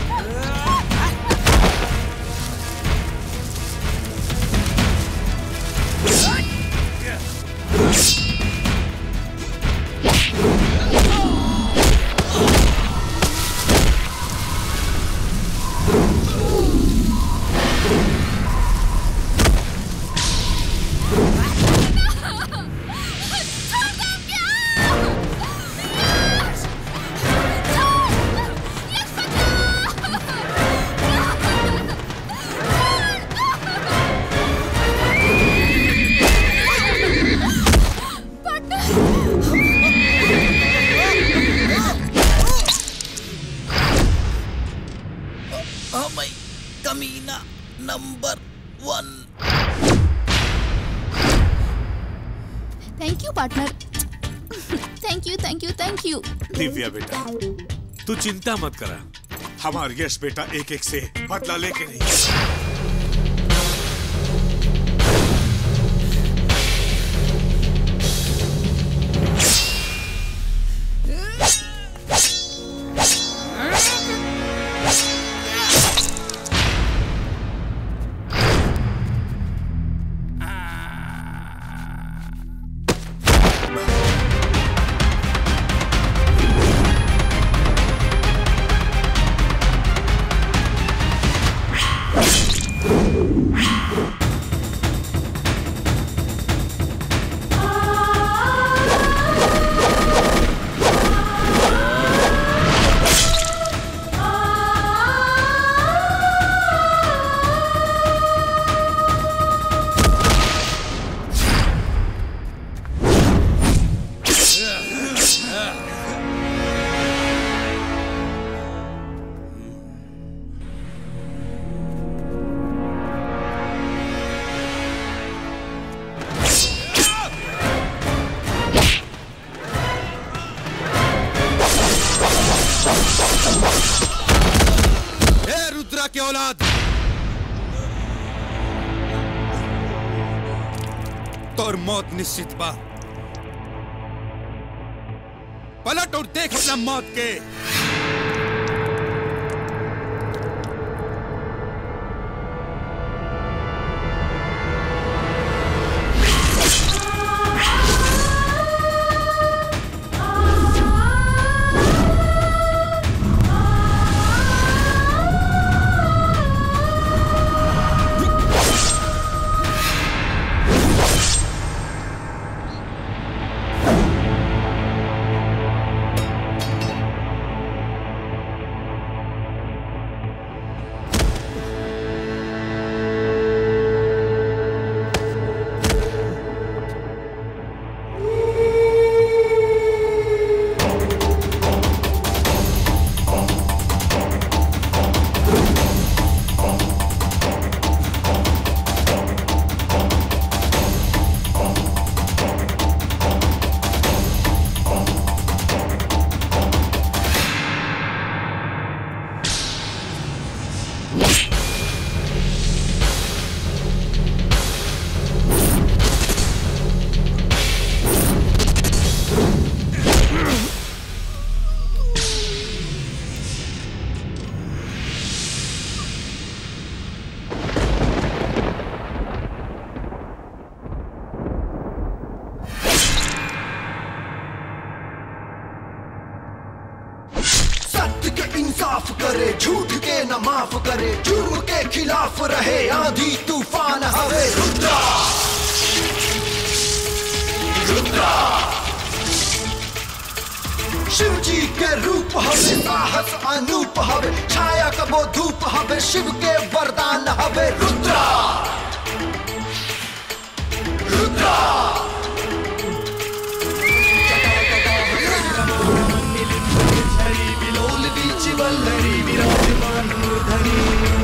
Oh my कमीना number one thank you partner thank you thank you thank you Divya बेटा तू चिंता मत करा हमार यश बेटा एक एक से बदला लेके नहीं तोर मौत निश्चित बा पलट और देख अपना मौत के सत्य के इंसाफ करे झूठ के न माफ करे जुर्म के खिलाफ रहे आंधी तूफान हवे रुद्रा रुद्रा शिव जी के रूप हवे साहस अनूप हवे छाया कबो धूप हवे शिव के वरदान हवे रुद्रा रुद्रा विलोल बीच वल्लरी विराजमान मूर्धनि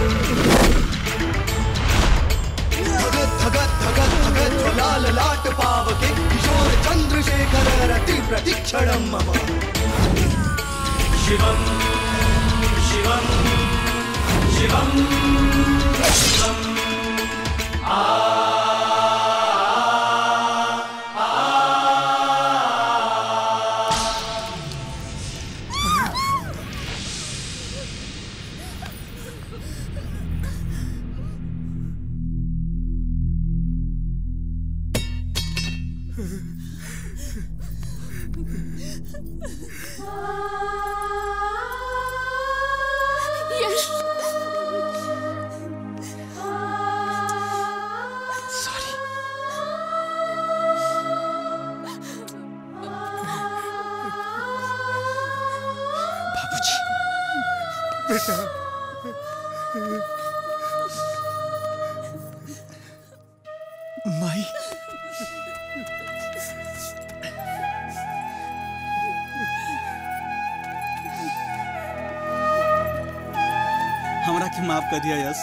धगत धगत धगत धगत लाल लाट पावके किशोर चंद्रशेखर रति प्रतीक्षणम मम शिवम शिवम शिवम शिवम आ यश बाबूजी बेटा माई हमरा के माफ कर दिया यश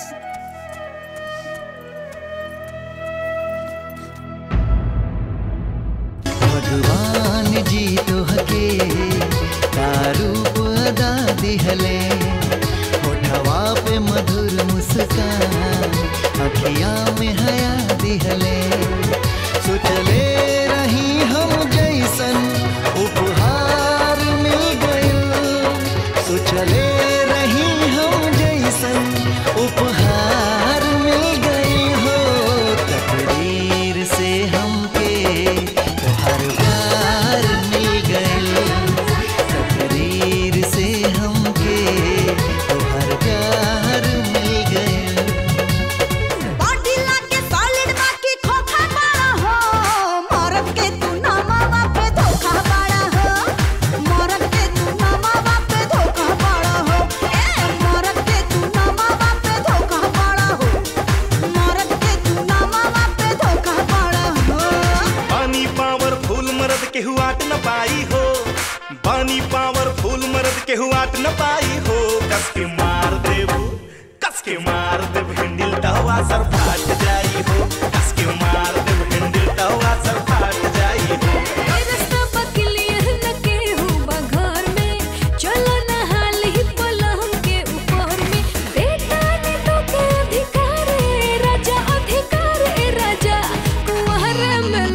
भगवान जी तो हके रूप अदा दिहले होठवा पे मधुर मुस्कान अखिया में हया दिहले सोचले रही हम जैसन उपहार मिल गइल सोचले रही हम जैसन उपहार मिल गई हो तकदीर से हमके तोहर प्यार मिल गई तकदीर से हमके तोहर प्यार मिल गई बॉडी लाके सॉलिड बाकी खोखा बड़ा हो मरद के तू ना मावा पे धोखा बड़ा हो मरद के तू ना मावा पे धोखा बड़ा हो ए मरद के तू ना मावा पे धोखा बड़ा हो मरद के तू ना मावा पे धोखा बड़ा हो बानी पावरफुल मर्द के हुआट न पाई हो बानी पावरफुल मर्द के हुआट न पाई हो कस के मार देबू कस के मार देब हिंडिल तवा सर फाट जाई हो कस के मार देब हिंडिल तवा सर फाट जाई हो ए रास्ता बकलियर न केहू बा घर में चलो नहाली पलंग के ऊपर में बेटा ने तो के अधिकार ए राजा अधिकार ए राजा कुंवर में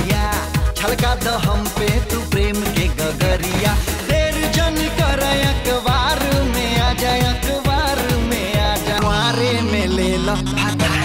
नजरिया छलका द हम पे तू प्रेम के गगरिया देर जन कर अखबार में आ जा अखबार में आ जा कुंवारे में ले लो भतार